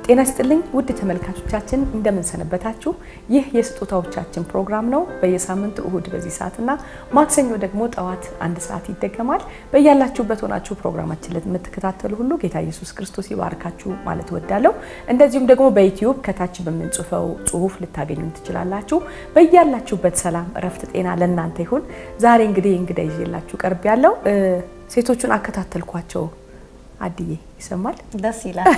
ጤና ይስጥልኝ ውድ ተመልካቾቻችን እንደምንሰነበታችሁ። ይህ የስጦታዎቻችን ፕሮግራም ነው። በየሳምንቱ እሁድ በዚህ ሰዓትና ማክሰኞ ደግሞ ጠዋት አንድ ሰዓት ይደገማል። በያላችሁበት ሆናችሁ ፕሮግራማችን ለምትከታተሉ ሁሉ ጌታ ኢየሱስ ክርስቶስ ይባርካችሁ ማለት እወዳለሁ። እንደዚሁም ደግሞ በዩትዩብ ከታች በምንጽፈው ጽሁፍ ልታገኙን ትችላላችሁ። በያላችሁበት ሰላም፣ እረፍት፣ ጤና ለእናንተ ይሁን። ዛሬ እንግዲህ እንግዳ ይዤላችሁ ቀርብ ያለው ሴቶቹን አከታተልኳቸው አድዬ ይሰማል። ደስ ይላል።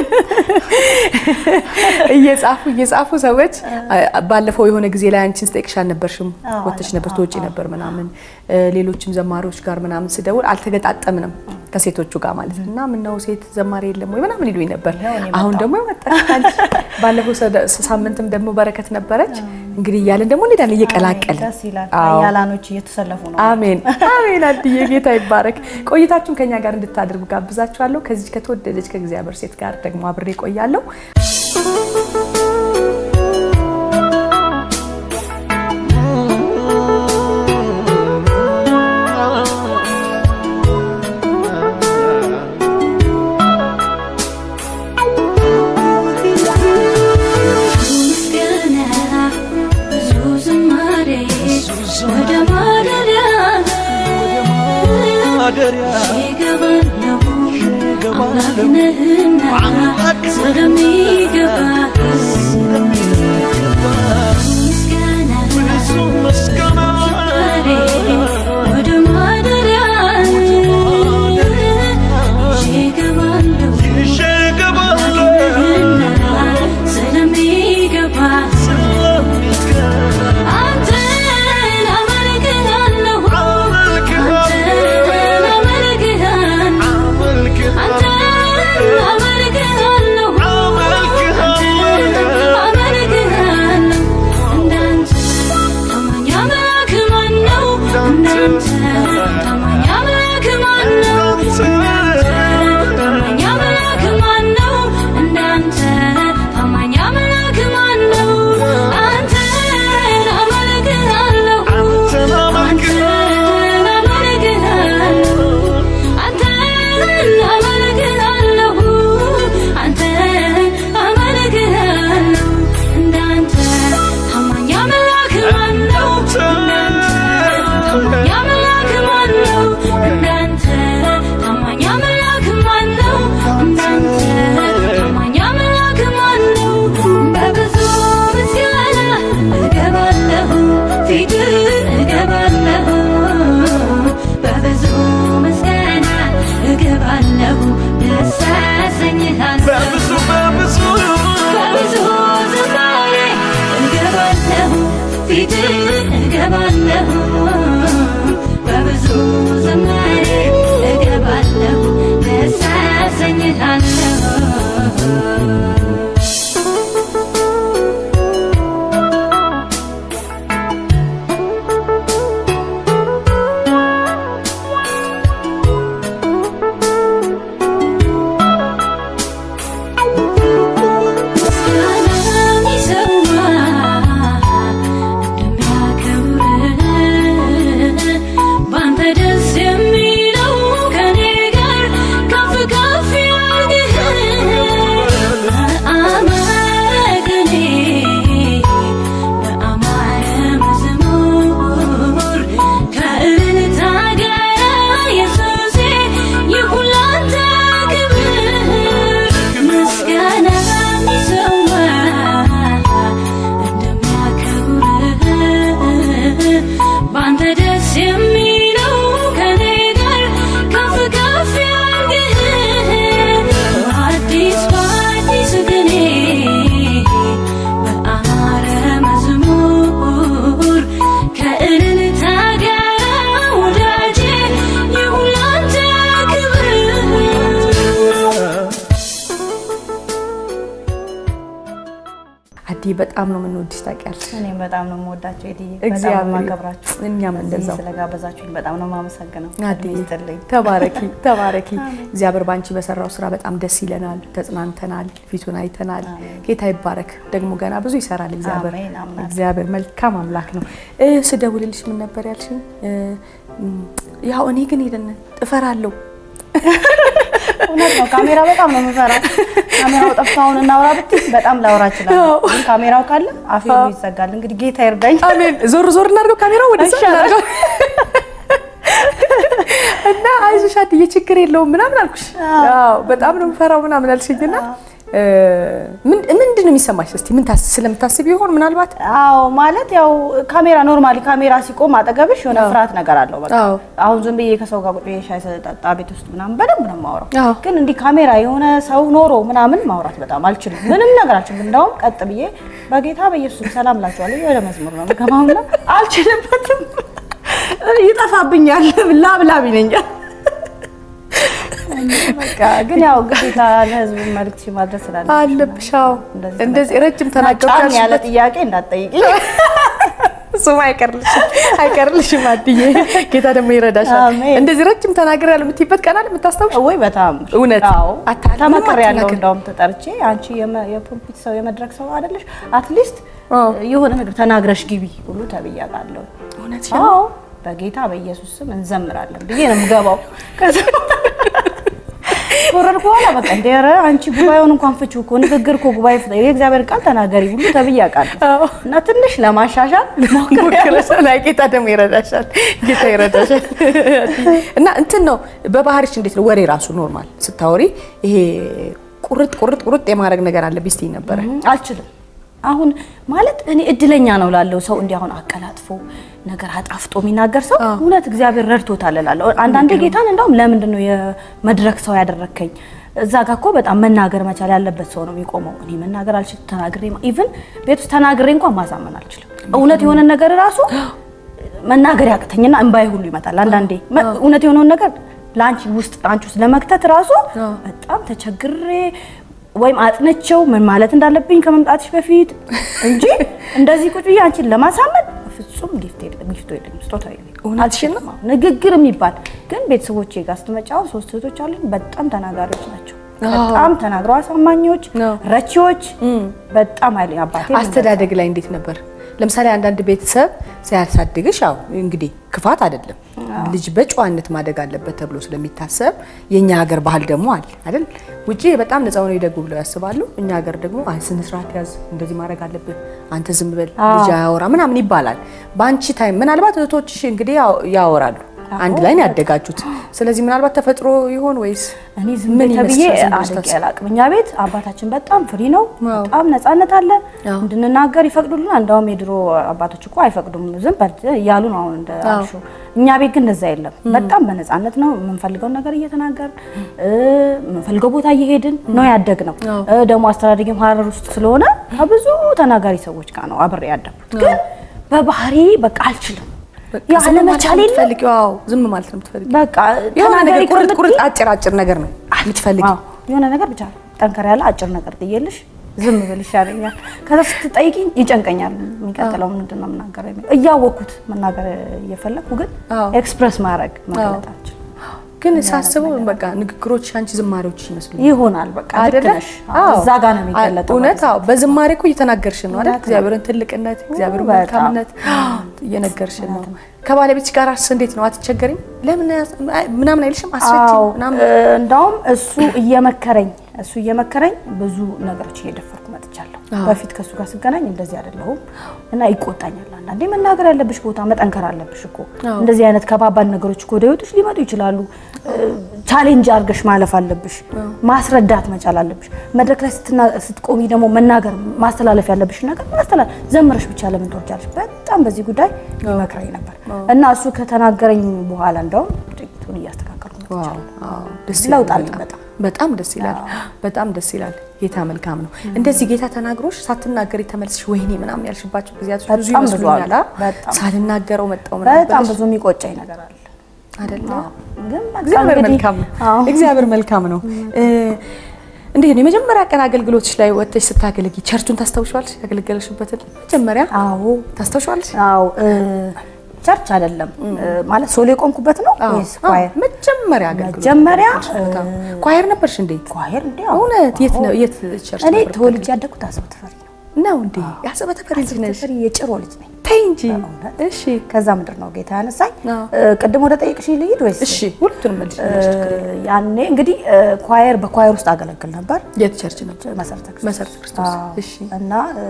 እየጻፉ እየጻፉ ሰዎች ባለፈው የሆነ ጊዜ ላይ አንቺን ስጠይቅሽ አልነበርሽም? ወተሽ ነበር ትወጪ ነበር ምናምን ሌሎችም ዘማሪዎች ጋር ምናምን ስደውል አልተገጣጠምንም ከሴቶቹ ጋር ማለት ነው። እና ምነው ሴት ዘማሪ የለም ወይ ምናምን ይሉኝ ነበር። አሁን ደግሞ መጣች። ባለፈው ሳምንትም ደግሞ በረከት ነበረች። እንግዲህ እያለን ደግሞ እንሄዳለን እየቀላቀልን። ደስ ይላል። ያላኖች እየተሰለፉ ነው። አሜን አሜን። አድዬ ጌታ ይባረክ። ቆይታችሁን ከኛ ጋር እንድታደርጉ ጋብዛችኋለሁ። ከዚህ ከተወደደች ከእግዚአብሔር ሴት ጋር ደግሞ አብሬ ቆያለሁ። በጣም ነው የምንወድሽ ታውቂያለሽ። እኔም በጣም ነው የምወዳቸው ኤዲዬ፣ እግዚአብሔር በጣም ማከብራችሁ። እኛም እዚህ እንደዛው ስለጋበዛችሁኝ በጣም ነው የማመሰግነው። አድዬ ይስጥልኝ። ተባረኪ ተባረኪ። እግዚአብሔር ባንቺ በሰራው ስራ በጣም ደስ ይለናል፣ ተጽናንተናል፣ ፊቱን አይተናል። ጌታ ይባረክ። ደግሞ ገና ብዙ ይሰራል እግዚአብሔር። አሜን፣ አምናለሁ። እግዚአብሔር መልካም አምላክ ነው። እ ስደውልልሽ ምን ነበር ያልሽኝ? እ፣ ያው እኔ ግን ሄደን እፈራለሁ እውነት ነው። ካሜራ በጣም ነው የምፈራው። ካሜራው ጠፍቶ አሁን እናውራ ብትይ በጣም ላውራ እችላለሁ፣ ግን ካሜራው ካለ አፌ ሁሉ ይዘጋል። እንግዲህ ጌታ ይርዳኝ። አሜን። ዞር ዞር እናድርገው ካሜራው ወደዛ ይሻላል። እናድርገው እና አይዞሽ አትዬ ችግር የለውም ምናምን አልኩሽ። አዎ በጣም ነው የምፈራው ምናምን አልሽኝና እ፣ ምን- ምንድን ነው የሚሰማሽ? እስቲ ምን ታስ ስለምታስቢ ይሆን ምናልባት? አዎ ማለት ያው ካሜራ ኖርማሊ ካሜራ ሲቆም አጠገብሽ የሆነ ፍርሃት ነገር አለው። በቃ አዎ። አሁን ዝም ብዬ ከሰው ጋር ቁጭ ብዬ ሻይ ስጠጣ ቤት ውስጥ ምናምን በደንብ ነው የማወራው። አዎ። ግን እንዲህ ካሜራ የሆነ ሰው ኖሮ ምናምን ማውራት በጣም አልችልም። ምንም ነገር አልችልም። እንዳውም ቀጥ ብዬ በጌታ በኢየሱስ ሰላም እላቸዋለሁ። ወደ መዝሙር ነው የምገባውና አልችልበትም። ይጠፋብኛል። ላብ ላብ ይለኛል። በቃ ግን ያው ግዴታ ለህዝብ መልዕክት ማድረስ ስላለ አለብሽ። አዎ እንደዚህ ረጅም ተናገርኩ ጫን ያለ ያልሽበት ጥያቄ እንዳትጠይቂኝ። እሱም አይቀርልሽም አይቀርልሽም አትዬ። ጌታ ደግሞ ይረዳሻል። አሜን። እንደዚህ ረጅም ተናገር ያለ የምትይበት ቀናል የምታስታውሽ? ወይ በጣም እውነት? አዎ አታ- ተመክሬ ምንም ያለው አትናገሪ። እንደውም ተጠርቼ አንቺ የመ- የፑልፒት ሰው የመድረክ ሰው አይደለሽ አትሊስት አዎ። የሆነ ነገር ተናግረሽ ግቢ ሁሉ ተብያለሁ። እውነት አዎ በጌታ በኢየሱስ ስም እንዘምራለን ብዬ ነው የምገባው። ከዛ ወረድኩ በኋላ በቃ እንደ ኧረ አንቺ ጉባኤውን እንኳን ፍቺው እኮ ንግግር እኮ ጉባኤ ፍታ የእግዚአብሔር ቃል ተናገሪ ሁሉ ተብዬ አውቃለሁ። አዎ። እና ትንሽ ለማሻሻል ሞክሬያለሁ። ሞክረሻል። አይ ጌታ ደግሞ ይረዳሻል። ጌታ ይረዳሻል። እና እንትን ነው በባህሪሽ እንዴት ነው ወሬ ራሱ ኖርማል ስታወሪ ይሄ ቁርጥ ቁርጥ ቁርጥ የማድረግ ነገር አለ ቢስትኝ ነበረ። አልችልም። አሁን ማለት እኔ እድለኛ ነው ላለው ሰው እንዲህ አሁን አቀላጥፎ ነገር አጣፍጦ የሚናገር ሰው እውነት እግዚአብሔር ረድቶታል እላለሁ። አንዳንዴ ጌታን እንደውም ለምንድን ነው የመድረክ ሰው ያደረከኝ? እዛ ጋ እኮ በጣም መናገር መቻል ያለበት ሰው ነው የሚቆመው። እኔ መናገር አልችልም። ተናግሬ ኢቭን ቤት ውስጥ ተናግሬ እንኳን ማሳመን አልችልም። እውነት የሆነ ነገር ራሱ መናገር ያቅተኝና እንባይ ሁሉ ይመጣል። አንዳንዴ መ- እውነት የሆነውን ነገር ለአንቺ ውስጥ አንቺ ውስጥ ለመክተት ራሱ በጣም ተቸግሬ ወይም አጥነቸው ምን ማለት እንዳለብኝ ከመምጣትሽ በፊት እንጂ እንደዚህ ቁጭ ብዬ አንቺን ለማሳመን ፍጹም ጊፍት የለም፣ ጊፍቶ የለም፣ ስጦታ የለም። እውነትሽን ነው? አልችልም። ንግግር የሚባል ግን ቤተሰቦቼ ጋር ስትመጪ አሁን ሶስት እህቶች አሉኝ። በጣም ተናጋሪዎች ናቸው። በጣም ተናግረው አሳማኞች፣ አዎ። ረቺዎች፣ በጣም ኃይለኛ አባቴ አስተዳደግ ላይ እንዴት ነበር? ለምሳሌ አንዳንድ ቤተሰብ ሲያሳድግሽ ያው እንግዲህ ክፋት አይደለም ልጅ በጨዋነት ማደግ አለበት ተብሎ ስለሚታሰብ የኛ ሀገር ባህል ደግሞ አለ አይደል? ውጪ በጣም ነፃ ሆነው ይደጉ ብለው ያስባሉ። እኛ ሀገር ደግሞ አይ ስነ ስርዓት ያዝ፣ እንደዚህ ማድረግ አለብህ፣ አንተ ዝም በል፣ ልጅ አያወራ ምናምን ይባላል። በአንቺ ታይም ምናልባት እህቶችሽ እንግዲህ ያው- ያወራሉ አንድ ላይ ነው ያደጋችሁት። ስለዚህ ምናልባት ተፈጥሮ ይሆን ወይስ እኔ ዝም ምን በይ ተብዬ ይመስልሻል? ዝም ብለሽ አድጌ ታስቢ? አላቅም። እኛ ቤት አባታችን በጣም ፍሪ ነው፣ ዋው። በጣም ነፃነት አለ። አዎ። እንድንናገር ይፈቅዱልን። እንደውም የድሮ አባቶች እኮ አይፈቅዱም፣ ዝም በል እያሉ ነው አሁን እንደ አልሹ። እኛ ቤት ግን እንደዛ የለም። በጣም በነፃነት ነው የምንፈልገውን ነገር እየተናገርን እ፣ የምንፈልገው ቦታ እየሄድን ነው ያደግ ነው። አዎ። ደግሞ አስተዳደጊም ሀረር ውስጥ ስለሆነ ከብዙ ተናጋሪ ሰዎች ጋር ነው አብሬ ያደግኩት። ግን በባህሪ በቃ አልችልም። በቃ ያ ዝም ማለት አለመቻል ነው የለም የምትፈልጊው? አዎ ዝም ማለት ነው የምትፈልጊው። በቃ የሆነ ነገር ተናጋሪ ቁርጥ ከምትይ ቁርጥ አጭር አጭር ነገር ነው የምትፈልጊው። አዎ፣ የሆነ ነገር ብቻ ጠንከር ያለ አጭር ነገር ጥዬልሽ ዝም ብል ይሻለኛል። ከዛ ስትጠይቂኝ ይጨንቀኛል። የሚቀጥለው ምንድን ነው የምናገረው የሚለው እያወቅኩት መናገር እየፈለግኩ ግን አዎ። ኤክስፕረስ ማድረግ መግለጥ አልችልም። ግን ሳስበው በቃ ንግግሮች አንቺ ዝማሬዎች ይመስሉኛል ይሆናል በቃ ልክ አይደለ? ነሽ። አዎ፣ እዛ ጋር ነው የሚገለጠው። እውነት አዎ። በዝማሬ እኮ እየተናገርሽ ነው አይደል? እውነት ነው። እግዚአብሔርን ትልቅነት፣ እግዚአብሔርን በጣም። መልካምነት እየነገርሽን ነው። ከባለቤትሽ ጋር እንዴት ነው? አትቸገሪም? ለምን ያስ- አይ፣ ምናምን አይልሽም? አስረጅኝ አዎ ምናምን እ፣ እንዳውም እሱ እየመከረኝ እሱ እየመከረኝ ብዙ ነገሮች እየደፈርኩ መጥቻለሁ። አዎ። በፊት ከእሱ ጋር ስገናኝ እንደዚህ አይደለሁም እና ይቆጣኛል። አንዳንዴ መናገር ያለብሽ ቦታ መጠንከር አለብሽ እኮ አዎ። እንደዚህ እንደዚህ አይነት ከባባድ ነገሮች እኮ ወደ ህይወትሽ ሊመጡ ይችላሉ። ቻሌንጅ አድርገሽ ማለፍ አለብሽ። ማስረዳት መቻል አለብሽ። መድረክ ላይ ስትና- ስትቆሚ ደግሞ መናገር ማስተላለፍ ያለብሽ ነገር ማስተላለፍ። ዘምረሽ ብቻ ለምን ትወርጃለሽ? በጣም በዚህ ጉዳይ ይመክረኝ ነበር እና እሱ ከተናገረኝ በኋላ እንደውም ጥቂቱን እያስተካከልኩ መጥቻለሁ። ዋው፣ ደስ ለውጥ ይላል አለ በጣም። በጣም። በጣም ደስ ይላል። በጣም ደስ ይላል። ጌታ መልካም ነው። እንደዚህ ጌታ ተናግሮሽ ሳትናገሪ ተመልስሽ ወይኔ ምናምን ያልሽባቸው ጊዜያቶች ብዙ በጣም ብዙ ይመስሉኛል። አሉ። አ? በጣም። ሳልናገረው መጣው ምናምን በጣም ብለሽ ብዙ የሚቆጨኝ ነገር አለ። አይደለ? ግን በቃ እግዚአብሔር እንግዲህ- መልካም ነው። አዎ። እግዚአብሔር መልካም ነው። እ፣ እንዴት ነው የመጀመሪያ ቀን አገልግሎትሽ ላይ ወጥተሽ ስታገለጊ ቸርቹን ታስታውሻለሽ? ያገለገለሽበትን መጀመሪያ አዎ ታስታውሻለሽ? አዎ እ፣ ቸርች አይደለም እ፣ ማለት ሶሎ የቆምኩበት ነው ወይስ አዎ፣ ኳየር? መጀመሪያ አገልግሎት መጀመሪያ ያገለገልሽበት፣ አዎ። ኳየር ነበርሽ እንዴ? ኳየር እንዴ? እውነት የት ነው የት ቸርች እኔ ነበር? ተወልጄ ያደግኩት አዘው ተፈሪ ነው። ነው እንዴ? የአሰበ ተፈሪ ልጅ ነሽ? ተፈሪ የጭሮ ልጅ ነኝ። ተይ እንጂ። በእውነት? እሺ ከዛ ምድር ነው ጌታ ያነሳኝ። አዎ። እ፣ ቅድም ወደ ጠየቅሽ ልሂድ ወይስ? እሺ፣ ሁለቱንም መልሽ። እ፣ ያኔ እንግዲህ እ፣ ኳየር በኳየር ውስጥ አገለግል ነበር የት ቸርች ነበር? መሰረተ ክርስቶስ መሰረተ ክርስቶስ። አዎ። እሺ እና እ፣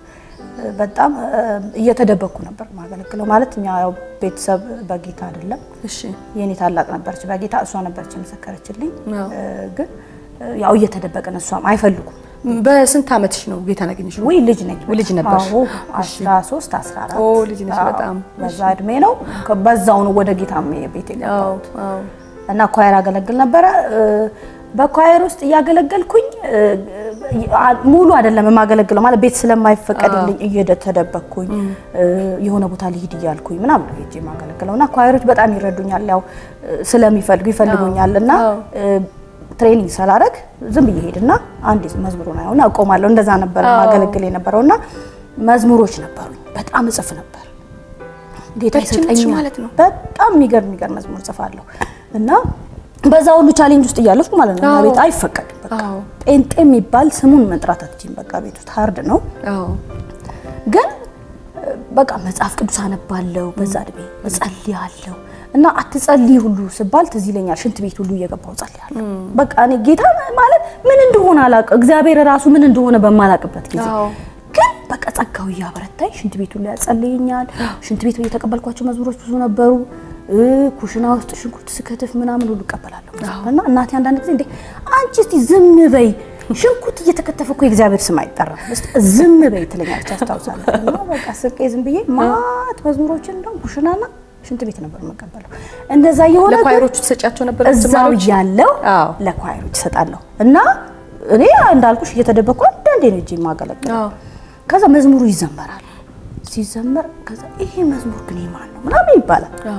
በጣም እ፣ እየተደበቅኩ ነበር ማገለግለው። ማለት እኛ ያው ቤተሰብ በጌታ አይደለም። እሺ የኔ ታላቅ ነበረች በጌታ እሷ ነበረች የመሰከረችልኝ። አዎ። እ፣ ግን እ፣ ያው እየተደበቅን እሷም አይፈልጉም። በስንት ዓመትሽ ነው ጌታን ያገኘሽው? ወይ ልጅ ነኝ ልጅ ነበርሽ? አዎ 13 14 ኦ ልጅ ነሽ አዎ፣ በጣም። በዛ እድሜ ነው ከ- በዛው ነው ወደ ጌታ ቤት አዎ የገባሁት አዎ እና ኳየር አገለግል ነበረ። እ፣ በኳየር ውስጥ እያገለገልኩኝ እ፣ አ- ሙሉ አይደለም የማገለግለው ማለት ቤት ስለማይፈቀድልኝ እየተደበቅኩኝ እ፣ የሆነ ቦታ ልሂድ እያልኩኝ ምናምን ነው ሄጄ የማገለግለው እና ኳየሮች በጣም ይረዱኛል። ያው እ፣ ስለሚፈልጉ ይፈልጉኛል እና አዎ። እ፣ ትሬኒንግ ስላደረግ ዝም ብዬ ሄድና አንዴ መዝሙሩን አየውና አቆማለሁ። እንደዛ ነበር አዎ። ማገለግል የነበረውና መዝሙሮች ነበሩኝ። በጣም እጽፍ ነበር። ጌታ በልጅነትሽ ይሰጠኛል ማለት ነው? በጣም የሚገርም የሚገርም መዝሙር ጽፋለሁ እና በዛ ሁሉ ቻሌንጅ ውስጥ እያለፍኩ ማለት ነው። አዎ። ቤት አይፈቀድም። በቃ አዎ ጴንጤ የሚባል ስሙን መጥራት አትችይም። በቃ ቤት ውስጥ ሀርድ ነው። አዎ ግን እ፣ በቃ መጽሐፍ ቅዱስ አነባለሁ በዛ እድሜ እጸልያለሁ እና አትጸልይ ሁሉ ስባል ትዝ ይለኛል። ሽንት ቤት ሁሉ እየገባሁ እጸልያለሁ። በቃ እኔ ጌታ ማለት ምን እንደሆነ አላውቅም። እግዚአብሔር ራሱ ምን እንደሆነ በማላውቅበት ጊዜ አዎ ግን በቃ ጸጋው እያበረታኝ ሽንት ቤቱ ላይ ያጸልየኛል። ሽንት ቤት የተቀበልኳቸው መዝሙሮች ብዙ ነበሩ። እ፣ ኩሽና ውስጥ ሽንኩርት ስከትፍ ምናምን ሁሉ እቀበላለሁ እና እናቴ አንዳንድ ጊዜ እንዴ አንቺ እስቲ ዝም በይ ሽንኩርት እየተከተፈ እኮ የእግዚአብሔር ስም አይጠራም እስቲ ዝም በይ ትለኛለች። አስታውሳለሁ። እና በቃ ስቄ ዝም ብዬ ማት መዝሙሮችን እንደውም ኩሽናና ሽንት ቤት ነበር የምቀበለው። እንደዛ የሆነ ግን ለኳይሮቹ ትሰጫቸው ነበር እዛው ዝማሬዎች? ያለው አዎ ለኳየሮች እሰጣለሁ እና እኔ እንዳልኩሽ እየተደበቅኩ አንዳንዴ ነው እጄ የማገለግለው። አዎ ከዛ መዝሙሩ ይዘመራል። ሲዘመር ከዛ ይሄ መዝሙር ግን የማን ነው ምናምን ይባላል አዎ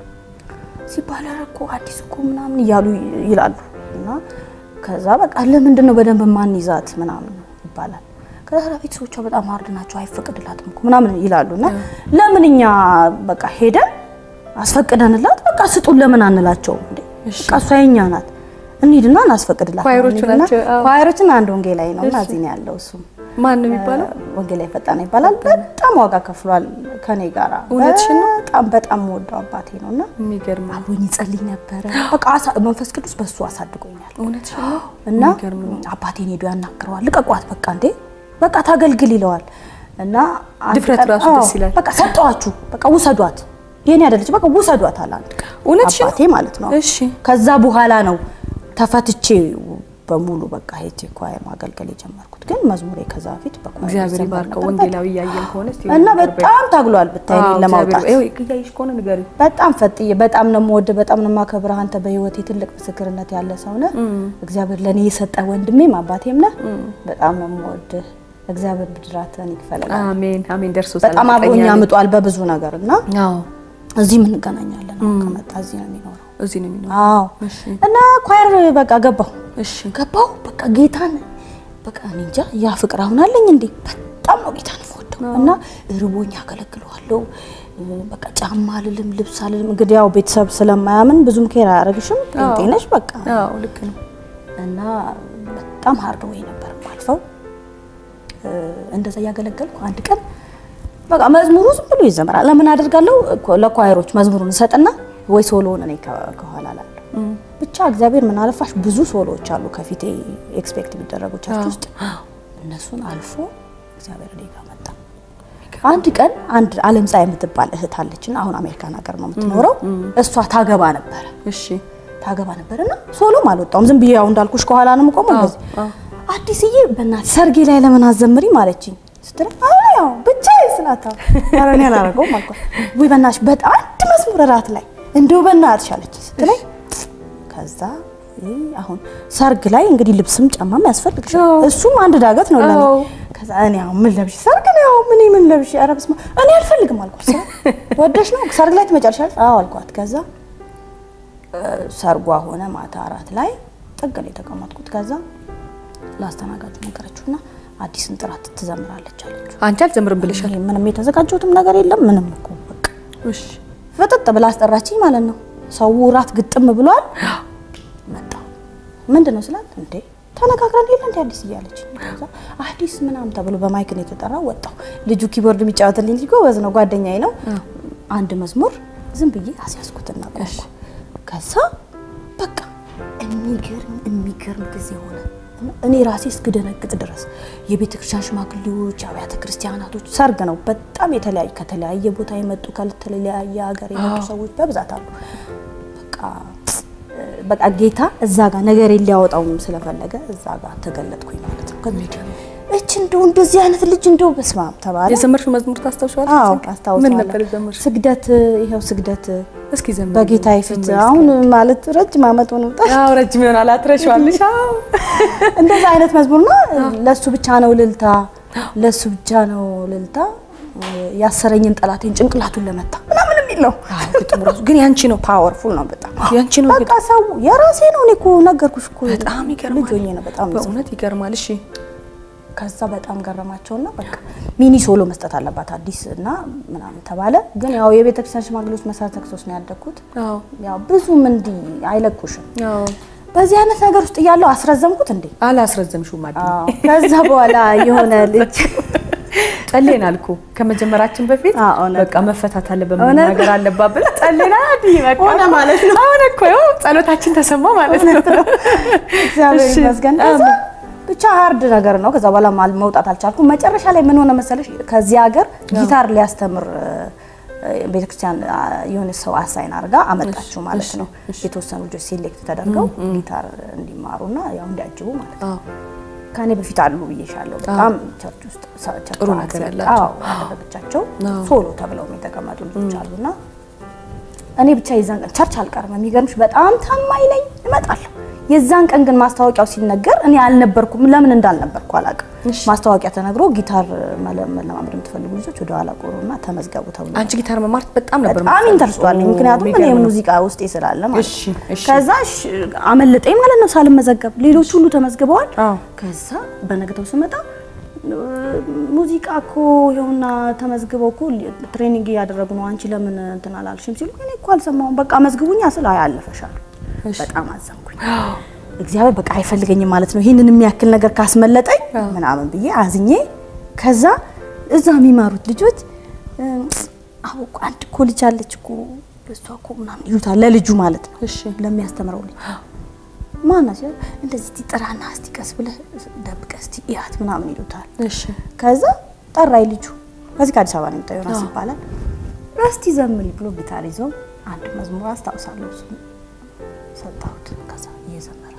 ሲባል ኧረ እኮ አዲስ እኮ ምናምን እያሉ ይላሉ እና ከዛ በቃ ለምንድን ነው በደንብ ማን ይዛት ምናምን ይባላል። ከዛ ቤተሰቦቿ በጣም ሀርድ ናቸው አይፈቅድላትም እኮ ምናምን ይላሉ እና ለምን እኛ በቃ ሄደን አስፈቅደንላት በቃ ስጡን ለምን አንላቸውም እንዴ? እሺ። በቃ እሷ የኛ ናት እንሂድና እናስፈቅድላት። ኳየሮቹ እንሂድና- ናቸው፣ አዎ። ኳየሮችን አንድ ወንጌላዊ ነው እና እሺ። እዚህ ነው ያለው እሱም ማን ነው የሚባለው? ወንጌላዊ ፈጣን ይባላል። በጣም ዋጋ ከፍሏል ከኔ ጋራ እውነትሽን ነው? በጣም በጣም ወደው አባቴ ነው እና የሚገርም ነው። አብሮኝ ይጸልይ ነበረ። በቃ አሳ- መንፈስ ቅዱስ በሱ አሳድጎኛል እውነትሽን ነው። እና የሚገርም ነው። አባቴን ሄዶ ያናግረዋል። ልቀቋት በቃ እንዴ በቃ ታገልግል ይለዋል። እና አንድ ድፍረት ቀን- ራሱ አዎ፣ ደስ ይላል። በቃ ሰጠዋችሁ፣ በቃ ውሰዷት፣ የኔ አይደለች፣ በቃ ውሰዷት አለ አንድ ቀን እውነትሽን ነው? አባቴ ማለት ነው። እሺ ከዛ በኋላ ነው ተፈትቼ በሙሉ በቃ ሄጄ ኳየር ማገልገል የጀመርኩት። ግን መዝሙሬ ከዛ በፊት በኳየር እግዚአብሔር ይዘመር ይባርከው። ነበር። ወንጌላዊ እያየን ከሆነ እስቲ እና ነገር በይ። በጣም ታግሏል ብታይ እኔን አዎ፣ ለማውጣት እግዚአብሔር- ይኸው እያየሽ ከሆነ ንገሪኝ። በጣም ፈጥዬ በጣም ነው የምወድህ፣ በጣም ነው የማከብርህ። አንተ በህይወቴ ትልቅ ምስክርነት ያለ ሰው ነህ። እግዚአብሔር ለእኔ የሰጠ ወንድሜም አባቴም ነህ። በጣም ነው የምወድህ። እግዚአብሔር ብድራትህን ይክፈላል። አሜን አሜን። ደርሶታል። በጣም አብሮኝ እርግጠኛ ነኝ። አምጧል በብዙ ነገር እና አዎ እዚህም እንገናኛለን። አሁን ከመጣ እዚህ ነው የሚኖረው። እዚህ ነው የሚኖረው። አዎ እሺ እና ኳየር በቃ ገባሁ እሺ ገባሁ በቃ ጌታን በቃ እኔ እንጃ ያ ፍቅር አሁን አለኝ እንዴ በጣም ነው ጌታን የምወደው እና ርቦኝ አገለግለዋለሁ በቃ ጫማ አልልም ልብስ አልልም እንግዲህ ያው ቤተሰብ ስለማያምን ብዙም ኬር አያደርግሽም ጴንጤ ነሽ በቃ አዎ ልክ ነው። እና በጣም ሀርድ ወይ ነበር ማልፈው እንደዛ እያገለገልኩ አንድ ቀን በቃ መዝሙሩ ዝም ብሎ ይዘመራል ለምን አደርጋለሁ ለኳየሮች መዝሙሩን እሰጥና ወይ ሶሎውን እኔ ከ- ከኋላ ላለሁ ብቻ እግዚአብሔር ምን አለፋሽ ብዙ ሶሎዎች አሉ ከፊቴ ኤክስፔክት የሚደረጉ ቸርች ውስጥ እነሱን አልፎ እግዚአብሔር እኔ ጋር መጣ። አንድ ቀን አንድ አለም ፀሐይ የምትባል እህት አለችና አሁን አሜሪካን ሀገር ነው የምትኖረው። እሷ ታገባ ነበረ እሺ ታገባ ነበርና ሶሎም አልወጣውም። ዝም ብዬ ያው እንዳልኩሽ ከኋላ ነው የምቆመው። አዎ፣ እንደዚህ አዎ። አዲስዬ በእናትሽ ሰርጌ ላይ ለምን አዘምሪም አለችኝ ስትል አይ ያው ብቻዬን ስላታ ኧረ እኔ አላደርገውም አልኳት። ውይ በእናትሽ በጣም አንድ መዝሙር እራት ላይ እንደው በእናትሽ አለችኝ ስትለኝ ከዛ ይህ አሁን ሰርግ ላይ እንግዲህ ልብስም ጫማም ያስፈልግሻል። አዎ። እሱም አንድ ዳገት ነው ለኔ። አዎ። ከዛ እኔ አሁን ምን ለብሽ ሰርግ ነው ያው ምን ምን ለብሽ ኧረ በስመ አብ እኔ አልፈልግም አልኳት። ስራ ወደሽ ነው ሰርግ ላይ ትመጫለሽ? አዎ አልኳት። ከዛ ሰርጓ ሆነ ማታ አራት ላይ ጥግ ነው የተቀመጥኩት። ከዛ ላስተናጋጁ ነገረችውና አዲስን ጥራት ትዘምራለች አለችው። አንቺ አልዘምርም ብለሻል። እኔ ምንም የተዘጋጀሁትም ነገር የለም ምንም እኮ በቃ እሺ ፍጥጥ ብላ አስጠራችኝ ማለት ነው። ሰው ራት ግጥም ብሏል። መጣ ምንድን ነው ስላት፣ እንዴ ተነጋግረን የለ እንደ አዲስ እያለች ከዛ አዲስ ምናምን ተብሎ በማይክ ነው የተጠራው። ወጣሁ። ልጁ ኪቦርድ የሚጫወትልኝ ልጅ ጎበዝ ነው፣ ጓደኛዬ ነው። አንድ መዝሙር ዝም ብዬ አስያዝኩትና ቆምኩ። ከዛ በቃ የሚገርም የሚገርም ጊዜ ሆነ። እኔ ራሴ እስክደነግጥ ድረስ የቤተ ክርስቲያን ሽማግሌዎች፣ አብያተ ክርስቲያናቶች ሰርግ ነው። በጣም የተለያዩ ከተለያየ ቦታ የመጡ ከተለያየ ሀገር የመጡ ሰዎች በብዛት አሉ። በቃ በቃ ጌታ እዛ ጋር ነገር ሊያወጣውም ስለፈለገ እዛ ጋር ተገለጥኩኝ ማለት ነው። ከዚህ እች እንደው እንደዚህ አይነት ልጅ እንደው በስመ አብ ተባለ። የዘመርሽው መዝሙር ታስታውሻለሽ? አዎ ምን አስታውሳለሁ። ነበር የዘመርሽው? ስግደት ይኸው ስግደት እስኪ ዘምሪ። በጌታ ፊት አሁን ማለት ረጅም ዓመት ሆኖታል። አዎ ረጅም ይሆናል። አትረሺዋለሽ? አዎ እንደዛ አይነት መዝሙርና ለሱ ብቻ ነው ልልታ፣ ለሱ ብቻ ነው ልልታ፣ ያሰረኝን ጠላቴን ጭንቅላቱን ለመታ ምናምን የሚል ነው። ግጥሙ ራሱ ግን ያንቺ ነው፣ ፓወርፉል ነው በጣም ያንቺ ነው በቃ ሰው የራሴ ነው። እኔ እኮ ነገርኩሽ እኮ በጣም ይገርማል። ልጅ ሆኜ ነው በጣም በእውነት ይገርማል። እሺ ከዛ በጣም ገረማቸውና በቃ ሚኒ ሶሎ መስጠት አለባት አዲስ እና ምናምን ተባለ። ግን ያው የቤተ ክርስቲያን ሽማግሌዎች መሰረተ ክርስቶስ ነው ያደግኩት። አዎ ያው ብዙም እንዲህ አይለኩሽም። አዎ በዚህ አይነት ነገር ውስጥ እያለሁ አስረዘምኩት እንዴ። አላስረዘምሽውም አይደል? አዎ። ከዛ በኋላ የሆነ ልጅ ጸሌን አልኩ ከመጀመራችን በፊት አዎ፣ እውነት በቃ መፈታት አለበት እውነት ነገር አለባት ብለን ጸሌና አዲ በቃ ሆነ ማለት ነው። አሁን እኮ ያው ጸሎታችን ተሰማ ማለት ነው። እግዚአብሔር እሺ፣ ይመስገን። ከዛ ብቻ ሀርድ ነገር ነው። ከዛ በኋላ ማል- መውጣት አልቻልኩም። መጨረሻ ላይ ምን ሆነ መሰለሽ ከዚህ ሀገር ጊታር ሊያስተምር እ፣ ቤተክርስቲያን አ፣ የሆነ ሰው አሳይን አድርጋ አመጣችው ማለት ነው። የተወሰኑ ልጆች ሴሌክት ተደርገው ጊታር እንዲማሩና ያው እንዲያጅቡ ማለት ነው። አዎ ከኔ በፊት አሉ ብዬሻለሁ። በጣም ቸርች ውስጥ ሰ- ቸርቿ ጥሩ ነገር አክሴፕት- ያላቸው። አዎ ያደረገቻቸው አዎ። ሶሎ ተብለው የተቀመጡ ልጆች አሉና እኔ ብቻ የዛን ቀን ቸርች አልቀርም። የሚገርምሽ በጣም ታማኝ ነኝ፣ እመጣለሁ። የዛን ቀን ግን ማስታወቂያው ሲነገር እኔ አልነበርኩም። ለምን እንዳልነበርኩ አላውቅም። ማስታወቂያ ተነግሮ ጊታር መለ- መለማመድ የምትፈልጉ ልጆች ወደ ኋላ ቆሩና ተመዝገቡ ተብሎ አንቺ ጊታር መማር በጣም ነበር በጣም የምትፈልጊው። ኢንተርስት አለኝ። ምክንያቱም እኔ የሚገርም ነው። ሙዚቃ ውስጤ ስላለ ማለት እሺ፣ ነው። እሺ። ከዛ እሺ፣ አመለጠኝ ማለት ነው ሳልመዘገብ። ሌሎች ሁሉ ተመዝግበዋል። አዎ። ከዛ በነገታው ስመጣ እ፣ ሙዚቃ እኮ ይኸውና ተመዝግበው እኮ ትሬኒንግ እያደረጉ ነው። አንቺ ለምን እንትን አላልሽም ሲሉ እኔ እኮ አልሰማሁም። በቃ መዝግቡኛ ስል አይ አለፈሻል። በጣም አዘንኩኝ። እግዚአብሔር በቃ አይፈልገኝም ማለት ነው ይህንን የሚያክል ነገር ካስመለጠኝ ምናምን ብዬ አዝኜ ከዛ እዛ የሚማሩት ልጆች እ፣ አዎ እኮ አንድ እኮ ልጅ አለች እኮ እሷ እኮ ምናምን ይሉታል ለልጁ ማለት ነው እሺ ለሚያስተምረው ልጅ ማና ሲል እንደዚህ እስቲ ጥራና እስቲ ቀስ ብለህ ደብቀህ እስቲ እያት ምናምን ይሉታል። እሺ ከዛ ጠራይ ልጁ ከዚህ ከአዲስ አበባ ነው የመጣው ዮናስ ይባላል። እስቲ ዘምሪ ብሎ ጊታር ይዞ አንድ መዝሙር አስታውሳለሁ እሱ ሰጣሁት። ከዛ እየዘመረ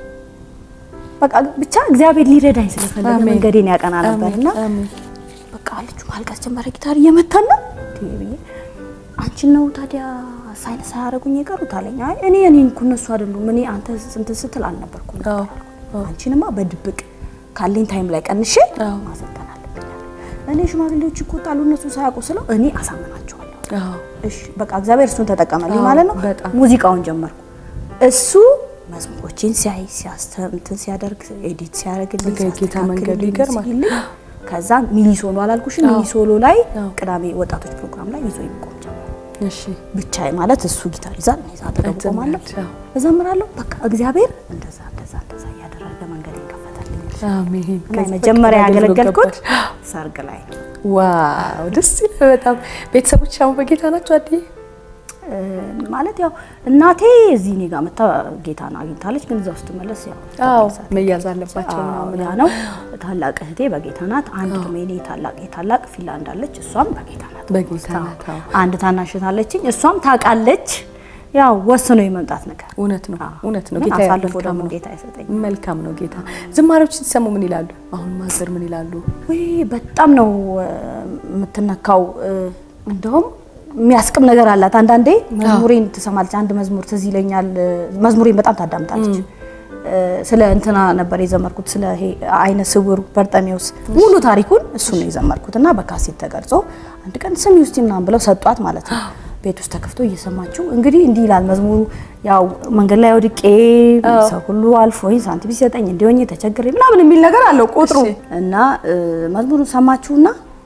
በቃ ብቻ እግዚአብሔር ሊረዳኝ ስለፈለገ አሜን። መንገዴን ያቀና ነበርና አሜን። በቃ ልጁ ማልቀስ ጀመረ። ጊታር እየመታን ነው እንዴ ብዬ አንቺን ነው ታዲያ ሳይን ሳያደርጉኝ የቀሩት አለኝ። አይ እኔ እኔን እኮ እነሱ አይደሉም እኔ አንተ እንትን ስትል አልነበርኩም ነበር አዎ፣ አልኩት። አንቺንማ በድብቅ ካለኝ ታይም ላይ ቀንሼ አዎ። ማሰልጠን አለብኝ አለ። እኔ ሽማግሌዎች ይቆጣሉ እነሱ ሳያውቁ ስለው እኔ አሳምናቸዋለሁ። አዎ እሺ በቃ እግዚአብሔር እሱን ተጠቀመልኝ አዎ፣ ማለት ነው። በጣም። ሙዚቃውን ጀመርኩ። እሱ መዝሙሮችን ሲያይ ሲያስተም እንትን ሲያደርግ ኤዲት ሲያደርግልኝ በቃ የጌታ መንገዱ ሲያስተካክልልኝ ይገርማል። ሲልኝ ከዛ ሚኒ ሶሎ አላልኩሽም? ሚኒ ሶሎ ላይ አዎ። ቅዳሜ ወጣቶች ፕሮግራም ላይ ይዞ ይቆም ጀመር። እሺ ብቻዬ ማለት እሱ ጊታር ይዛል፣ እኔ እዛ አጠገቡ ቆማለሁ፣ ትዘምራለሽ፣ አዎ። እዘምራለሁ። በቃ እግዚአብሔር እንደዛ እንደዛ እንደዛ እያደረገ መንገድ ይከፈታልኝ። አሜን። እና ከዚህ የመጀመሪያ በቃ አገልግሎት ያገለገልኩት ገባሽ። ሰርግ ላይ ነው። ዋው ደስ ይላል በጣም። ቤተሰቦች አሁን በጌታ ናቸው አድዬ? እ፣ ማለት ያው እናቴ እዚህ እኔ ጋር መታ ጌታን አግኝታለች፣ ግን እዛ ውስጥ መለስ ያው አዎ ተመልሳ መያዝ አለባቸው አዎ፣ ምናምን ያ ነው። ታላቅ እህቴ በጌታ ናት። አንድ ዶሜኔ ታላቅ ታላቅ ፊንላንድ አለች፣ እሷም በጌታ ናት። በጌታ ናት። አዎ። አንድ ታናሽ እህት አለችኝ፣ እሷም ታውቃለች። ያው ወስኖ የመምጣት ነገር እውነት ነው አዎ። እውነት ነው። ግን ጌታ አሳልፎ መልካም ደግሞ ነው። ጌታ አይሰጠኝ። መልካም ነው ጌታ። ዝማሬዎች ሲሰሙ ምን ይላሉ? አሁን ማዘር ምን ይላሉ? ወይ በጣም ነው እ፣ የምትነካው። እ፣ እንደውም የሚያስቅም ነገር አላት። አንዳንዴ መዝሙሬን ትሰማለች። አንድ መዝሙር ትዝ ይለኛል። እ፣ መዝሙሬን በጣም ታዳምጣለች። እ፣ ስለ እንትና ነበር የዘመርኩት፣ ስለ ይሄ አይነ ስውሩ በርጠሜዎስ ሙሉ ታሪኩን እሱ ነው የዘመርኩት እና በካሴት ተቀርጾ አንድ ቀን ስሚ ውስጥ ምናምን ብለው ሰጧት ማለት ነው። ቤት ውስጥ ተከፍቶ እየሰማችው እንግዲህ እንዲህ ይላል መዝሙሩ። ያው መንገድ ላይ ወድቄ ሰው ሁሉ አልፎኝ ሳንቲም ሲሰጠኝ እንዲሆኝ ተቸግሬ ምናምን የሚል ነገር አለው ቁጥሩ እሺ። እና እ፣ መዝሙሩን ሰማችሁና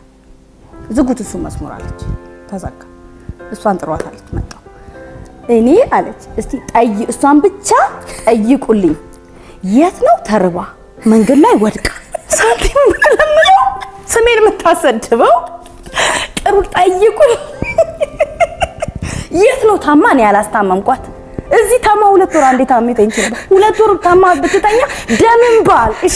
ዝጉት እሱ መዝሙር አለች። ተዘጋ። እሷን ጥሯት አለች። መጣሁ እኔ አለች እስቲ ጠይ እሷን ብቻ ጠይቁልኝ የት ነው ተርባ መንገድ ላይ ወድቃ ሳንቲም ለምነው ስሜን የምታሰድበው ጥሩ ጠይቁኝ። የት ነው ታማ? እኔ ያላስታመምኳት እዚህ ታማ ሁለት ወር አንዴ ታሜ ተኝቼ ነበር። ሁለት ወር ታማ ብትተኛ ደምን ባል እሺ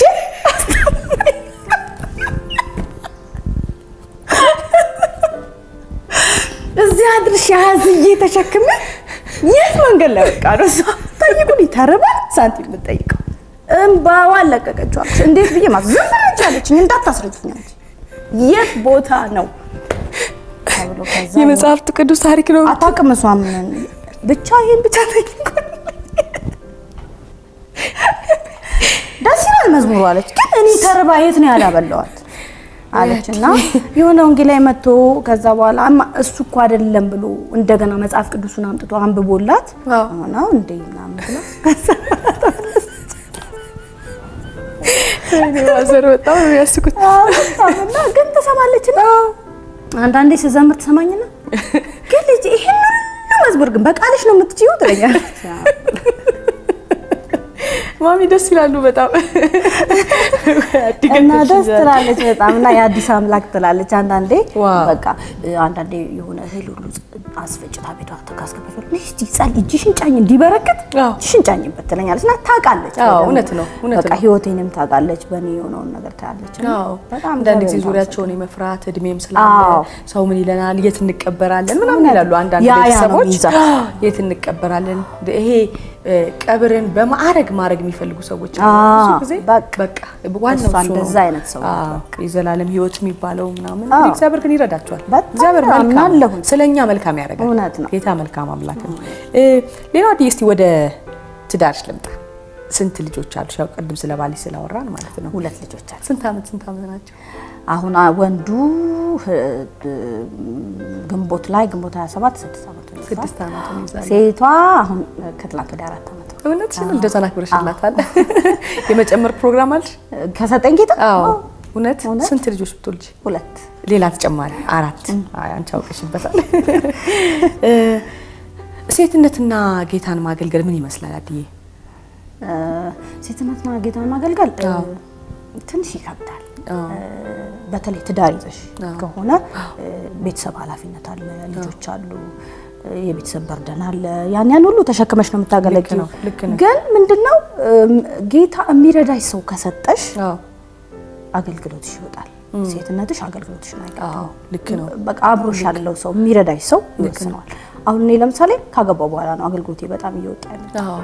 እዚህ አድርሽ ያዝዬ ተሸክመ የት መንገድ ላይ ወድቃ ነው እሷ ጠይቁን ተርባ ሳንቲም የምትጠይቀው እምባዋን ለቀቀችዋለች። እንዴት ብዬ ማዝ ዝም ብለሽ አለችኝ። እንዳታስረጅኝ አለች። የት ቦታ ነው ተብሎ ከዛ የመጽሐፍት ቅዱስ ታሪክ ነው። አታውቅም እሷ ምን ብቻ ይሄን ብቻ ጠይቁ ደስ ይላል መዝሙሩ አለች። ግን እኔ ተርባ የት ነው ያላበላዋት አለች እና የሆነ ወንጌል ላይ መጥቶ ከዛ በኋላ አማ እሱ እኮ አይደለም ብሎ እንደገና መጽሐፍ ቅዱሱን አምጥቶ አንብቦላት አዎ። ነው እንዴ ምናምን ብላ እኔ ማዘር በጣም ነው የሚያስቁት። እና ግን ትሰማለች ነው አንዳንዴ ስዘምር ትሰማኝና ግን ልጅ ይሄን ሁሉ መዝሙር ግን በቃልሽ ነው የምትችይው ትለኛለች። ማሚ ደስ ይላሉ በጣም እና ደስ ትላለች በጣም እና የአዲስ አምላክ ትላለች። አንዳንዴ ዋው። በቃ አንዳንዴ የሆነ እህል ሁሉ አስፈጭታ ቤቷ ተካስገበት እስቲ ጸል እጅሽን ጫኝ እንዲበረክት አዎ። እጅሽን ጫኝበት ትለኛለች እና ታውቃለች። አዎ፣ በደንብ። እውነት ነው፣ እውነት በቃ ነው። ህይወቴንም ታውቃለች፣ በእኔ የሆነውን ነገር ታያለች። እና አዎ በጣም አንዳንድ ጊዜ እግዚአብሔርን ዙሪያቸውን የመፍራት እድሜም ስላለ አዎ። ሰው ምን ይለናል፣ የት እንቀበራለን ምናምን እውነት ይላሉ አንዳንድ ያ ያ ነው ቤተሰቦች የሚይዛት። የት እንቀበራለን። ይሄ እ፣ ቀብርን በማዕረግ ማድረግ የሚፈልጉ ሰዎች አሉ። አዎ፣ ብዙ ጊዜ በቃ በቃ ዋናው እሷ እሱ ነው። እንደዛ አይነት ሰው ናት፣ አዎ፣ የዘላለም ህይወት የሚባለው ምናምን አዎ። እግዚአብሔር ግን ይረዳቸዋል። በጣም እግዚአብሔር መልካም አምናለሁኝ። ስለኛ መልካም ያደርጋል። እውነት ነው። ጌታ መልካም አምላክ ነው። እ፣ ሌላው አዲስ እስቲ ወደ ትዳርሽ ልምጣ። ስንት ልጆች አሉሽ? ያው ቅድም ስለ ባልሽ ስላወራን ማለት ነው። ሁለት ልጆች አሉ። ስንት ዓመት ስንት ዓመት ናቸው? አሁን አ- ወንዱ ህ- ግንቦት ላይ ግንቦት 27 ስድስት ዓመት ነው። ስድስት ዓመት ነው ይዛል። ሴቷ አሁን ከትላንት ወደ አራት ዓመት ነው። እውነትሽን ልደቷን አክብረሽላታል። የመጨመር ፕሮግራም አለሽ? ከሰጠኝ ጌታ አዎ። አዎ፣ እውነት እውነት። ስንት ልጆች ብትወልጂ? ሁለት ሌላ ተጨማሪ አራት። አይ አንቺ አውቀሽበታል። እ፣ ሴትነትና ጌታን ማገልገል ምን ይመስላል አድዬ? እ፣ ሴትነትና ጌታን ማገልገል እ፣ አዎ። ትንሽ ይከብዳል። አዎ። እ፣ በተለይ ትዳር ይዘሽ አዎ። ከሆነ እ፣ ቤተሰብ ኃላፊነት አለ፣ ልጆች አሉ፣ እ፣ የቤተሰብ በርደን አለ። ያን ያን ሁሉ ተሸክመሽ ነው የምታገለግለው። ነው፣ ልክ ነው። ግን ምንድነው እም፣ ጌታ የሚረዳሽ ሰው ከሰጠሽ አዎ አገልግሎትሽ ይወጣል። ሴትነትሽ አገልግሎትሽን አዎ አይቀጥም። ልክ ነው። በቃ አብሮሽ ያለው ሰው የሚረዳሽ ሰው ይወስነዋል። አሁን እኔ ለምሳሌ ካገባው በኋላ ነው አገልግሎቴ በጣም እየወጣ ያለው። አዎ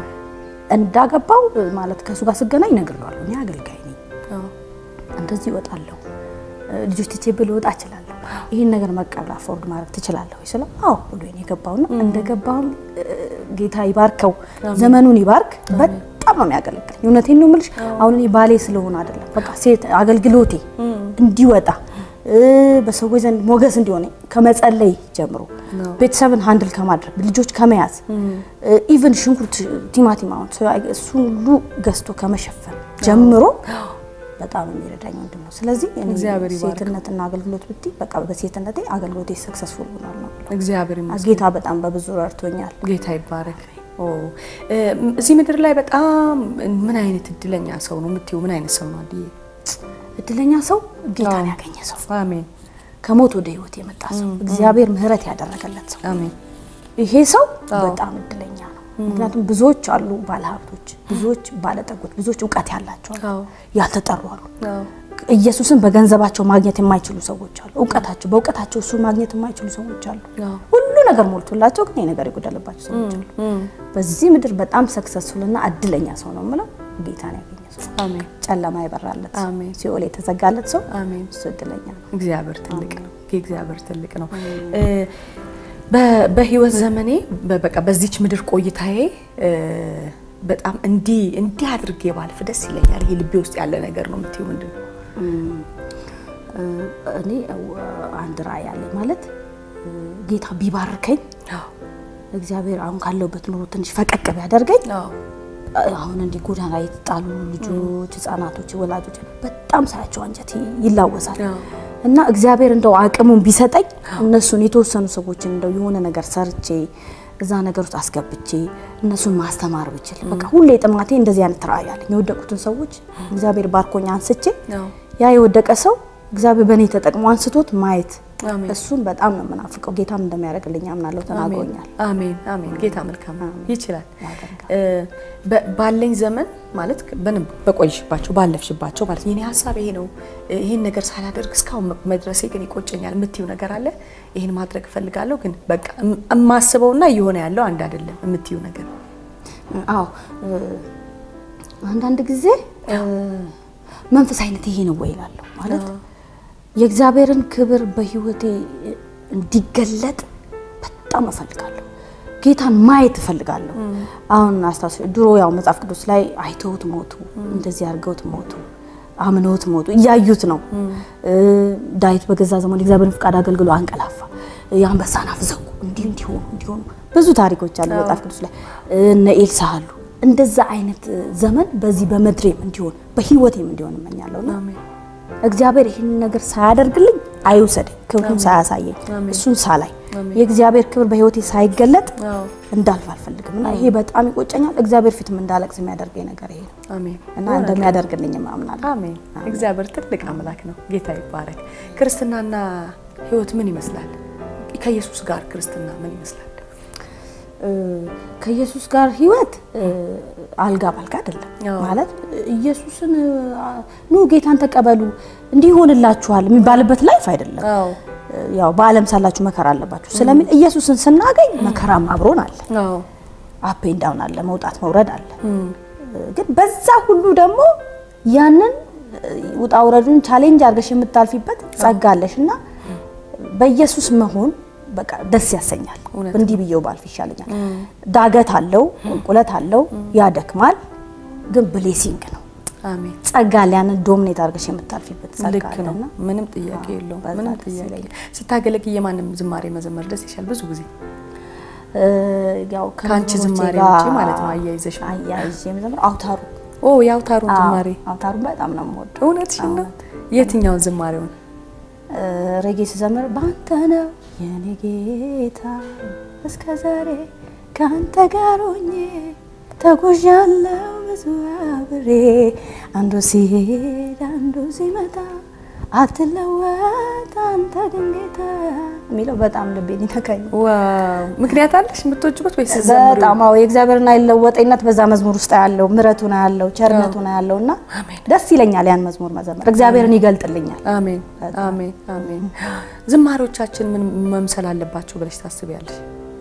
እንዳገባው ማለት ከእሱ ጋር ስገናኝ እነግረዋለሁ። እኔ አገልጋይ ነኝ፣ አዎ እንደዚህ እወጣለሁ፣ ልጆች ትቼ ብል እወጣ እችላለሁ። ይህን ነገር መቀበል አፎርድ ማድረግ ትችላለሁ ወይ ስለው አዎ ብሎ የገባውና እንደገባውም ጌታ ይባርከው፣ ዘመኑን ይባርክ። በጣም ነው የሚያገለግለኝ። እውነቴን ነው የምልሽ። አሁን እኔ ባሌ ስለሆነ አይደለም፣ በቃ ሴት አገልግሎቴ እንዲወጣ እ፣ በሰዎች ዘንድ ሞገስ እንዲሆነ ከመጸለይ ጀምሮ ቤተሰብን ሃንድል ከማድረግ ልጆች ከመያዝ ኢቨን ሽንኩርት፣ ቲማቲም አሁን ሰው አይ- እሱን ሁሉ ገዝቶ ከመሸፈን ጀምሮ በጣም የሚረዳኝ ወንድም ነው። ስለዚህ እኔ እግዚአብሔር ይባርከው። ሴትነትና አገልግሎት ብትይ በቃ በሴትነቴ አገልግሎቴ ሰክሰስፉል ሆኗል ነው የምለው። እግዚአብሔር ይመስገን። ጌታ በጣም በብዙ ረድቶኛል። ጌታ ይባረክ። ኦ እ፣ እዚህ ምድር ላይ በጣም ምን አይነት እድለኛ ሰው ነው የምትይው? ምን አይነት ሰው ነው አድዬ? እድለኛ ሰው ጌታን አዎ። ያገኘ ሰው፣ አሜን ከሞት ወደ ህይወት የመጣ ሰው፣ እግዚአብሔር ምሕረት ያደረገለት ሰው አሜን። ይሄ ሰው አዎ። በጣም እድለኛ ነው። ምክንያቱም ብዙዎች አሉ ባለሀብቶች፣ ብዙዎች ባለጠጎች፣ ብዙዎች እውቀት ያላቸው አሉ፣ አዎ ያልተጠሩ አሉ። አዎ ኢየሱስን በገንዘባቸው ማግኘት የማይችሉ ሰዎች አሉ። እውቀታቸው በእውቀታቸው እሱን ማግኘት የማይችሉ ሰዎች አሉ። አዎ ሁሉ ነገር ሞልቶላቸው ግን ይሄ ነገር የጎደለባቸው ሰዎች አሉ። በዚህ ምድር በጣም ሰክሰስፉልና እድለኛ ሰው ነው የምለው ጌታን ያገኘ ሰው፣ አሜን ጨለማ የበራለት ሰው፣ አሜን። ሲኦል የተዘጋለት ሰው አሜን። እሱ እድለኛ ነው። እግዚአብሔር ትልቅ ነው። እግዚአብሔር ትልቅ ነው። እ፣ በ- በህይወት ዘመኔ በ- በቃ በዚች ምድር ቆይታዬ እ፣ በጣም እንዲህ እንዲህ አድርጌ ባልፍ ደስ ይለኛል። ይሄ ልቤ ውስጥ ያለ ነገር ነው የምትይው ምንድን ነው? እኔ አንድ ራዕይ አለኝ ማለት እ፣ ጌታ ቢባርከኝ እግዚአብሔር አሁን ካለሁበት ኑሮ ትንሽ ፈቀቅ ቢያደርገኝ አዎ አሁን እንዲህ ጎዳና ላይ የተጣሉ ልጆች፣ ህጻናቶች፣ ወላጆች በጣም ሳያቸው አንጀት ይላወሳል አዎ። እና እግዚአብሔር እንደው አቅሙን ቢሰጠኝ እነሱን የተወሰኑ ሰዎችን እንደው የሆነ ነገር ሰርቼ እዛ ነገር ውስጥ አስገብቼ እነሱን ማስተማር ብችል በቃ ሁሌ ጥማቴ እንደዚህ አይነት ራዕይ አለኝ። የወደቁትን ሰዎች እግዚአብሔር ባርኮኝ አንስቼ አዎ። ያ የወደቀ ሰው እግዚአብሔር በእኔ ተጠቅሞ አንስቶት ማየት አሜን። እሱን በጣም ነው የምናፍቀው። ጌታም እንደሚያደርግልኝ አምናለሁ። ተናግሮኛል። አሜን አሜን። ጌታ መልካም ነው፣ ይችላል። ያደርጋል። እ፣ በ- ባለኝ ዘመን ማለት በንም በቆይሽባቸው ባለፍሽባቸው ማለት የኔ ሀሳብ ይሄ ነው፣ እ፣ ይሄን ነገር ሳላደርግ እስካሁን መ- መድረሴ ግን ይቆጨኛል የምትይው ነገር አለ? ይሄን ማድረግ እፈልጋለሁ ግን በቃ እም- የማስበውና እየሆነ ያለው አንድ አይደለም የምትይው ነገር አዎ እ፣ አንዳንድ ጊዜ እ፣ መንፈሳዊነት ይሄ ነው ወይ እላለሁ። ማለት የእግዚአብሔርን ክብር በሕይወቴ እንዲገለጥ በጣም እፈልጋለሁ። ጌታን ማየት እፈልጋለሁ። አሁን አስታውስ ድሮ ያው መጽሐፍ ቅዱስ ላይ አይተውት ሞቱ፣ እንደዚህ አድርገውት ሞቱ፣ አምነውት ሞቱ፣ እያዩት ነው። እ፣ ዳዊት በገዛ ዘመኑ የእግዚአብሔርን ፍቃድ አገልግሎ አንቀላፋ፣ የአንበሳን አፍ ዘጉ፣ እንዲህ እንዲሆኑ እንዲሆኑ ብዙ ታሪኮች አሉ መጽሐፍ ቅዱስ ላይ እነ ኤልሳ አሉ። እንደዛ አይነት ዘመን በዚህ በምድሬም እንዲሆን በህይወቴም እንዲሆን እመኛለሁና አሜን እግዚአብሔር ይህንን ነገር ሳያደርግልኝ አይውሰደኝ፣ ክብሩን ሳያሳየኝ አሜን። እሱን ሳላይ አሜን። የእግዚአብሔር ክብር በህይወቴ ሳይገለጥ አዎ እንዳልፍ አልፈልግም እና ይሄ በጣም ይቆጨኛል። እግዚአብሔር ፊትም እንዳለቅስ የሚያደርገኝ ነገር ይሄ ነው አሜን እና እንደሚያደርግልኝም አምናለሁ። አሜን። እግዚአብሔር ትልቅ አምላክ ነው። ጌታ ይባረክ። ክርስትናና ህይወት ምን ይመስላል? ከኢየሱስ ጋር ክርስትና ምን ይመስላል? እ፣ ከኢየሱስ ጋር ህይወት እ፣ አልጋ ባልጋ አይደለም አዎ። ማለት ኢየሱስን እ፣ ኑ ጌታን ተቀበሉ እንዲህ ይሆንላችኋል የሚባልበት ላይፍ አይደለም። አዎ ያው በዓለም ሳላችሁ መከራ አለባችሁ ስለሚል ኢየሱስን ስናገኝ መከራም አብሮን አለ፣ አዎ አፕ ኤንድ ዳውን አለ፣ መውጣት መውረድ አለ። ግን በዛ ሁሉ ደግሞ ያንን ውጣ ውረዱን ቻሌንጅ አድርገሽ የምታልፊበት ጸጋ አለሽ እና በኢየሱስ መሆን በቃ ደስ ያሰኛል። እውነት እንዲህ ብዬው ባልፍ ይሻለኛል። ዳገት አለው፣ ቁልቁለት አለው፣ ያደክማል፣ ግን ብሌሲንግ ነው። አሜን። ጸጋ አለ፣ ያንን ዶሚኔት አድርገሽ የምታልፊበት ጸጋ ልክ ነው። አለና ምንም ጥያቄ የለውም። በዛ ምንም ደስ ጥያቄ ይለኛል። ስታገለግይ የማንም ዝማሬ መዘመር ደስ ይሻል ብዙ ጊዜ እ፣ ያው ከአንቺ ከመዝሙሮቼ ዝማሬ ጋር ውጪ ማለት ነው አያይዘሽ አያይዤ የምዘምረው አውታሩ ኦ የአውታሩን ዝማሬ አውታሩን በጣም ነው የምወደው። እውነትሽን ነው። የትኛውን ዝማሬውን? እ፣ ሬጌ ስዘምር በአንተ ነው የኔ ጌታ እስከ ዛሬ ከአንተ ጋር ሆኜ ተጉዣለሁ ብዙ አብሬ አንዱ ሲሄድ አንዱ ሲመጣ አትለወጥ አንተ ግን ጌታ የሚለው በጣም ልቤን ይነካኝ። ዋው ምክንያት አለሽ የምትወጂበት ወይስ ስትዘምሪው? በጣም አዎ የእግዚአብሔርን አይለወጠኝነት በዛ መዝሙር ውስጥ ያለው ምሕረቱን ያለው ቸርነቱን ያለው እና አሜን። ደስ ይለኛል ያን መዝሙር መዘመር እግዚአብሔርን ይገልጥልኛል። አሜን አሜን አሜን። ዝማሬዎቻችን ምን መምሰል አለባቸው ብለሽ ታስቢያለሽ?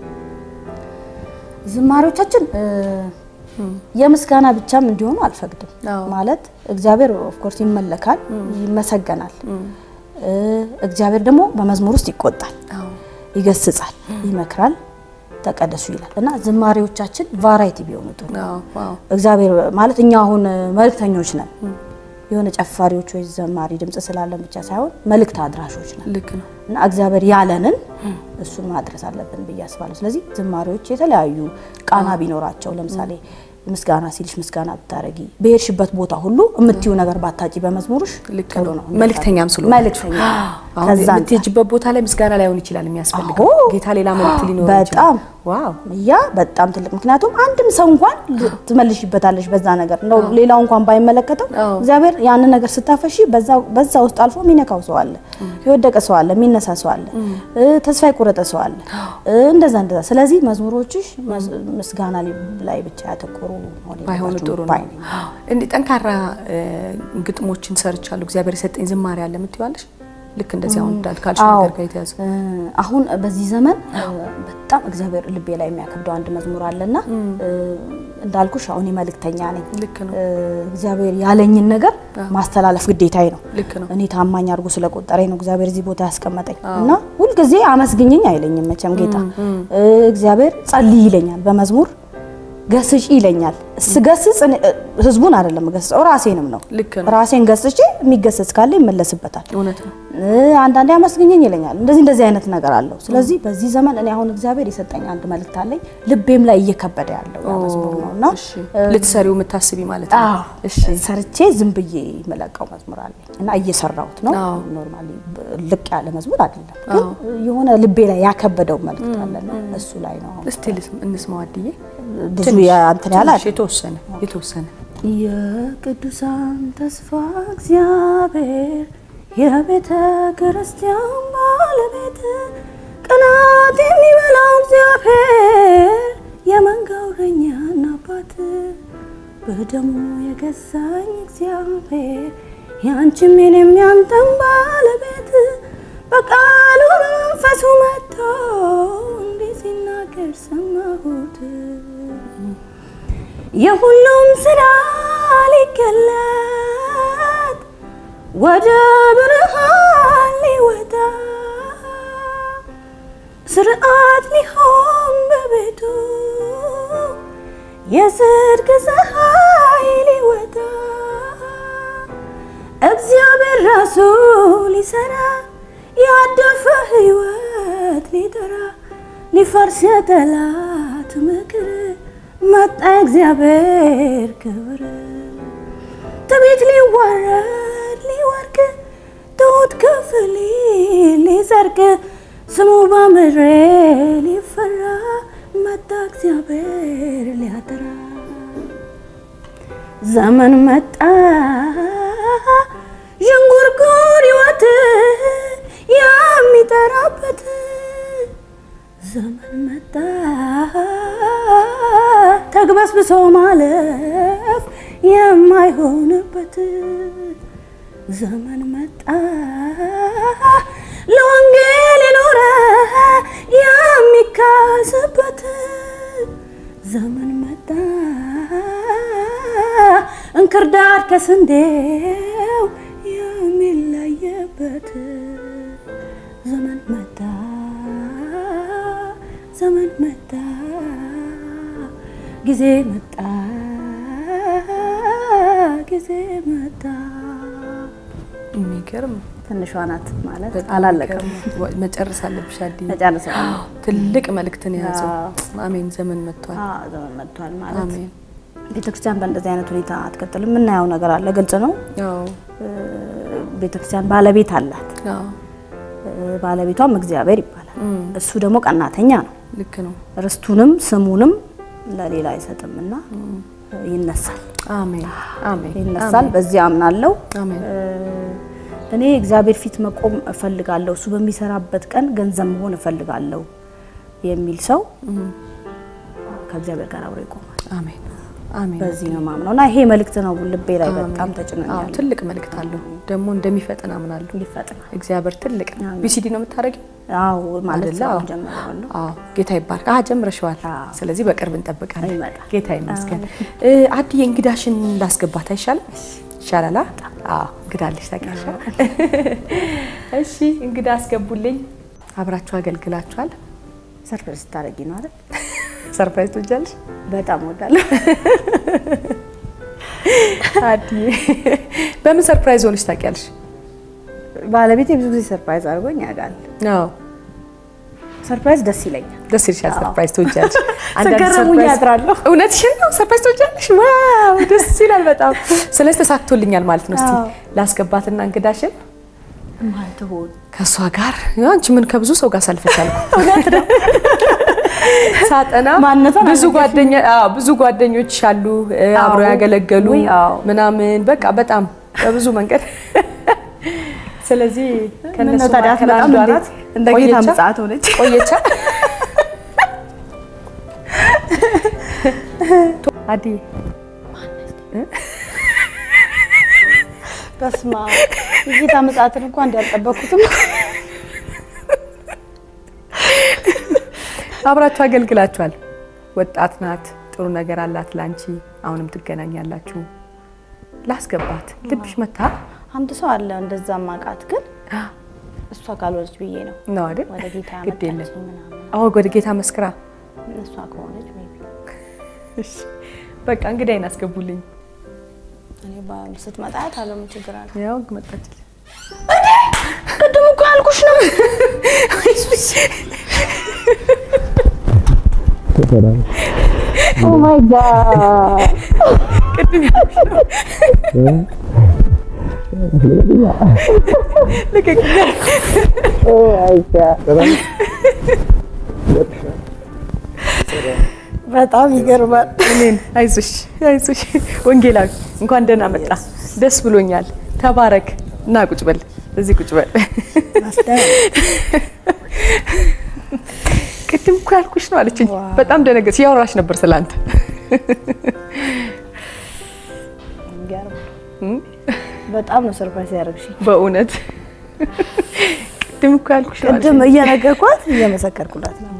ዝማሬዎቻችን እ፣ የምስጋና ብቻም እንዲሆኑ አልፈቅድም። አዎ። ማለት እግዚአብሔር ኦፍኮርስ ይመለካል፣ ይመሰገናል። እ፣ እግዚአብሔር ደግሞ በመዝሙር ውስጥ ይቆጣል፣ አዎ ይገስጻል፣ ይመክራል፣ ተቀደሱ ይላል እና ዝማሬዎቻችን ቫራይቲ ቢሆኑ ጥሩ ነው። አዎ አዎ እግዚአብሔር ማለት እኛ አሁን መልእክተኞች ነን። የሆነ ጨፋሪዎች ወይ ዘማሪ ድምጽ ስላለን ብቻ ሳይሆን መልእክት አድራሾች ነን ልክ ነው። እና እግዚአብሔር ያለንን እሱን ማድረስ አለብን ብዬ አስባለሁ። ስለዚህ ዝማሬዎች የተለያዩ ቃና ቢኖራቸው ለምሳሌ ምስጋና ሲልሽ ምስጋና ብታረጊ በሄድሽበት ቦታ ሁሉ የምትዩ ነገር ባታጪ በመዝሙርሽ ልክ ጥሩ ነው። ነው። መልእክተኛም ስለሆነ መልእክተኛ አሁን ከዛ አንጻር የምትሄጂበት ቦታ ላይ ምስጋና ላይሆን ይችላል የሚያስፈልገው አዎ። ጌታ ሌላ መልእክት ሊኖር በጣም ይችላል። ዋው ያ በጣም ትልቅ ምክንያቱም አንድም ሰው እንኳን ትመልሽበታለሽ በዛ ነገር እንደው ሌላው እንኳን ባይመለከተው አዎ። እግዚአብሔር ያንን ነገር ስታፈሺ በዛ በዛ ውስጥ አልፎ የሚነካው ሰው አለ፣ የወደቀ ሰው አለ፣ የሚነሳ ሰው አለ፣ እ፣ ተስፋ የቆረጠ ሰው አለ፣ እ፣ እንደዛ እንደዛ። ስለዚህ መዝሙሮችሽ መዝ- ምስጋና ላይ ብቻ ያተኮሩ መሆን ባይሆኑ የለባቸውም ጥሩ ነው። ባይ ነኝ። እንዲህ ጠንካራ እ፣ ግጥሞችን ሰርቻለሁ እግዚአብሔር የሰጠኝ ዝማሬ አለ የምትይዋለሽ? ልክ እንደዚህ አሁን እንዳልካልሽ አዎ። ነገር ጋር የተያዘ እ፣ አሁን በዚህ ዘመን እ፣ በጣም እግዚአብሔር ልቤ ላይ የሚያከብደው አንድ መዝሙር አለና እ፣ እንዳልኩሽ አሁን የመልእክተኛ ነኝ። ልክ ነው። እ፣ እግዚአብሔር ያለኝን ነገር ማስተላለፍ ግዴታዬ ነው። ልክ ነው። እኔ ታማኝ አድርጎ ስለቆጠረኝ ነው እግዚአብሔር እዚህ ቦታ ያስቀመጠኝ እና ሁልጊዜ አመስግኝኝ አይለኝም መቼም ጌታ እ፣ እግዚአብሔር ጸልይ ይለኛል በመዝሙር ገስጪ ይለኛል። ስገስጽ እኔ- ህዝቡን አይደለም ገስጸው ራሴንም ነው። ልክ ነው። ራሴን ገስጬ የሚገሰጽ ካለ ይመለስበታል። እውነት ነው። እ፣ አንዳንዴ አመስግኘኝ ይለኛል። እንደዚህ እንደዚህ አይነት ነገር አለው። ስለዚህ በዚህ ዘመን እኔ አሁን እግዚአብሔር የሰጠኝ አንድ መልእክት አለኝ። ልቤም ላይ እየከበደ ያለው ያ መዝሙር ነው እና እሺ ልትሰሪው የምታስቢ ማለት ነው። አዎ እሺ ሰርቼ ዝም ብዬ የምለቀው መዝሙር አለኝ እና እየሰራሁት ነው። አዎ። ኖርማሊ ልቅ ያለ መዝሙር አይደለም፣ ግን የሆነ ልቤ ላይ ያከበደው መልእክት አለና እሱ ላይ ነው አሁን እስቲ ልስም- እንስማው አድዬ ብዙ ትንሽ- እንትን ያለ ትንሽ የተወሰነ የተወሰነ የቅዱሳን ተስፋ እግዚአብሔር የቤተ ክርስቲያን ባለቤት ቅናት የሚበላው እግዚአብሔር የመንጋው እረኛና አባት በደሙ የገዛኝ እግዚአብሔር ያንቺም የኔም ያንተም ባለቤት በቃሉ በመንፈሱ መጥቶ እንዲህ ሲናገር ሰማሁት። የሁሉም ስራ ሊገለጥ ወደ ብርሃን ሊወጣ ስርዓት ሊሆን በቤቱ የጽድቅ ፀሐይ ሊወጣ እግዚአብሔር ራሱ ሊሰራ ያደፈ ሕይወት ሊጠራ ሊፈርስ የጠላት ምክር መጣ እግዚአብሔር ክብር ትዕቢት ሊዋረድ ሊወርቅ ትሑት ከፍ ሊል ሊጸድቅ ስሙ በምድር ሊፈራ መጣ እግዚአብሔር ሊያጠራ ዘመን መጣ ዥንጉርጉር ሕይወት የሚጠራበት ዘመን መጣ ተግበስብሶ ማለፍ የማይሆንበት ዘመን መጣ ለወንጌል የኖረ የሚካስበት ዘመን መጣ እንክርዳድ ከስንዴው የሚለየበት ዘመን መጣ ዘመን መጣ ጊዜ መጣ ጊዜ መጣ የሚገርም ትንሿ ናት ማለት በጣም አላለቀም። የሚገርም። መጨረስ አለብሽ አድዬ። መጨረሻለሁ። ትልቅ መልእክትን የያዘው አዎ። አሜን። ዘመን መጥቷል። አዎ ዘመን መጥቷል ማለት አሜን። ቤተክርስቲያን በእንደዚህ አይነት ሁኔታ አትቀጥልም። የምናየው ነገር አለ፣ ግልጽ ነው። አዎ ቤተክርስቲያን ባለቤት አላት። አዎ እ፣ ባለቤቷም እግዚአብሔር ይባላል። እም፣ እሱ ደግሞ ቀናተኛ ነው። ልክ ነው። ርስቱንም ስሙንም ለሌላ አይሰጥም እና ይነሳል አሜን አሜን ይነሳል። በዚህ አምናለሁ። አሜን እ፣ እኔ እግዚአብሔር ፊት መቆም እፈልጋለሁ፣ እሱ በሚሰራበት ቀን ገንዘብ መሆን እፈልጋለሁ የሚል ሰው ከእግዚአብሔር ጋር አብሮ ይቆማል። አሜን አሜን። በዚህ ነው ማምነው እና ይሄ መልእክት ነው ልቤ ላይ በጣም አዎ ተጭኖኛል። ትልቅ መልእክት አለው ደግሞ እንደሚፈጥን አምናለሁ። ይፈጥናል። እግዚአብሔር ትልቅ ነው። አሜን። ቢሲዲ ነው የምታደርጊው? አዎ ማለት አይደለ? ነው አዎ። ጀምረዋለሁ። አዎ ጌታ ይባርክ። አዎ ጀምረሽዋል። አዎ። ስለዚህ በቅርብ እንጠብቃለን። ይመጣል። ጌታ ይመስገን። አድዬ እንግዳሽን ላስገባት አይሻልም? ይሻላል። አዎ እንግዳለሽ ታውቂያለሽ። እሺ እንግዳ አስገቡልኝ። አብራችሁ አገልግላችኋል። ሰርፕራይዝ ስታደርጊ ነው አይደል? ሰርፕራይዝ ትወጃለሽ? በጣም እወዳለሁ። አድዬ በምን ሰርፕራይዝ ሆነሽ ታውቂያለሽ? ባለቤቴ ብዙ ጊዜ ሰርፕራይዝ አድርጎኝ ያውቃል። አዎ ሰርፕራይዝ ደስ ይለኛል። ደስ ይልሻል። ሰርፕራይዝ ትወጃለሽ? ስገረሙኝ ሰርፕራይዝ- ያድራለሁ። እውነትሽን ነው። ሰርፕራይዝ ትወጃለሽ? ዋው ደስ ይላል በጣም። ስለዚህ ተሳክቶልኛል ማለት ነው። እስቲ አዎ። ላስገባትና እንግዳሽን ማን ትሆን? ከእሷ ጋር አንቺ ምን ከብዙ ሰው ጋር ሳልፈሻል ሳጠና ማንነቷን ብዙ ጓደኛ አዎ ብዙ ጓደኞች አሉ እ፣ አብረው አዎ። ያገለገሉ ውይ፣ አዎ። ምናምን በቃ በጣም በብዙ መንገድ ስለዚህ ከነሱ ምነው ታዲያ መካከል አትመጣም አንዷ እንዴ? ናት። እንደ ጌታ ቆየቻ? ምጽአት ሆነች። ቆየቻ አዲ በስመ አብ የጌታ ምጽአትን እንኳን እንዲያልጠበኩትም አብራችሁ አገልግላችኋል። ወጣት ናት፣ ጥሩ ነገር አላት ላንቺ። አሁንም ትገናኛላችሁ። ላስገባት ልብሽ መታ አንድ ሰው አለ እንደዛ ማቃት ግን እሷ ካልሆነች ብዬ ነው ነው አይደል? ወደ ጌታ ግድ የለም። ያመጣችኝ ምናምን አዎ ወደ ጌታ መስክራ እሷ ከሆነች maybe እሺ በቃ እንግዲህ አይን አስገቡልኝ። እኔ ባ- ስትመጣ ታለው ምን ችግር አለ? ያው መጣችልኝ። ቅድም እኮ ያልኩሽ ነው። ኦ ማይ ጋድ ልቀቅኛ። በጣም ይገርማል። እኔን አይዞሽ አይዞሽ። ወንጌላዊ እንኳን ደህና መጣ። ደስ ብሎኛል። ተባረክ እና ቁጭ በል እዚህ ቁጭ በል። ቅድም እኮ ያልኩሽ ነው አለችኝ። በጣም ደነገጥሽ። ያወራሽ ነበር ስላንተ። በጣም ነው ሰርፕራይዝ ያደረግሽኝ። በእውነት ቅድም እኮ ያልኩሽ ነው ቅድም አለችኝ። እየነገርኳት እየመሰከርኩላት ነው።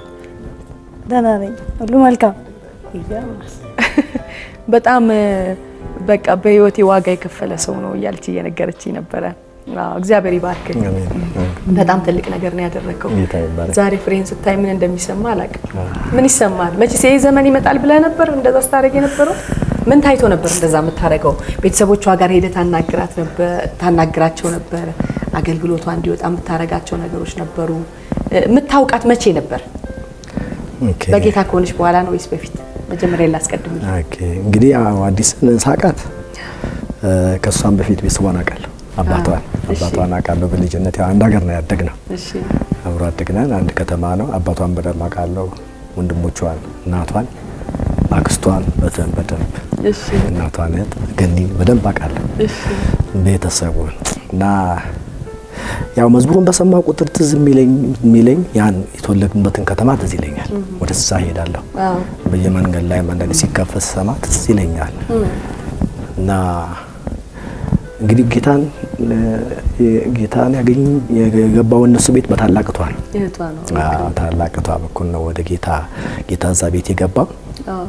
ደህና ነኝ፣ ሁሉ መልካም። ይገርማል። በጣም እ፣ በቃ በህይወቴ ዋጋ የከፈለ ሰው ነው እያለች እየነገረችኝ ነበረ። አዎ፣ እግዚአብሔር ይባርክ። በጣም ትልቅ ነገር ነው ያደረገው። ጌታ ይባረክ። ዛሬ ፍሬን ስታይ ምን እንደሚሰማ አላውቅም። ምን ይሰማል? መቼስ ይሄ ዘመን ይመጣል ብለህ ነበር እንደዛ ስታደርግ የነበረው? ምን ታይቶ ነበር እንደዛ የምታደርገው? ቤተሰቦቿ ጋር ሄደህ ታናግራት ነበር ታናግራቸው ነበር? አገልግሎቷ እንዲወጣ የምታደርጋቸው ነገሮች ነበሩ? እ፣ የምታውቃት መቼ ነበር? ኦኬ። በጌታ ከሆነች በኋላ ነው ወይስ በፊት? መጀመሪያ ላስቀድም። ኦኬ። እንግዲህ ያው አዲስን ሳቃት እ፣ ከእሷም በፊት ቤተሰቧን አውቃለሁ። አባቷን እሺ። አባቷን አውቃለሁ። በልጅነት ያው አንድ ሀገር ነው ያደግነው። እሺ አብሮ አደግነን። አንድ ከተማ ነው። አባቷን በደንብ አውቃለሁ። ወንድሞቿን፣ እናቷን፣ አክስቷን በደንብ በደንብ እሺ እናቷን እህት ገኒ በደንብ አውቃለሁ። እሺ ቤተሰቡን እና ያው መዝሙሩን በሰማ ቁጥር ትዝ የሚለኝ የሚለኝ ያን የተወለድንበትን ከተማ ትዝ ይለኛል። ወደዛ ሄዳለሁ። አዎ በየመንገድ ላይ አንዳንድ ሲከፈት ሰማ ትዝ ይለኛል እና እንግዲህ ጌታን እ፣ ጌታን ያገኝ የገባው እነሱ ቤት በታላቅቷ ነው። እህቷ ነው። አዎ፣ ታላቅቷ በኩል ነው ወደ ጌታ ጌታ እዛ ቤት የገባው። አዎ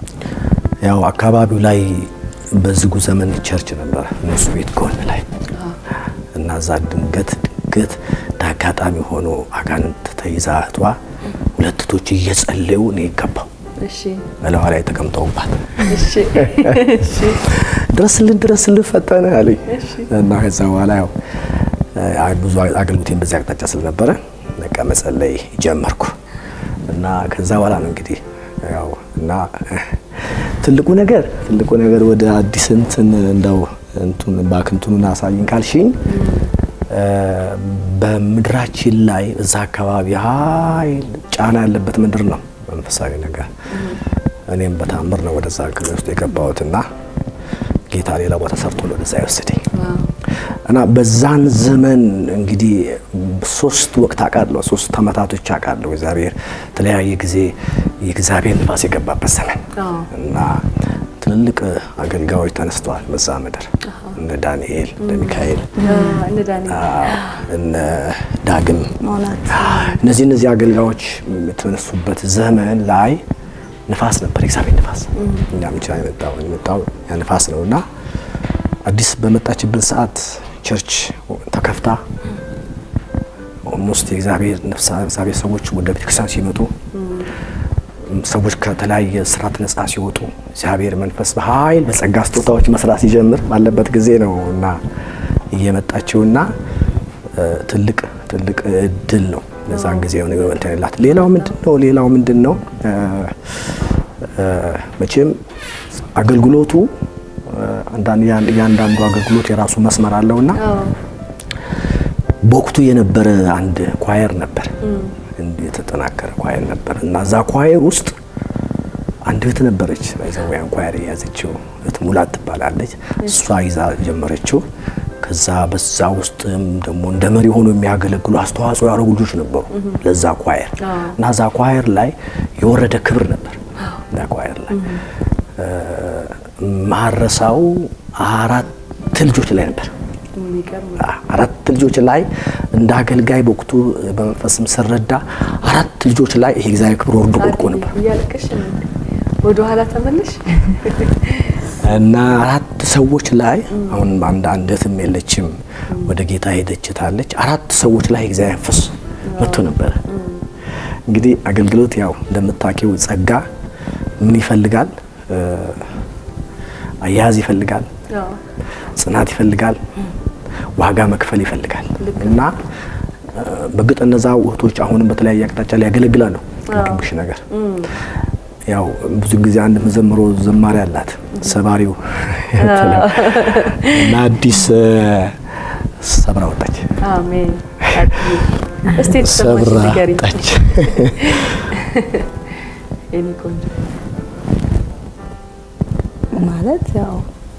ያው አካባቢው ላይ በዝጉ ዘመን ቸርች ነበር እነሱ ቤት ጎን ላይ እና እዛ ድንገት ድንገት እንዳጋጣሚ ሆኖ አጋንንት ተይዛ እህቷ ሁለት እህቶች እየጸለዩ ነው የገባው እሺ በላዋ ላይ ተቀምጠውባት እሺ እሺ ድረስልን ድረስልን ፈጠነ አለኝ እሺ እና ከዛ በኋላ ያው አ- ብዙ አገልግሎቴን በዚህ አቅጣጫ ስለነበረ በቃ መጸለይ ጀመርኩ እና ከዛ በኋላ ነው እንግዲህ ያው እና ትልቁ ነገር ትልቁ ነገር ወደ አዲስ እንትን እንደው እንቱን ባክንቱን አሳይኝ ካልሽኝ እ፣ በምድራችን ላይ እዛ አካባቢ ኃይል ጫና ያለበት ምድር ነው መንፈሳዊ ነገር። እኔም በታምር ነው ወደዛ ክልል ውስጥ የገባሁትና ጌታ ሌላ ቦታ ሰርቶ ነው ወደዛ ይወሰደኝ እና በዛን ዘመን እንግዲህ ሶስት ወቅት አውቃለሁ፣ ሶስት አመታቶች አውቃለሁ። እግዚአብሔር የተለያየ ጊዜ የእግዚአብሔር ንፋስ የገባበት ዘመን አዎ እና ትልልቅ አገልጋዮች ተነስተዋል በዛ ምድር እነ ዳንኤል እነ ሚካኤል እነ ዳንኤል አዎ፣ እነ ዳግም መሆናት እነዚህ እነዚህ አገልጋዮች የተነሱበት ዘመን ላይ ንፋስ ነበር፣ የእግዚአብሔር ንፋስ እኛ ብቻ የመጣው የመጣው ያ ንፋስ ነው እና አዲስ በመጣችበት ሰዓት ቸርች ተከፍታ ኦልሞስት የእግዚአብሔር ነፍሳ እግዚአብሔር ሰዎች ወደ ቤተክርስቲያን ሲመጡ ሰዎች ከተለያየ ስራት ነጻ ሲወጡ እግዚአብሔር መንፈስ በኃይል በጸጋ ስጦታዎች መስራት ሲጀምር ባለበት ጊዜ ነው እና እየመጣችውና እ፣ ትልቅ ትልቅ እድል ነው በዛን ጊዜ የሆነ እንትን የላት። ሌላው ምንድን ነው? ሌላው ምንድን ነው? እ፣ እ፣ መቼም አገልግሎቱ እ፣ አንዳንድ ያን- እያንዳንዱ አገልግሎት የራሱ መስመር አለውና አዎ በወቅቱ የነበረ አንድ ኳየር ነበር፣ እንዲህ የተጠናከረ ኳየር ነበር እና እዛ ኳየር ውስጥ አንድ እህት ነበረች። ያን ኳየር የያዘችው እህት ሙላት ትባላለች። እሷ ይዛ ጀመረችው። ከዛ በዛ ውስጥም ደግሞ እንደ መሪ ሆኖ የሚያገለግሉ አስተዋጽኦ ያደረጉ ልጆች ነበሩ ለዛ ኳየር እና እዛ ኳየር ላይ የወረደ ክብር ነበር። እዛ ኳየር ላይ ማረሳው አራት ልጆች ላይ ነበር የሚገርም አራት ልጆች ላይ እንደ አገልጋይ በወቅቱ በመንፈስም ስረዳ አራት ልጆች ላይ ይሄ እግዚአብሔር ክብር ወርዶ ወድቆ ነበር እያለቀሽ ወደ ኋላ ተመለሽ። እና አራት ሰዎች ላይ አሁን አንድ አንድ እህትም የለችም ወደ ጌታ ሄደች ታለች። አራት ሰዎች ላይ እግዚአብሔር መንፈስ መጥቶ ነበረ። እንግዲህ አገልግሎት ያው እንደምታውቂው ጸጋ ምን ይፈልጋል? አያያዝ ይፈልጋል፣ ጽናት ይፈልጋል፣ ዋጋ መክፈል ይፈልጋል እና በእርግጥ እነዛ እህቶች አሁንም በተለያየ አቅጣጫ ላይ ያገለግላሉ። ግብሽ ነገር ያው ብዙ ጊዜ አንድ መዘምሮ ዘማሪ አላት ሰባሪው እና አዲስ ሰብራ ወጣች። አሜን። እስቲ ሰብራ ተሰማሽ ንገሪኝ ወጣች። የኔ ቆንጆ። ማለት ያው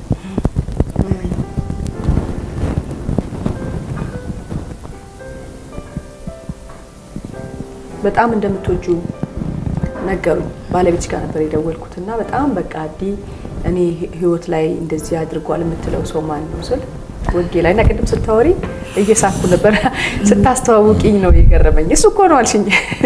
በጣም እንደምትወጁ ነገሩኝ። ባለቤትሽ ጋር ነበር የደወልኩት እና በጣም በቃ አዲ እኔ ህይወት ላይ እንደዚህ አድርጓል የምትለው ሰው ማን ነው ስል ወጌ ላይ እና ቅድም ስታወሪ እየሳኩ ነበር። ስታስተዋውቂኝ ነው የገረመኝ። እሱ እኮ ነው አልሽኝ።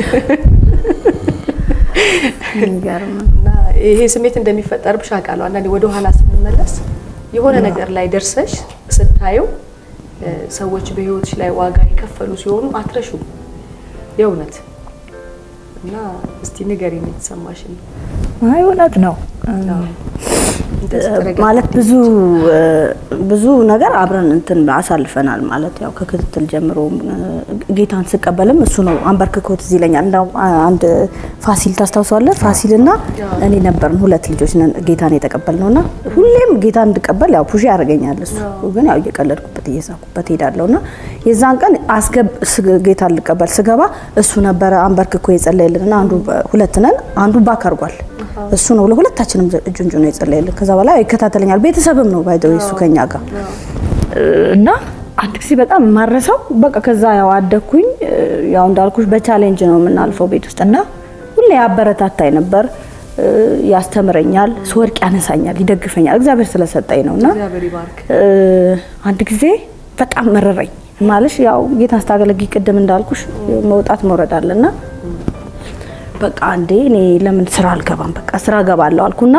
የሚገርም እና ይሄ ስሜት እንደሚፈጠርብሽ አውቃለሁ። አንዳንዴ ወደ ኋላ ስንመለስ የሆነ ነገር ላይ ደርሰሽ ስታየው እ ሰዎች በህይወትሽ ላይ ዋጋ የከፈሉ ሲሆኑ አትረሹም የእውነት እና እስቲ ንገሪኝ የተሰማሽን። አይ እውነት ነው። እንደዚህ ተረጋግተሽ ማለት ብዙ ብዙ ነገር አብረን እንትን አሳልፈናል። ማለት ያው ከክትትል ጀምሮ ጌታን ስቀበልም እሱ ነው አንበርክኮት እዚህ ይለኛል። እንደው አንድ ፋሲል ታስታውሳለህ? ፋሲልና እኔ ነበርን ሁለት ልጆች ነን ጌታን የተቀበልነው እና ሁሌም ጌታን እንድቀበል ያው ፑሽ ያደርገኛል እሱ ግን ያው እየቀለድኩበት እየሳኩበት ሄዳለሁ እና የዛን ቀን አስገብ ስ- ጌታን ልቀበል ስገባ እሱ ነበረ አንበርክኮ የጸለየልን እና አንዱ ሁለት ነን አንዱ ባክ አድርጓል እሱ ነው ለሁለታችንም እጁን ጁ ነው የጸለየልን። ከዛ በላይ ይከታተለኛል። ቤተሰብም ነው ባይደው እሱ ከኛ ጋር እና አንድ ጊዜ በጣም የማረሰው በቃ ከዛ ያው አደግኩኝ። ያው እንዳልኩሽ በቻሌንጅ ነው የምናልፈው ቤት ውስጥ እና ሁሌ ያበረታታኝ ነበር፣ ያስተምረኛል፣ ስወድቅ ያነሳኛል፣ ይደግፈኛል። እግዚአብሔር ስለሰጠኝ ነው እና እግዚአብሔር ይባርክ። አንድ ጊዜ በጣም መረረኝ ማለሽ ያው ጌታን ስታገለግይ ቅድም እንዳልኩሽ መውጣት መውረድ አለና በቃ አንዴ እኔ ለምን ስራ አልገባም በቃ ስራ ገባለሁ አልኩና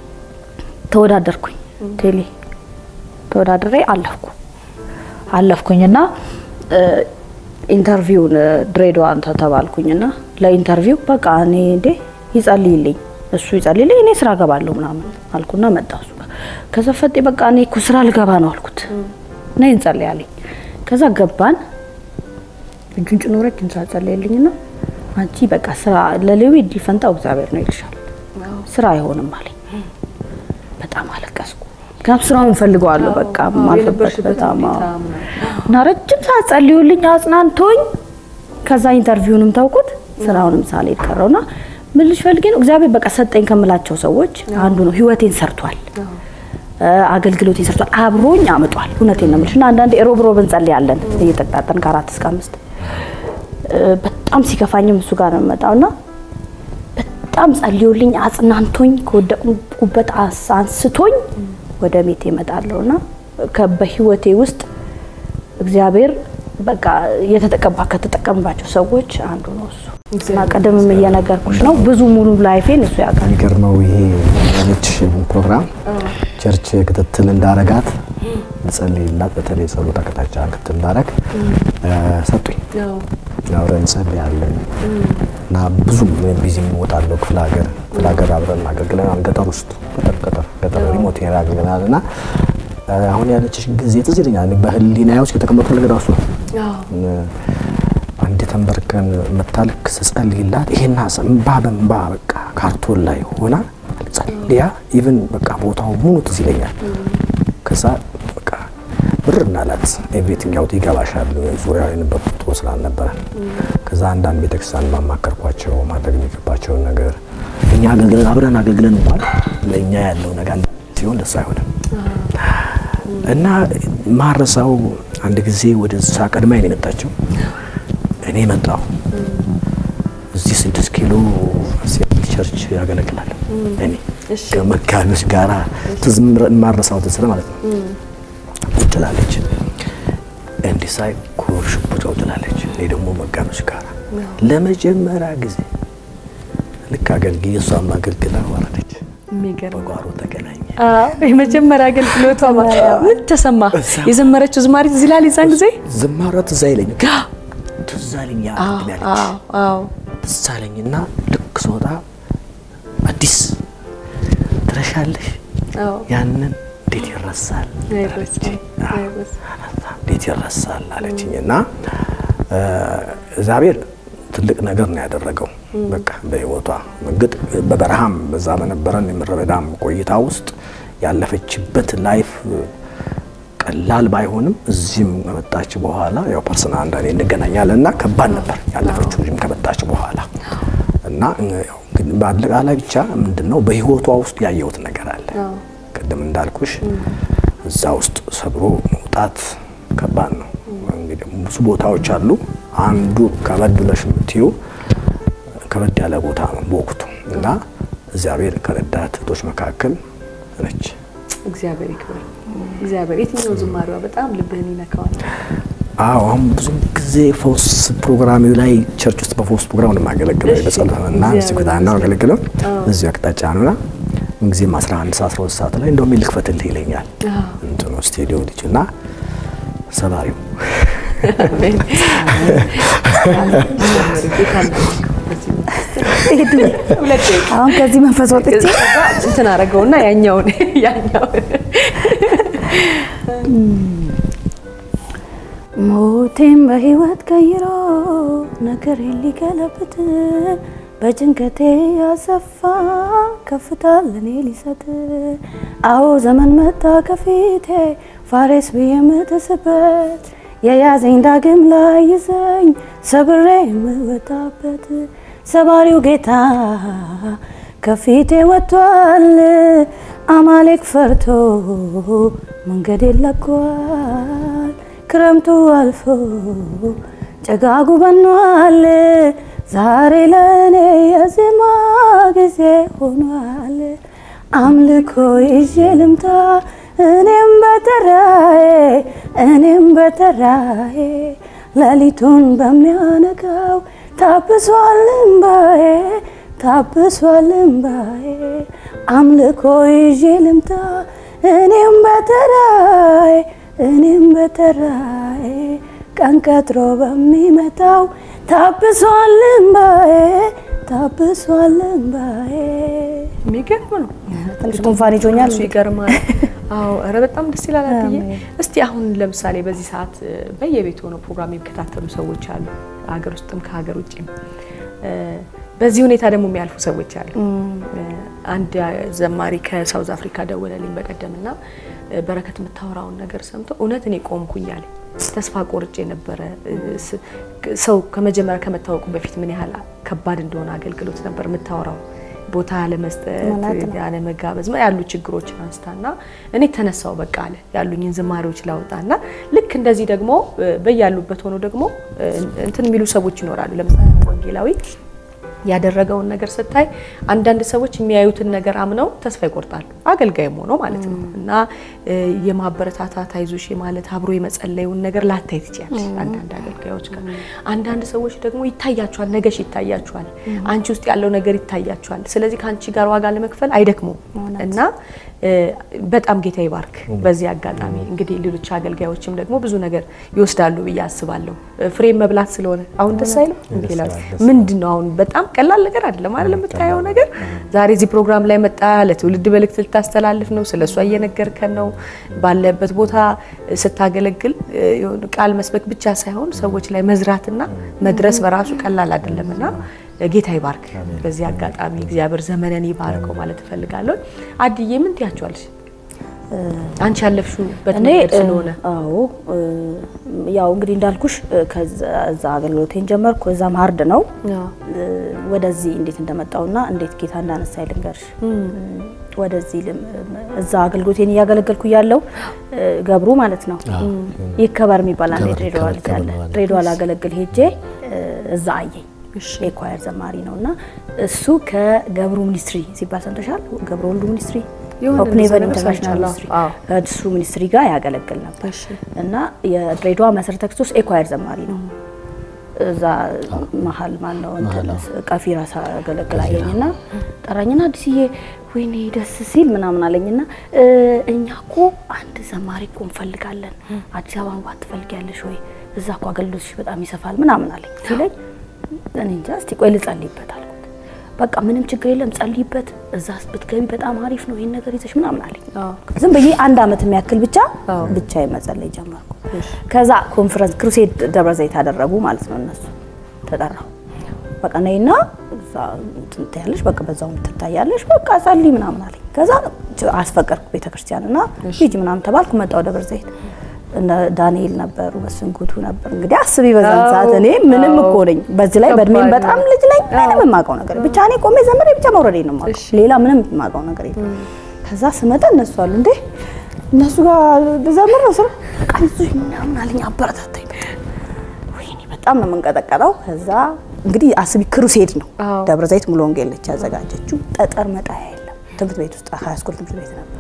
ተወዳደርኩኝ ቴሌ ተወዳድሬ አለፍኩ አለፍኩኝና እ፣ ኢንተርቪውን እ፣ ድሬዳዋ እንተ ተባልኩኝና ለኢንተርቪው በቃ እኔ እንዴ ይጸልይልኝ እሱ ይጸልይልኝ እኔ ስራ ገባለሁ ምናምን አልኩና መጣ እሱ ጋር ከዛ ፈጤ በቃ እኔ እኮ ስራ ልገባ ነው አልኩት ነይ እንጸልይ አለኝ ከዛ ገባን እጁን ጭኖ ረጅም ሰዓት ጸለየልኝና አንቺ በቃ ስራ ለሌዊ እድል ፈንታው እግዚአብሔር ነው ይልሻል ስራ አይሆንም አለኝ በጣም አለቀስኩ ምክንያቱም ስራውን ፈልገዋለሁ በቃ ማልፈበት የነበርሽበት በጣም ሁኔታ አዎ። ምናምን። እና ረጅም ሰዓት ጸልዩልኝ አጽናንቶኝ ከዛ ኢንተርቪውንም ተውኩት ስራውንም ሳልሄድ ቀረውና ምን ልሽ ፈልጌ ነው እግዚአብሔር በቃ ሰጠኝ ከምላቸው ሰዎች አንዱ ነው ህይወቴን ሰርቷል እ፣ አገልግሎቴን ሰርቷል አብሮኝ አምጧል እውነቴን ነው የምልሽ እና አንዳንዴ ሮብ ሮብ እንጸልያለን እየተጣጠን ከአራት እስከ አምስት እ፣ በጣም ሲከፋኝም እሱ ጋር ነው የምመጣውና በጣም ጸልዮልኝ አጽናንቶኝ ከወደቁበት አስ- አንስቶኝ ወደ ቤት እመጣለሁና ከ- በህይወቴ ውስጥ እግዚአብሔር በቃ የተጠቀባ ከተጠቀምባቸው ሰዎች አንዱ ነው እሱ እና ቀደምም እየነገርኩሽ ነው ብዙ ሙሉ ላይፌን እሱ ያውቃል። የሚገርመው ይሄ ያለችሽ ፕሮግራም ቸርች ክትትል እንዳረጋት ልጸልይላት በተለይ ጸሎት አቅጣጫ ክትትል እንዳረግ ሰጡኝ። ያው አብረን እንጸልያለን እና ብዙም ቢዚ እወጣለሁ ክፍለ ሀገር ክፍለ ሀገር አብረን አገልግለናል። ገጠር ውስጥ ገጠር ገጠር ገጠር ሪሞት ኤሪያ አገልግለናል እና አሁን ያለችሽ ጊዜ ትዝ ይለኛል። እኔ በህሊናዬ ውስጥ የተቀመጠው ነገር እሱ ነው። ያው አንድ ተንበርከን መታልክ ስጸልይላት ይሄን ሀሳብ እምባ በእምባ በቃ ካርቶን ላይ ሆና ጸልያ ኢቭን በቃ ቦታው ሙሉ ትዝ ይለኛል። ከዛ በቃ ብር እናላት ኤቭሪቲንግ ያው ይገባሻል። ዙሪያ የነበርኩት ጥሩ ስላልነበረ ከዛ አንዳንድ ቤተክርስቲያን ማማከርኳቸው ማድረግ የሚገባቸውን ነገር እኛ አገልግለን አብረን አገልግለን እንኳን ለእኛ ያለው ነገር ሲሆን ደስ አይሆንም እና ማረሳው አንድ ጊዜ ወደዛ ቀድማኝ ነው የመጣችው። እኔ መጣሁ። እዚህ ስድስት ኪሎ ሴንት ቸርች ያገለግላል። እኔ እሺ። ከመጋቢዎች ጋራ ትዝ ማረሳው ትዝ ማለት ነው። ቁጭ ትላለች፣ እንዲህ ሳይ ኩርሽ ቁጭ ትላለች። እኔ ደግሞ መጋቢዎች ጋራ ለመጀመሪያ ጊዜ ልክ አገልግዬ እሷም አገልግላ ወረደች። የሚገርም በጓሮ ተገናኘ። የመጀመሪያ አገልግሎቷ ማለት ነው። ምን ተሰማ? የዘመረችው ዝማሬ ትዝ ይላል። የዛን ጊዜ ዝማሬ ትዝ አይለኝም፣ ግን ትዝ አለኝ ያ ቅድም ያለች አዎ አዎ ትዝ አለኝና ልክ ስወጣ አዲስ ትረሻለሽ? አዎ ያንን እንዴት ይረሳል አይረሳም፣ አዎ፣ አይረሳም። እንዴት ይረሳል አለችኝ እና እ፣ እግዚአብሔር ትልቅ ነገር ነው ያደረገው። በቃ በህይወቷ እርግጥ በበረሃም በዛ በነበረን የምድረ በዳም ቆይታ ውስጥ ያለፈችበት ላይፍ ቀላል ባይሆንም እዚህም ከመጣች በኋላ ያው ፐርሰናል አንዳንዴ እንገናኛለን እና ከባድ ነበር ያለፈችው እዚህም ከመጣች በኋላ እና ያው ግን በአጠቃላይ ብቻ ምንድነው በህይወቷ ውስጥ ያየሁት ነገር አለ። አዎ ቅድም እንዳልኩሽ እዛ ውስጥ ሰብሮ መውጣት ከባድ ነው። እንግዲህ ብዙ ቦታዎች አሉ። አንዱ ከበድ ብለሽ የምትዩ ከበድ ያለ ቦታ ነው በወቅቱ እና እግዚአብሔር ከረዳት እህቶች መካከል ነች። እግዚአብሔር ይክበር። እግዚአብሔር የትኛው ዝማሬዋ በጣም ልብህን ይነካዋል? አዎ አሁን ብዙ ጊዜ ፈውስ ፕሮግራም ላይ ቸርች ውስጥ በፈውስ ፕሮግራም ነው የማገለግለው እሺ። በጸሎት እና እግዚአብሔር እዚህ ቦታ ነው የማገለግለው እዚሁ አቅጣጫ ነውና ምንጊዜም 11 ሰዓት 12 ሰዓት ላይ እንደውም ልክፈትልህ ይለኛል አዎ። እንትኑ ስቱዲዮ ልጅ እና ሰባሪው አሜን። ጌታ እናመስግን። በዚህ መንፈስ ሁለት ደቂቃ አሁን ከዚህ መንፈስ ወጥቼ ከዛ እንትን አደረገውና ያኛውን ያኛውን ሞቴን በህይወት ቀይሮ ነገር ሊገለብጥ በጭንቀቴ ያሰፋ ከፍታ ለኔ ሊሰጥ አዎ ዘመን መጣ ከፊቴ ፋሬስ ብዬ የምጥስበት የያዘኝ ዳግም ላይ ይዘኝ ሰብሬ የምወጣበት ሰባሪው ጌታ ከፊቴ ወጥቷል። አማሌክ ፈርቶ መንገድ ለቋል። ክረምቱ አልፎ ጭጋጉ በኗል። ዛሬ ለእኔ የዜማ ጊዜ ሆኗል። አምልኮ ይዤ ልምጣ እኔም በተራዬ እኔም በተራዬ ሌሊቱን በሚያነጋው ታብሷል እምባዬ ታብሷል እምባዬ አምልኮ ይዤ ልምጣ እኔም በተራዬ እኔም በተራዬ ቀን ቀጥሮ በሚመጣው ታብሷል እምባዬ ታብሷል እምባዬ የሚገርም ነው። ትንሽ ጉንፋን ይዞኛል። እሱ ይገርማል። አዎ ኧረ በጣም ደስ ይላል። አትዬ እስቲ አሁን ለምሳሌ በዚህ ሰዓት እ፣ በየቤት ሆነው ፕሮግራም የሚከታተሉ ሰዎች አሉ፣ ሀገር ውስጥም ከሀገር ውጭም እ፣ በዚህ ሁኔታ ደግሞ የሚያልፉ ሰዎች አሉ። እ፣ አንድ ዘማሪ ከሳውዝ አፍሪካ ደወለልኝ በቀደምና እ፣ በረከት የምታወራውን ነገር ሰምቶ እውነት እኔ ቆምኩኝ አለኝ። ተስፋ ቆርጬ ነበረ። እ፣ ስ- ሰው ከመጀመሪያ ከመታወቁ በፊት ምን ያህል ከባድ እንደሆነ አገልግሎት ነበር የምታወራው ቦታ ያለመስጠት ያለመጋበዝ ያሉ ችግሮችን አንስታና እኔ ተነሳው በቃ አለ ያሉኝን ዝማሬዎች ላውጣና ልክ እንደዚህ ደግሞ እ፣ በያሉበት ሆኖ ደግሞ እ፣ እንትን የሚሉ ሰዎች ይኖራሉ። ለምሳሌ ወንጌላዊ ያደረገውን ነገር ስታይ አንዳንድ ሰዎች የሚያዩትን ነገር አምነው ተስፋ ይቆርጣሉ። አገልጋይም ሆኖ ማለት ነው እና እ፣ የማበረታታት አይዞሽ ማለት አብሮ የመጸለዩን ነገር ላታይ ትችያለሽ። አንዳንድ አገልጋዮች ጋር አንዳንድ ሰዎች ደግሞ ይታያቸዋል፣ ነገሽ ይታያቸዋል፣ አንቺ ውስጥ ያለው ነገር ይታያቸዋል። ስለዚህ ከአንቺ ጋር ዋጋ ለመክፈል አይደክሙም እና እ፣ በጣም ጌታ ይባርክ። በዚህ አጋጣሚ እንግዲህ ሌሎች አገልጋዮችም ደግሞ ብዙ ነገር ይወስዳሉ ብዬ አስባለሁ። ፍሬም መብላት ስለሆነ አሁን ደስ አይልም? ወንጌላዊ ምንድን ነው አሁን በጣም ቀላል ነገር አይደለም አይደል? የምታየው ነገር ዛሬ እዚህ ፕሮግራም ላይ መጣ፣ ለትውልድ መልእክት ልታስተላልፍ ነው፣ ስለ እሷ እየነገርከን ነው። ባለበት ቦታ ስታገለግል እ፣ የሆነ ቃል መስበክ ብቻ ሳይሆን ሰዎች ላይ መዝራትና መድረስ በራሱ ቀላል አይደለም እና ጌታ ይባርክ። በዚህ አጋጣሚ እግዚአብሔር ዘመንን ይባርከው ማለት እፈልጋለሁ። አድዬ ምን ትያቸዋለሽ? አንቺ ያለፍሽበት እኔ መንገድ ስለሆነ አዎ እ፣ ያው እንግዲህ እንዳልኩሽ እ፣ ከዛ እዛ አገልግሎቴን ጀመርኩ። እዛም ሀርድ ነው እ፣ ወደዚህ እንዴት እንደመጣውና እንዴት ጌታ እንዳነሳ ልንገርሽ። ወደዚህ ልም- እዛ አገልግሎቴን እያገለገልኩ ያለው ገብሩ ማለት ነው ይከበር የሚባል አንድ ይከበር፣ ድሬዳዋ ልጅ ይከበር አለ። ነው አለ። ድሬዳዋ ላገለግል ሄጄ እ፣ እዛ አየኝ። የኳየር ዘማሪ ነው እና እሱ ከገብሩ ሚኒስትሪ ሲባል ሰምተሻል? ገብሩ ወልዱ ሚኒስትሪ የሆነ ኦፕን እንደዛ ሄቨን ነገር ኢንተርናሽናል ሰምቻለሁ። ሚኒስትሪ አዎ። እሱ ሚኒስትሪ ጋር ያገለግል ነበር እሺ። እና የድሬዳዋ መሰረተ ክርስቶስ ኤኳየር ዘማሪ ነው። እዛ መሀል ማነው እንትን ቀፊራ ሳገለግል አየኝና ጠራኝና አዲስዬ ወይኔ ደስ ሲል ምናምን አለኝና እ፣ እኛ እኮ አንድ ዘማሪ እኮ እንፈልጋለን አዲስ አበባ መግባት ትፈልጊያለሽ ወይ? እዛ እኮ አገልግሎትሽ በጣም ይሰፋል ምናምን አለኝ ሲለኝ እኔ እንጃ እስቲ ቆይ ልጸልይበት አልኩት። በቃ ምንም ችግር የለም ጸልይበት፣ እዛ ብትገቢ በጣም አሪፍ ነው ይሄን ነገር ይዘሽ ምናምን አለኝ። አዎ። ዝም ብዬ አንድ አመት የሚያክል ብቻ አዎ። ብቻ መጸለይ ጀመርኩ። ከዛ ኮንፈረንስ ክሩሴድ ደብረ ዘይት አደረጉ ማለት ነው። እነሱ ተጠራሁ። በቃ ነይና እዛ እንትን ትያለሽ፣ በቃ በዛው ትታያለሽ፣ በቃ ጸልይ ምናምን አለኝ። ከዛ አስፈቀድኩ ቤተክርስቲያን እና ሂጂ ምናምን ተባልኩ። መጣሁ ደብረ ዘይት እነ ዳንኤል ነበሩ፣ መስንኩቱ ነበር። እንግዲህ አስቢ በዛን አዎ። ሰዓት እኔ ምንም አዎ። እኮ ነኝ፣ በዚህ ላይ በእድሜም ከባድ በጣም ነው። ልጅ ነኝ። ምንም የማውቀው ነገር ብቻ እኔ ቆሜ ዘመሬ ብቻ መውረዴ ነው የማውቀው፣ እሺ። ሌላ ምንም የማውቀው ነገር የለም። ከዛ ስመጣ እነሱ አሉ እንዴ እነሱ ጋር ዘምር ነው ስራ ቃይዙኝ ምናምን አለኝ፣ አበረታታኝ። በጣም ወይኔ በጣም ነው የምንቀጠቀጠው። ከዛ እንግዲህ አስቢ ክሩሴድ ነው አዎ። ደብረ ዘይት ሙሉ ወንጌል ነች ያዘጋጀችው። ጠጠር መጣያ የለም ትምህርት ቤት ውስጥ ሃይስኩል ትምህርት ቤት ነበር።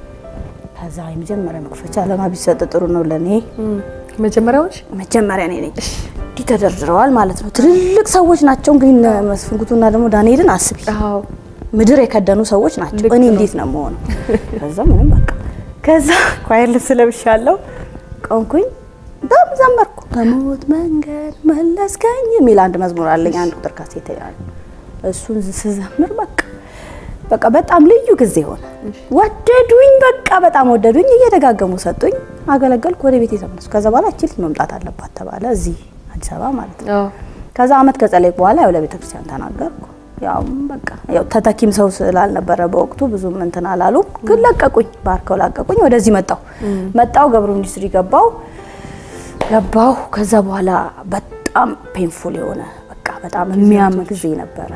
ከዛ የመጀመሪያ መክፈቻ ለማ ቢሰጥ ጥሩ ነው ለእኔ መጀመሪያዎች መጀመሪያ እኔ ነኝ። እንዲህ ተደርድረዋል ማለት ነው። ትልልቅ ሰዎች ናቸው እንግዲህ እነ መስፍንጉቱና ደግሞ ዳንኤልን አስቢ አዎ ምድር የከደኑ ሰዎች ናቸው። ልክ እኔ ነው። እንዴት ነው የምሆነው? ከዛ ምንም በቃ ከዛ ኳየር ልብስ ለብሻለሁ ቆንኩኝ በጣም ዘመርኩ። ከሞት መንገድ መለስከኝ የሚል አንድ መዝሙር አለኝ። አንድ ቁጥር ካሴት ያለ እሱን ስዘምር በቃ በቃ በጣም ልዩ ጊዜ ሆነ። ወደዱኝ፣ በቃ በጣም ወደዱኝ። እየደጋገሙ ሰጡኝ። አገለገልኩ። ወደ ቤት የተመለስኩ። ከዛ በኋላ እቺ ልጅ መምጣት አለባት ተባለ፣ እዚህ አዲስ አበባ ማለት ነው። አዎ ከዛ አመት ከጸለይኩ በኋላ ያው ለቤተ ክርስቲያን ተናገርኩ። ያው በቃ ያው ተተኪም ሰው ስላልነበረ በወቅቱ ብዙም እንትን አላሉም፣ ግን ለቀቁኝ፣ ባርከው ለቀቁኝ። ወደዚህ መጣሁ መጣሁ ገብሩ ኢንዱስትሪ ገባሁ ገባሁ። ከዛ በኋላ በጣም ፔንፉል የሆነ በቃ በጣም የሚያም ጊዜ ነበረ።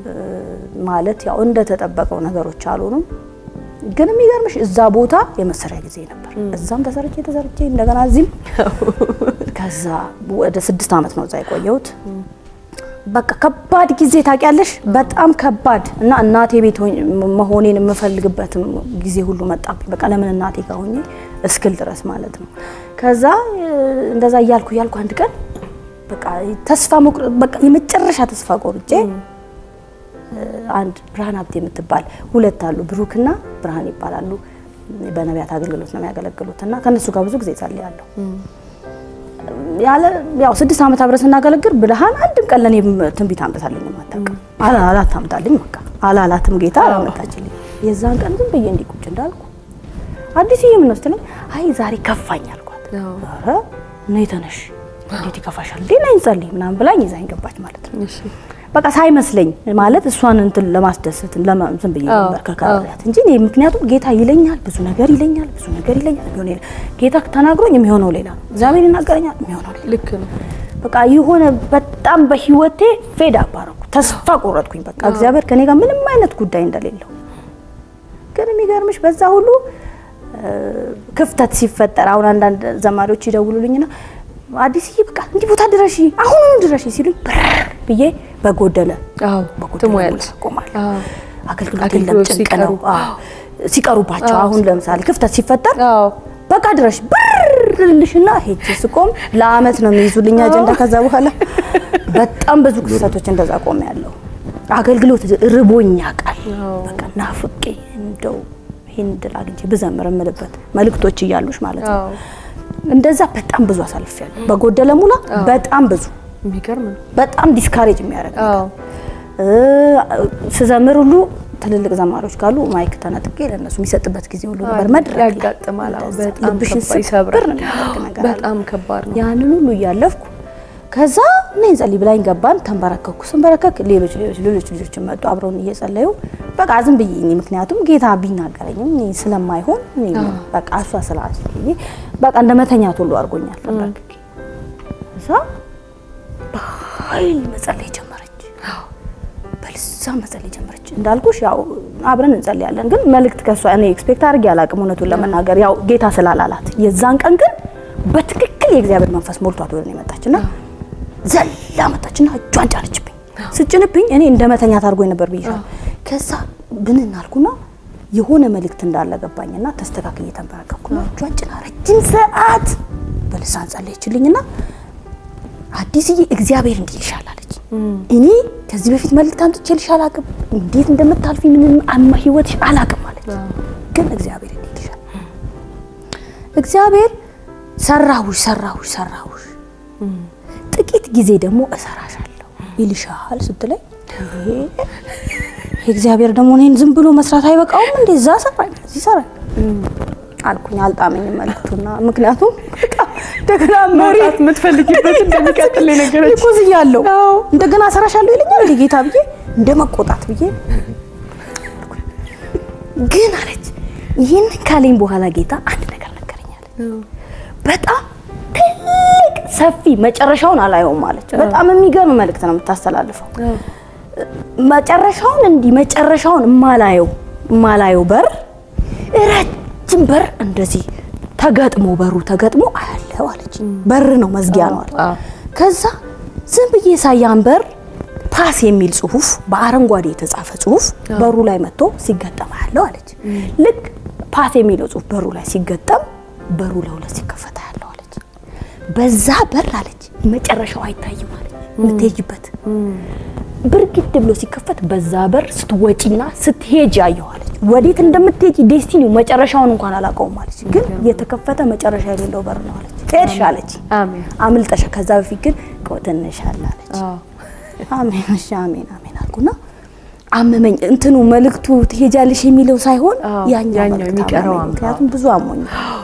ማለት ያው እንደተጠበቀው ነገሮች አልሆኑም። ግን የሚገርምሽ እዛ ቦታ የመሰሪያ ጊዜ ነበር። እዛም ተሰርቼ ተሰርቼ እንደገና እዚህም ከዛ ወደ ስድስት ዓመት ነው እዛ የቆየሁት። በቃ ከባድ ጊዜ ታውቂያለሽ፣ በጣም ከባድ እና እናቴ ቤት ሆኜ መሆኔን የምፈልግበትም ጊዜ ሁሉ መጣብኝ። በቃ ለምን እናቴ ጋር ሆኜ እስክል ድረስ ማለት ነው። ከዛ እ፣ እንደዛ እያልኩ እያልኩ አንድ ቀን በቃ ተስፋ መቁረጥ በቃ የመጨረሻ ተስፋ ቆርጬ እ፣ አንድ ብርሃን ሀብቴ የምትባል ሁለት አሉ፣ ብሩክና ብርሃን ይባላሉ። በነቢያት አገልግሎት ነው የሚያገለግሉት እና ከእነሱ ጋር ብዙ ጊዜ ጸልያለሁ። ያለ ያው ስድስት ዓመት አብረን ስናገለግል ብርሃን አንድም ቀን ለኔ ትንቢት አምጥታልኝ አታውቅም። አላላት አምጣልኝ በቃ አላላትም ጌታ አላመጣችልኝ። የዛን ቀን ዝም ብዬ እንዲህ ቁጭ እንዳልኩ አዲስ ምን ነው ስትለኝ አይ ዛሬ ከፋኝ አልኳት። አዎ ኧረ ነይ ተነሽ፣ እንዴት ይከፋሻል እንዴ ነይ እንጸልይ ምናምን ብላኝ ይዛኝ ገባች ማለት ነው። እሺ በቃ ሳይመስለኝ ማለት እሷን እንትን ለማስደሰት ለማ- ዝም ብዬ አዎ፣ ነበር ከካሪያት እንጂ እኔ ምክንያቱም ጌታ ይለኛል፣ ብዙ ነገር ይለኛል፣ ብዙ ነገር ይለኛል። የሚሆነው ሌላ ጌታ ተናግሮኝ የሚሆነው ሌላ ነው። እግዚአብሔር ይናገረኛል፣ የሚሆነው ሌላ ልክ ነው። በቃ የሆነ በጣም በህይወቴ ፌድ አባረኩ፣ ተስፋ ቆረጥኩኝ። በቃ እግዚአብሔር ከኔ ጋር ምንም አይነት ጉዳይ እንደሌለው ግን የሚገርምሽ በዛ ሁሉ እ፣ ክፍተት ሲፈጠር አሁን አንዳንድ ዘማሪዎች ይደውሉልኝና አዲስዬ በቃ እንዲህ ቦታ ድረሺ፣ አሁኑኑ ድረሺ ሲሉኝ ብር ብዬ በጎደለ አዎ በጎደለ ትሞያለሽ። ሙላ ቆማለሁ። አዎ አገልግሎት የለም አገልግሎት ጭንቅ ሲቀሩ። ነው። አዎ፣ ሲቀሩባቸው አዎ፣ አሁን ለምሳሌ ክፍተት ሲፈጠር አዎ በቃ ድረሽ ብር ልልሽና ሄጄ ስቆም ለአመት ነው የሚይዙልኝ አጀንዳ። ከዛ በኋላ በጣም ብዙ ክስተቶች እንደዛ ቆም ያለው አገልግሎት ርቦኛ ቃል አዎ። በቃ ናፍቄ እንደው ይህን ድል አግኝቼ ብዘምር የምልበት መልእክቶች እያሉሽ ማለት ነው። አዎ እንደዛ በጣም ብዙ አሳልፌያለሁ። በጎደለ ሙላ በጣም ብዙ የሚገርም ነው። በጣም ዲስካሬጅ የሚያደርግ አዎ እ፣ ስዘምር ሁሉ ትልልቅ ዘማሪዎች ካሉ ማይክ ተነጥቄ ለእነሱ የሚሰጥበት ጊዜ ሁሉ ነበር። መድረክ ላይ ያጋጥማል። አዎ እንደዛ በጣም ልብሽን ከባድ ይሰብራል። ስብር ነው የሚያደርግ ነገር አለ። በጣም ከባድ ነው። ያንን ሁሉ እያለፍኩ ከዛ እኔ እንጸልይ ብላኝ ገባን። ተንበረከኩ። ስንበረከክ ሌሎች ሌሎች ሌሎች ልጆች መጡ አብረውን እየጸለዩ በቃ ዝም ብዬ እኔ ምክንያቱም ጌታ ቢናገረኝም እኔ ስለማይሆን እኔ በቃ እሷ ስላስ በቃ እንደ መተኛት ሁሉ አድርጎኛል። ተንበረከኬ ከዛ በኃይል መጸለይ ጀመረች። በልሳን መጸለይ ጀመረች። እንዳልኩሽ ያው አብረን እንጸልያለን፣ ግን መልእክት ከሷ እኔ ኤክስፔክት አድርጌ አላቅም። እውነቱን ለመናገር ያው ጌታ ስላላላት የዛን ቀን ግን በትክክል የእግዚአብሔር መንፈስ ሞልቷት ወደ እኔ መጣችና ዘላ መጣችና እጇን ጫነችብኝ። ስጭንብኝ እኔ እንደ መተኛት አድርጎኝ ነበር ብዬሻለሁ። ከዛ ብንን አልኩና የሆነ መልእክት እንዳለ ገባኝና ተስተካክዬ ተንበረከኩና እጇን ጭና ረጅም ሰዓት በልሳን ጸለየችልኝና አዲስዬ እግዚአብሔር እንዲህ ይልሻል አለች። እኔ ከዚህ በፊት መልእክት አምጥቼልሽ አላቅም፣ እንዴት እንደምታልፊ ምንም አማ ህይወትሽ አላቅም አለች። ግን እግዚአብሔር እንዲህ ይልሻል፣ እግዚአብሔር ሰራሁሽ ሰራሁሽ ሰራሁሽ፣ ጥቂት ጊዜ ደግሞ እሰራሻለሁ ይልሻል ስትለኝ እግዚአብሔር ደግሞ እኔን ዝም ብሎ መስራት አይበቃውም እንዴ? እዛ ሰራኝ እዚህ ሰራኝ አልኩኝ። አልጣመኝም መልክቱና ምክንያቱም በጣም እንደገና መሪ መውጣት የምትፈልጊበት እንደሚቀጥል የነገረች ይኩዝ እያለሁ እንደገና ሰራሻለሁ ይለኛል እንዴ ጌታ ብዬ እንደ መቆጣት ብዬ ግን አለች። ይህንን ካለኝ በኋላ ጌታ አንድ ነገር ነገረኛል። በጣም ትልቅ ሰፊ መጨረሻውን አላየውም አለች። በጣም የሚገርም መልእክት ነው የምታስተላልፈው። መጨረሻውን እንዲህ መጨረሻውን እማላየው እማላየው በር ረጅም በር እንደዚህ ተገጥሞ በሩ ተገጥሞ አያለው አለች። በር ነው መዝጊያ ነው አለች። አዎ። ከዛ ዝም ብዬ ሳያን በር ፓስ የሚል ጽሁፍ በአረንጓዴ የተጻፈ ጽሁፍ በሩ ላይ መጥቶ ሲገጠም አያለው አለች። ልክ ፓስ የሚለው ጽሁፍ በሩ ላይ ሲገጠም በሩ ለሁለት ሲከፈት አያለው አለች። በዛ በር አለች መጨረሻው አይታይም አለች የምትሄጅበት ብርግድ ብሎ ሲከፈት በዛ በር ስትወጪና ስትሄጅ አየዋለች። ወዴት እንደምትሄጂ ዴስቲኒው መጨረሻውን እንኳን አላውቀውም አለች። ግን የተከፈተ መጨረሻ የሌለው በር ነው አለች። ሄድሽ አለች አሜን። አምልጠሻ። ከዛ በፊት ግን ቆይ ትንሽ አለ አለች። አዎ። አሜን እሺ አሜን አሜን አልኩና አመመኝ። እንትኑ መልእክቱ ትሄጃለሽ የሚለው ሳይሆን አዎ፣ ያኛው ያኛው መልእክት የሚቀረው አመመኝ። አምባ። ምክንያቱም ብዙ አሞኝ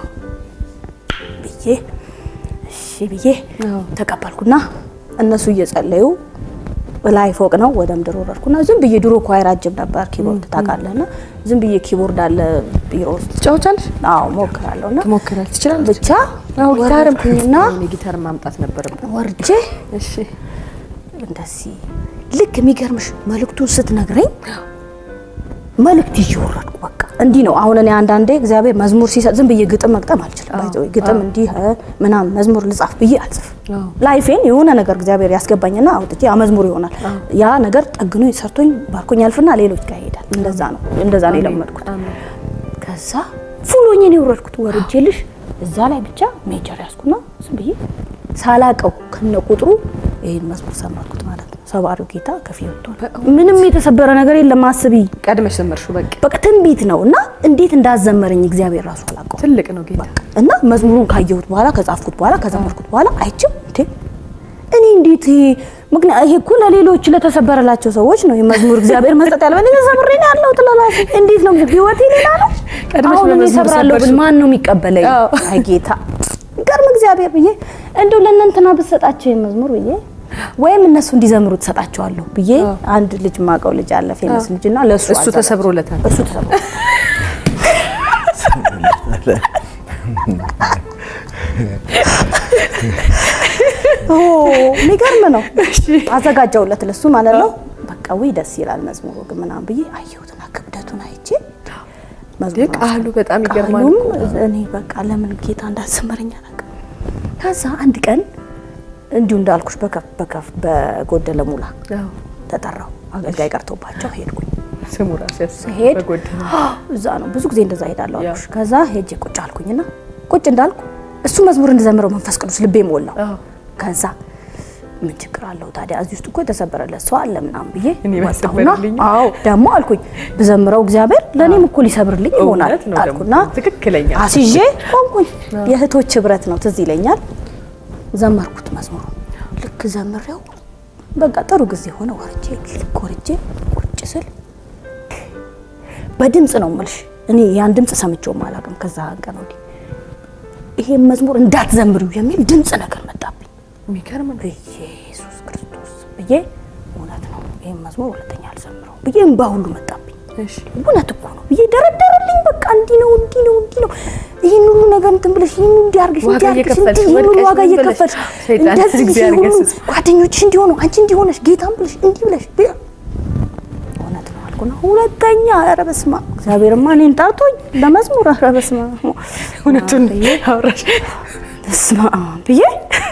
ብዬ እሺ ብዬ አዎ። ተቀበልኩና እነሱ እየጸለዩ ላይ ፎቅ ነው ወደ ምድር ወረድኩና ዝም ብዬ ድሮ ኳይር አጅብ ነበር ኪቦርድ ታውቃለህና ዝም ብዬ ኪቦርድ አለ ቢሮ ውስጥ ትጫወቻለሽ? አዎ ሞክራለሁና ትሞክራለች ትችላለች። ብቻ አዎ ጊታርም ወረድኩኝና እኔ ጊታር ማምጣት ነበረብን። ወርጄ እሺ እንደዚህ ልክ የሚገርምሽ መልእክቱን ስትነግረኝ መልእክት ይዤ ወረድኩ። በቃ እንዲህ ነው። አሁን እኔ አንዳንዴ እግዚአብሔር መዝሙር ሲሰጥ ዝም ብዬ ግጥም መግጠም አልችልም። ባይዘ ግጥም እንዲህ እ ምናምን መዝሙር ልጻፍ ብዬ አልጽፍም። አዎ። ላይፌን የሆነ ነገር እግዚአብሔር ያስገባኝና አውጥቼ ያ መዝሙር ይሆናል። ያ ነገር ጠግኖ ሰርቶኝ ባርኮኝ ያልፍና ሌሎች ጋር ይሄዳል። እንደዛ ነው እንደዛ ነው የለመድኩት። አሜን። ከዛ ፉሎኝ ነው የወረድኩት። ወርጄልሽ እዛ ላይ ብቻ ሜጀር ያዝኩና ዝም ብዬ ሳላቀው ከነ ቁጥሩ ይሄን መዝሙር ሰማርኩት ማለት ነው። ሰባሪው ጌታ ከፊ ወጥቷል። ምንም የተሰበረ ነገር የለም። አስቢ ቀድመሽ ዘመርሽው። በቃ በቃ ትንቢት ነው እና እንዴት እንዳዘመረኝ እግዚአብሔር ራሱ አላውቀው ትልቅ ነው ጌታ። እና መዝሙሩን ካየሁት በኋላ ከጻፍኩት በኋላ ከዘመርኩት በኋላ አይቼው እንዴ እኔ እንዴት ይሄ ምክንያት ይሄ እኮ ለሌሎች ለተሰበረላቸው ሰዎች ነው የመዝሙር እግዚአብሔር መስጠት ያለው። እኔ ተሰብሬ ነው ያለው ትላላሽ እንዴት ነው ህይወቴ ሌላ ነው። ቀድመሽ አሁን እኔ በመዝሙር እሰብራለሁ ብል ሰበርሽው። ማን ነው የሚቀበለኝ? አዎ። አይ ጌታ ገርም እግዚአብሔር ብዬ እንደው ለእነንትና ብትሰጣቸው የመዝሙር ብዬ ወይም እነሱ እንዲዘምሩ ትሰጣቸዋለሁ ብዬ አንድ ልጅ ማቀው ልጅ አለ ፌመስ ልጅ እና ለእሱ እሱ አዘጋጀ- ተሰብሮለታል። እሱ ተሰብሮ ኦ የሚገርም ነው። አዘጋጀውለት ለሱ ማለት ነው። በቃ ውይ ደስ ይላል መዝሙሩ ግን ምናምን ብዬ አየሁትና ክብደቱን አይቼ መዝሙሩን ቃሉ በጣም ይገርማል ቃሉም እኮ። እኔ በቃ ለምን ጌታ እንዳሰመረኝ አላውቅም። ከዛ አንድ ቀን እንዲሁ እንዳልኩሽ በከፍ በከፍ በጎደለ ሙላ አዎ። ተጠራው። አገልጋይ ቀርቶባቸው ሄድኩኝ። ስሙ ራሱ ያስ ሄድ በጎደለ እዛ ነው ብዙ ጊዜ እንደዛ ሄዳለሁ አልኩሽ። ከዛ ሄጄ ቁጭ አልኩኝና ቁጭ እንዳልኩ እሱ መዝሙር እንድዘምረው መንፈስ ቅዱስ ልቤ ሞላው። አዎ። ከዛ ምን ችግር አለው ታዲያ እዚህ ውስጥ እኮ የተሰበረለት ሰው አለ ምናምን ብዬ እኔ ወጣሁና ባይሰበርልኝ? አዎ ደግሞ አልኩኝ ብዘምረው እግዚአብሔር ለእኔም እኮ ሊሰብርልኝ ይሆናል እውነት ነው ደግሞ። አልኩና ትክክለኛ አስይዤ ቆምኩኝ። የእህቶች ህብረት ነው ትዝ ይለኛል። ዘመርኩት መዝሙሩ ልክ ዘምሬው በቃ ጥሩ ጊዜ ሆነ። ወርጄ ልክ ወርጄ ቁጭ ስል በድምፅ ነው የምልሽ እኔ ያን ድምፅ ሰምቼውም አላውቅም። ከዛ ቀን ወዲህ ይሄን መዝሙር እንዳትዘምሪው የሚል ድምፅ ነገር መጣብኝ። የሚገርም ነው። ኢየሱስ ክርስቶስ ብዬ እውነት ነው ይህን መዝሙር ሁለተኛ አልዘምረው ብዬ እምባ ሁሉ መጣብኝ። እሺ እውነት እኮ ነው ብዬ ደረደረልኝ። በቃ እንዲህ ነው እንዲህ ነው እንዲህ ነው ይህን ሁሉ ነገር እንትን ብለሽ ይህን እንዲህ አድርገሽ ዋጋ እንዲህ አድርገሽ እየከፈልሽ እንዲህ ይህን ሁሉ ወድቀሽ ዋጋ ምን ብለሽ እየከፈልሽ ሰይጣን እንደዚህ እግዚአብሔር ይህን ሁሉ ይገስጽ። ጓደኞችሽ እንዲሆኑ አንቺ እንዲሆነሽ ጌታም ብለሽ እንዲህ ብለሽ ብዬ እውነት ነው አልኩና ሁለተኛ ኧረ በስመ አብ እግዚአብሔርማ እኔን ጠርቶኝ ለመዝሙር ኧረ በስመ አብ እውነቱን አውራሽ በስመ አብ ብዬ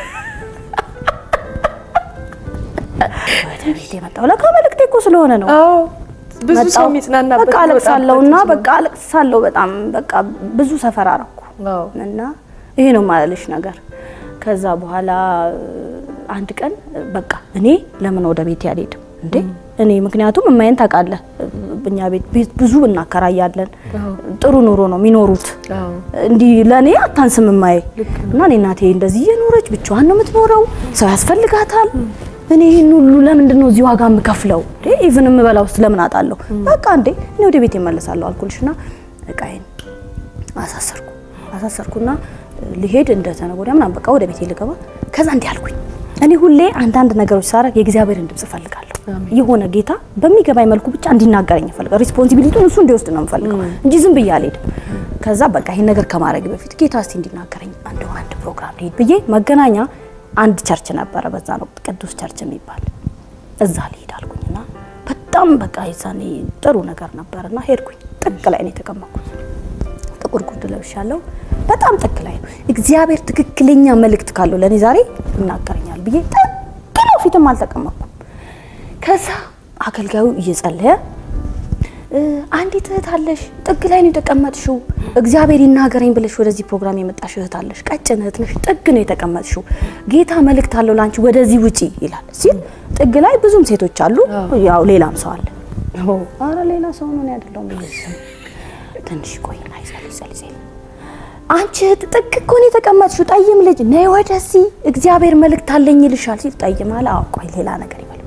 ወደ ቤት የመጣው ለካ መልእክቴ እኮ ስለሆነ ነው። አዎ ብዙ ሰው መጣሁ። የሚጽናናበት በቃ አለቅሳለሁ እና የሚወጣበት በቃ አለቅሳለሁ በጣም በቃ ብዙ ሰፈር አረኩ አዎ። እና ይሄ ነው ማለልሽ ነገር። ከዛ በኋላ አንድ ቀን በቃ እኔ ለምን ወደ ቤት ያልሄድም እንዴ እኔ ምክንያቱም እማዬን ታውቃለህ፣ እኛ ቤት ቤት ብዙ እናከራያለን። ጥሩ ኑሮ ነው የሚኖሩት። አዎ። እንዲህ ለእኔ አታንስም እማዬ እና እኔ እናቴ እንደዚህ እየኖረች ብቻዋን ነው የምትኖረው፣ ሰው ያስፈልጋታል። እኔ ይህን ሁሉ ለምንድን ነው እዚህ ዋጋ የምከፍለው? ኢቭን የምበላው ውስጥ ለምን አጣለሁ? በቃ እንዴ እኔ ወደ ቤት እመለሳለሁ አልኩልሽና እቃዬን አሳሰርኩ አሳሰርኩና ልሄድ እንደ ተነገ ወዲያ ምናምን በቃ ወደ ቤቴ ልገባ። ከዛ እንዲህ አልኩኝ። እኔ ሁሌ አንዳንድ ነገሮች ሳረግ የእግዚአብሔርን ድምጽ እፈልጋለሁ። የሆነ ጌታ በሚገባኝ መልኩ ብቻ እንዲናገረኝ እፈልጋለሁ። ሪስፖንሲቢሊቲውን እሱ እንዲወስድ ነው የምፈልገው እንጂ ዝም ብዬ አልሄድም። ከዛ በቃ ይሄን ነገር ከማድረግ በፊት ጌታ እስቲ እንዲናገረኝ እንደው አንድ ፕሮግራም ልሄድ ብዬ መገናኛ አንድ ቸርች ነበረ፣ በዛ ነው ቅዱስ ቸርች የሚባል እዛ ልሄድ አልኩኝና በጣም በቃ የዛኔ ጥሩ ነገር ነበርና ሄድኩኝ። ጥግ ላይ ነው የተቀመጥኩት። ጥቁር ጉርድ ለብሻለሁ። በጣም ጥግ ላይ ነው። እግዚአብሔር ትክክለኛ መልእክት ካለው ለእኔ ዛሬ ይናገረኛል ብዬ ጥግ ነው፣ ፊትም አልተቀመጥኩም። ከዛ አገልጋዩ እየጸለየ አንዲት እህት አለሽ፣ ጥግ ላይ ነው የተቀመጥሽው፣ እግዚአብሔር ይናገረኝ ብለሽ ወደዚህ ፕሮግራም የመጣሽ እህት አለሽ፣ ቀጭን እህት ነሽ፣ ጥግ ነው የተቀመጥሽው፣ ጌታ መልእክት አለው ላንቺ፣ ወደዚህ ውጪ ይላል ሲል ጥግ ላይ ብዙም ሴቶች አሉ፣ ያው ሌላም ሰው አለ። አረ ሌላ ሰው ነው ያደለው ትንሽ ቆይና ይጸልይ ጸልይ አንቺ እህት ጥግ እኮ ነው የተቀመጥሽው፣ ጠይም ልጅ ነይ ወደዚህ እግዚአብሔር መልእክት አለኝ ይልሻል ሲል ጠይም አለ። አዎ ቆይ ሌላ ነገር ይበል።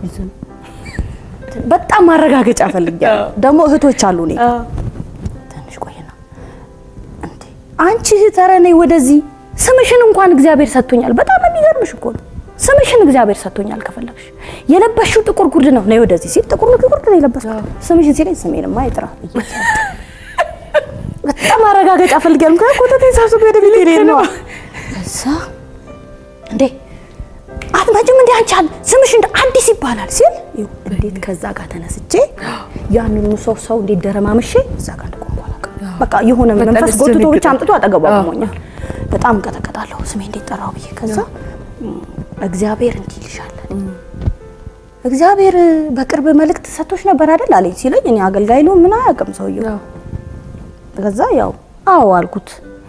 በጣም ማረጋገጫ ፈልጊያለሁ። ደግሞ እህቶች አሉ። እኔ ትንሽ ቆይና እንዴ አንቺ እህት ኧረ ነይ ወደዚህ ስምሽን እንኳን እግዚአብሔር ሰጥቶኛል። በጣም የሚገርምሽ እኮ ነው። ስምሽን እግዚአብሔር ሰጥቶኛል። ከፈለግሽ የለበሽው ጥቁር ጉርድ ነው፣ ነይ ወደዚህ ሲል ጥቁር ጉርድ ነው የለበስኩት። ስምሽን ሲለኝ ስሜንማ ይጥራ በጣም ማረጋገጫ ፈልጊያለሁ። ምክንያቱም ኮተቴ ሰብስቤ ወደ ቤት ሄድ ነው። እዛ እንዴ አትመጭም እንዴ አንቺ አለ ስምሽ እንደ አዲስ ይባላል ሲል እንዴት ከዛ ጋር ተነስቼ ያንኑ ሰው ሰው እንዴት ደረማምሼ እዛ ጋር እንደቆምኩ አላውቅም። በቃ የሆነ መንፈስ ጎትቶ ብቻ አምጥቶ አጠገቡ አቁሞኛል። በጣም እንቀጠቀጣለሁ ስሜ እንዴት ጠራው ብዬ ከዛ እግዚአብሔር እንዲህ ይልሻል እግዚአብሔር በቅርብ መልእክት ሰጥቶሽ ነበር አይደል አለኝ ሲለኝ እኔ አገልጋይ ነው ምን አያውቅም ሰውየው ከዛ ያው አዎ አልኩት።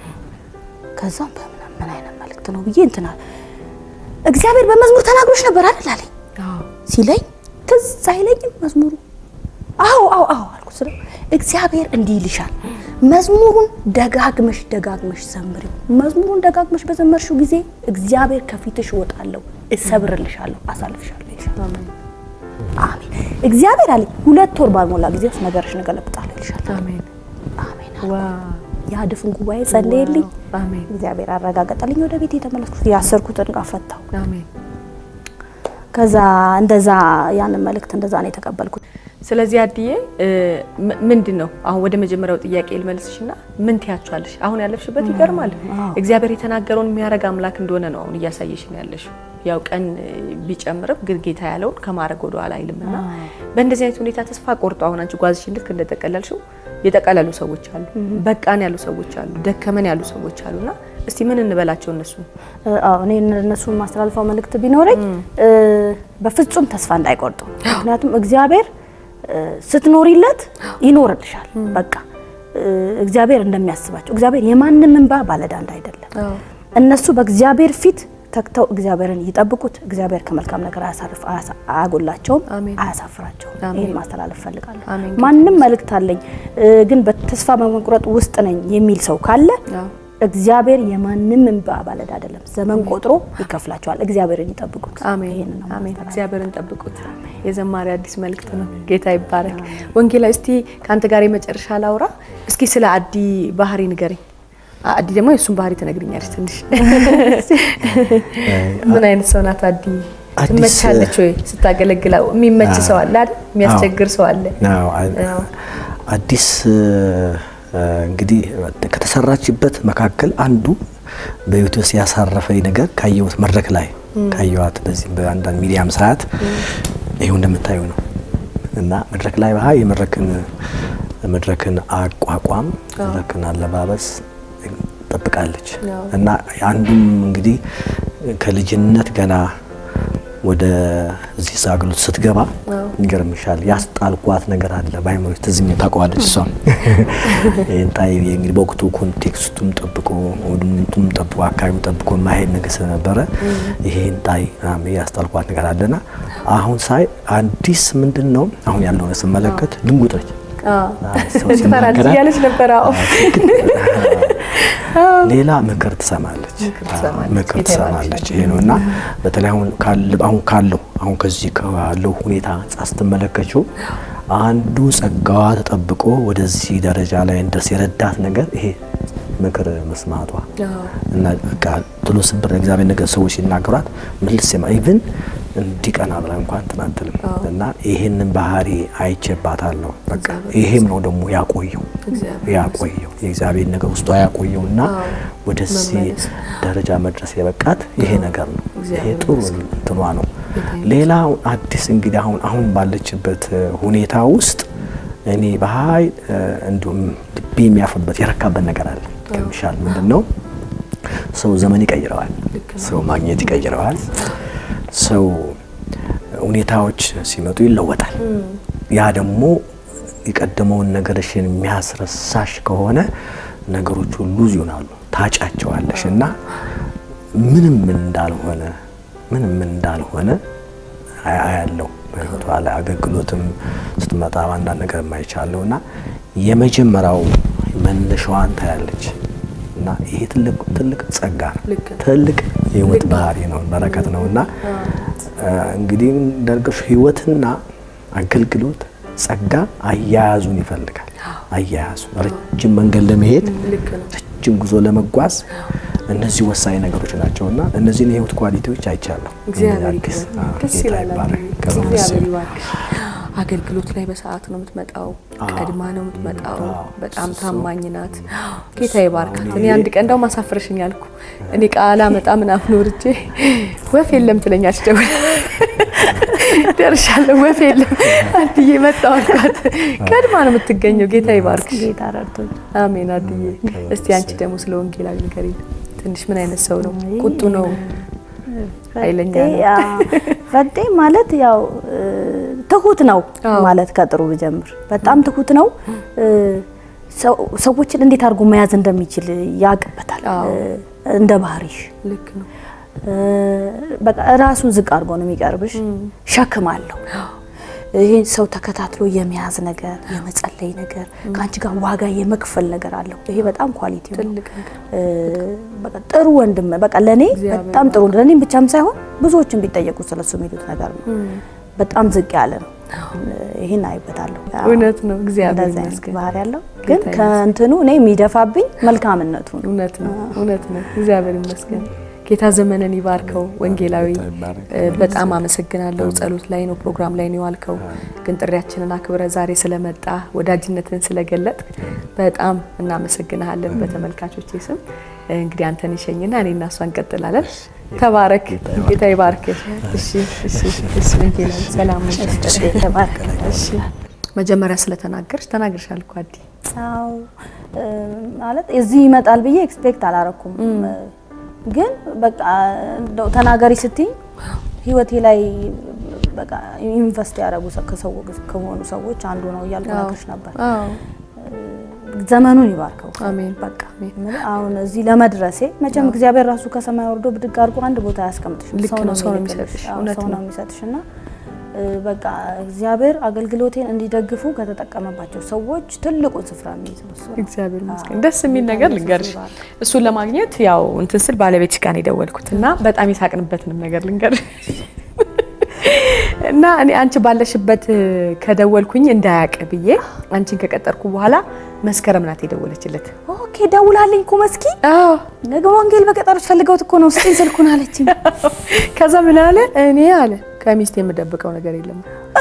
ከዛ በምን ምን አይነት መልእክት ነው ብዬ እንትና እግዚአብሔር በመዝሙር ተናግሮሽ ነበር አይደል አለኝ ሲለኝ ትዝ አይለኝም መዝሙሩ። አዎ አዎ አዎ አልኩት። ስለ እግዚአብሔር እንዲህ ይልሻል መዝሙሩን ደጋግመሽ ደጋግመሽ ዘምሪው። መዝሙሩን ደጋግመሽ በዘመርሽው ጊዜ እግዚአብሔር ከፊትሽ እወጣለሁ፣ እሰብርልሻለሁ፣ አሳልፍሻለሁ ይልሻል። አሜን። እግዚአብሔር አለኝ ሁለት ወር ባልሞላ ጊዜ ውስጥ ነገርሽን እገለብጣለሁ ይልሻል። አሜን። አሜን። ያ ድፍን ጉባኤ ጸለየልኝ። አሜን። እግዚአብሔር አረጋገጠልኝ። ወደ ቤት የተመለስኩት ያሰርኩትን ዕቃ ፈታው። አሜን። ከዛ እንደዛ ያንን መልእክት እንደዛ ነው የተቀበልኩት። ስለዚህ አድዬ ምንድን ነው አሁን ወደ መጀመሪያው ጥያቄ ልመልስሽና ምን ትያቸዋለሽ? አሁን ያለፍሽበት ይገርማል። እግዚአብሔር የተናገረውን የሚያደርግ አምላክ እንደሆነ ነው አሁን እያሳየሽን ያለሽው። ያው ቀን ቢጨምርም ግን ጌታ ያለውን ከማድረግ ወደ ኋላ አይልምና በእንደዚህ አይነት ሁኔታ ተስፋ ቆርጦ አሁን አንቺ ጓዝሽን ልክ እንደጠቀለልሽው የጠቀለሉ ሰዎች አሉ፣ በቃን ያሉ ሰዎች አሉ፣ ደከመን ያሉ ሰዎች አሉና እስቲ ምን እንበላቸው እነሱ? አዎ እኔ እነሱን ማስተላልፈው መልእክት ቢኖረኝ በፍጹም ተስፋ እንዳይቆርጡ። ምክንያቱም እግዚአብሔር ስትኖሪለት ይኖርልሻል። በቃ እግዚአብሔር እንደሚያስባቸው እግዚአብሔር የማንም እንባ ባለዕዳ እንዳይደለም እነሱ በእግዚአብሔር ፊት ተግተው እግዚአብሔርን ይጠብቁት። እግዚአብሔር ከመልካም ነገር አያሳርፍ አያጎላቸውም፣ አያሳፍራቸውም። ይህን ማስተላለፍ ፈልጋለሁ። ማንም መልእክት አለኝ ግን በተስፋ በመቁረጥ ውስጥ ነኝ የሚል ሰው ካለ እግዚአብሔር የማንም እንባ ባለዕዳ አይደለም። ዘመን ቆጥሮ ይከፍላቸዋል። እግዚአብሔርን ይጠብቁት። አሜን አሜን። እግዚአብሔርን ጠብቁት። የዘማሪ አዲስ መልእክት ነው። ጌታ ይባረክ። ወንጌላዊ እስቲ ከአንተ ጋር የመጨረሻ ላውራ። እስኪ ስለ አዲ ባህሪ ንገረኝ። አዲ ደግሞ የእሱን ባህሪ ትነግሪኛለሽ ትንሽ። ምን አይነት ሰው ናት አዲ? ትመቻለች ወይ ስታገለግለው? የሚመች ሰው አለ አይደል? የሚያስቸግር ሰው አለ? አዲስ እንግዲህ ከተሰራችበት መካከል አንዱ በህይወት ውስጥ ያሳረፈኝ ነገር ካየሁት መድረክ ላይ ካየኋት በዚህ በአንዳንድ ሚዲያም ሰዓት ይሄው እንደምታዩ ነው እና መድረክ ላይ ባህ የመድረክን መድረክን አቋቋም መድረክን አለባበስ ጠብቃለች እና አንዱም እንግዲህ ከልጅነት ገና ወደ እዚህ አገልግሎት ስትገባ ይገርምሻል ያስጣልኳት ነገር አለ በአይምሮ ትዝኝ ታውቀዋለች። እሷም ይህን ጣይ እንግዲህ በወቅቱ ኮንቴክስቱም ጠብቆ ወድምቱም ጠብቆ አካባቢው ጠብቆ ማሄድ ነገር ስለነበረ ይሄን ጣይ ያስጣልኳት ነገር አለና አሁን ሳይ አዲስ ምንድን ነው አሁን ያለውን ስመለከት ድንጉጥ ነች። ትፈራለች እያለች ነበረ። ሌላ ምክር ትሰማለች። ምክር ትሰማለች። ይሄ ነው እና በተለይ አሁን አሁን ካለው አሁን ከዚህ ካለው ሁኔታ አንጻር ስትመለከችው አንዱ ጸጋዋ ተጠብቆ ወደዚህ ደረጃ ላይ እንደርስ የረዳት ነገር ይሄ ምክር መስማቷ እና በቃ ጥሎ ስብር እግዚአብሔር ነገር ሰዎች ሲናገሯት ምልስ ማ ኢቭን እንዲቀና ብላ እንኳን ትናትልም እና ይሄንን ባህሪ አይቼባታለሁ። በቃ ይሄም ነው ደግሞ ያቆየው ያቆየው የእግዚአብሔር ነገር ውስጧ ያቆየው እና ወደዚህ ደረጃ መድረስ የበቃት ይሄ ነገር ነው። ይሄ ጥሩ እንትኗ ነው። ሌላ አዲስ እንግዲህ አሁን አሁን ባለችበት ሁኔታ ውስጥ እኔ በሀይ እንዲሁም ልቤ የሚያርፍበት የረካበት ነገር አለ። ከምሻል ምንድን ነው ሰው ዘመን ይቀይረዋል። ሰው ማግኘት ይቀይረዋል። ሰው ሁኔታዎች ሲመጡ ይለወጣል። ያ ደግሞ የቀደመውን ነገርሽን የሚያስረሳሽ ከሆነ ነገሮች ሁሉ ይሆናሉ፣ ታጫቸዋለሽ እና ምንም ምን እንዳልሆነ ምንም ምን እንዳልሆነ አያለው በህይወቷ ላይ አገልግሎትም ስትመጣ አንዳንድ ነገር የማይቻለው እና የመጀመሪያው መነሻዋን ታያለች እና ይሄ ትልቅ ትልቅ ጸጋ ነው። ትልቅ የህይወት ባህሪ ነው፣ በረከት ነው እና እንግዲህ እንደርገሽ ህይወትና አገልግሎት ጸጋ አያያዙን ይፈልጋል። አያያዙ ረጅም መንገድ ለመሄድ ረጅም ጉዞ ለመጓዝ እነዚህ ወሳኝ ነገሮች ናቸው እና እነዚህን የህይወት ኳሊቲዎች አይቻለሁ። ደስ ይላል። አገልግሎት ላይ በሰዓት ነው የምትመጣው፣ ቀድማ ነው የምትመጣው። በጣም ታማኝ ናት። ጌታ ይባርካት። እኔ አንድ ቀን እንደውም አሳፍረሽኝ አልኩ። እኔ ቃላ መጣ ምናምን ወርጄ ወፍ የለም ትለኛለች። ደውላ ደርሻለሁ፣ ወፍ የለም አድዬ መጣሁ አልኳት። ቀድማ ነው የምትገኘው። ጌታ ይባርክሽ። ጌታ ረድቶኝ። አሜን። አድዬ እስቲ አንቺ ደግሞ ስለ ወንጌላዊ ንገሪኝ ትንሽ። ምን አይነት ሰው ነው? ቁጡ ነው? ኃይለኛ ነው? ፈጤ ማለት ያው ትሁት ነው ማለት ከጥሩ ብጀምር በጣም ትሁት ነው። ሰዎችን እንዴት አድርጎ መያዝ እንደሚችል ያውቅበታል። እንደ ባህሪሽ ልክ ነው። በቃ ራሱን ዝቅ አድርጎ ነው የሚቀርብሽ። ሸክም አለው። ይህን ሰው ተከታትሎ የመያዝ ነገር፣ የመጸለይ ነገር፣ ከአንቺ ጋር ዋጋ የመክፈል ነገር አለው። ይሄ በጣም ኳሊቲ ነው። ትልቅ ነገር በቃ ጥሩ ወንድም በቃ ለኔ በጣም ጥሩ ለኔም ብቻም ሳይሆን ብዙዎችን ቢጠየቁ ስለሱ የሚሉት ነገር ነው። በጣም ዝቅ ያለ ነው። ይህን አይበታለሁ። እውነት ነው። እግዚአብሔር እንደዚህ አይነት ይመስገን። ባህሪ ያለው ግን ከእንትኑ እኔ የሚደፋብኝ መልካምነቱ ነው። እውነት ነው። እውነት ነው። እግዚአብሔር ይመስገን። ጌታ ዘመንን ይባርከው። ወንጌላዊ በጣም አመሰግናለሁ። ጸሎት ላይ ነው ፕሮግራም ላይ ነው የዋልከው፣ ግን ጥሪያችንን አክብረ ዛሬ ስለመጣ ወዳጅነትን ስለገለጥ በጣም እናመሰግናለን። በተመልካቾች ስም እንግዲህ አንተን ይሸኝና እኔ እና እሷ እንቀጥላለን። ተባረክ። ጌታ ይባርክ። እሺ፣ እሺ፣ እሺ። ወንጌላዊ ሰላም እሺ። መጀመሪያ ስለተናገርሽ ተናግርሻል እኮ አዲ። አዎ ማለት እዚህ ይመጣል ብዬ ኤክስፔክት አላረኩም። ግን በቃ እንደው ተናገሪ ስትይ ህይወቴ ላይ በቃ ኢንቨስት ያደረጉ ከሆኑ ሰዎች አንዱ ነው እያልኩ እነግርሽ ነበር። ዘመኑን ይባርከው። አሜን። በቃ አሁን እዚህ ለመድረሴ መቼም እግዚአብሔር ራሱ ከሰማይ ወርዶ ብድግ አድርጎ አንድ ቦታ ያስቀምጥሽ። ልክ ነው፣ ሰው ነው የሚልክልሽ። የሚሰጥሽ። አዎ፣ እውነት ሰው ነው። ነው የሚሰጥሽ እና በቃ እግዚአብሔር አገልግሎቴን እንዲደግፉ ከተጠቀመባቸው ሰዎች ትልቁን ስፍራ የሚይዘው እሱ ነው። እግዚአብሔር ይመስገን። ደስ የሚል ነገር ልንገርሽ። እሱን ለማግኘት ያው እንትን ስል ባለቤትሽ ጋር ነው የደወልኩት እና በጣም የሳቅንበትንም ነገር ልንገርሽ እና እኔ አንቺ ባለሽበት ከደወልኩኝ እንዳያቅ ብዬ አንቺን ከቀጠርኩ በኋላ መስከረም ናት የደወለችለት። ኦኬ ደውላልኝ እኮ መስኪ አዎ ነገ ወንጌል በቀጠሮች ፈልገውት እኮ ነው ስጤን ስልኩን አለችኝ። ከዛ ምን አለ እኔ አለ ከሚስት የምደብቀው ነገር የለም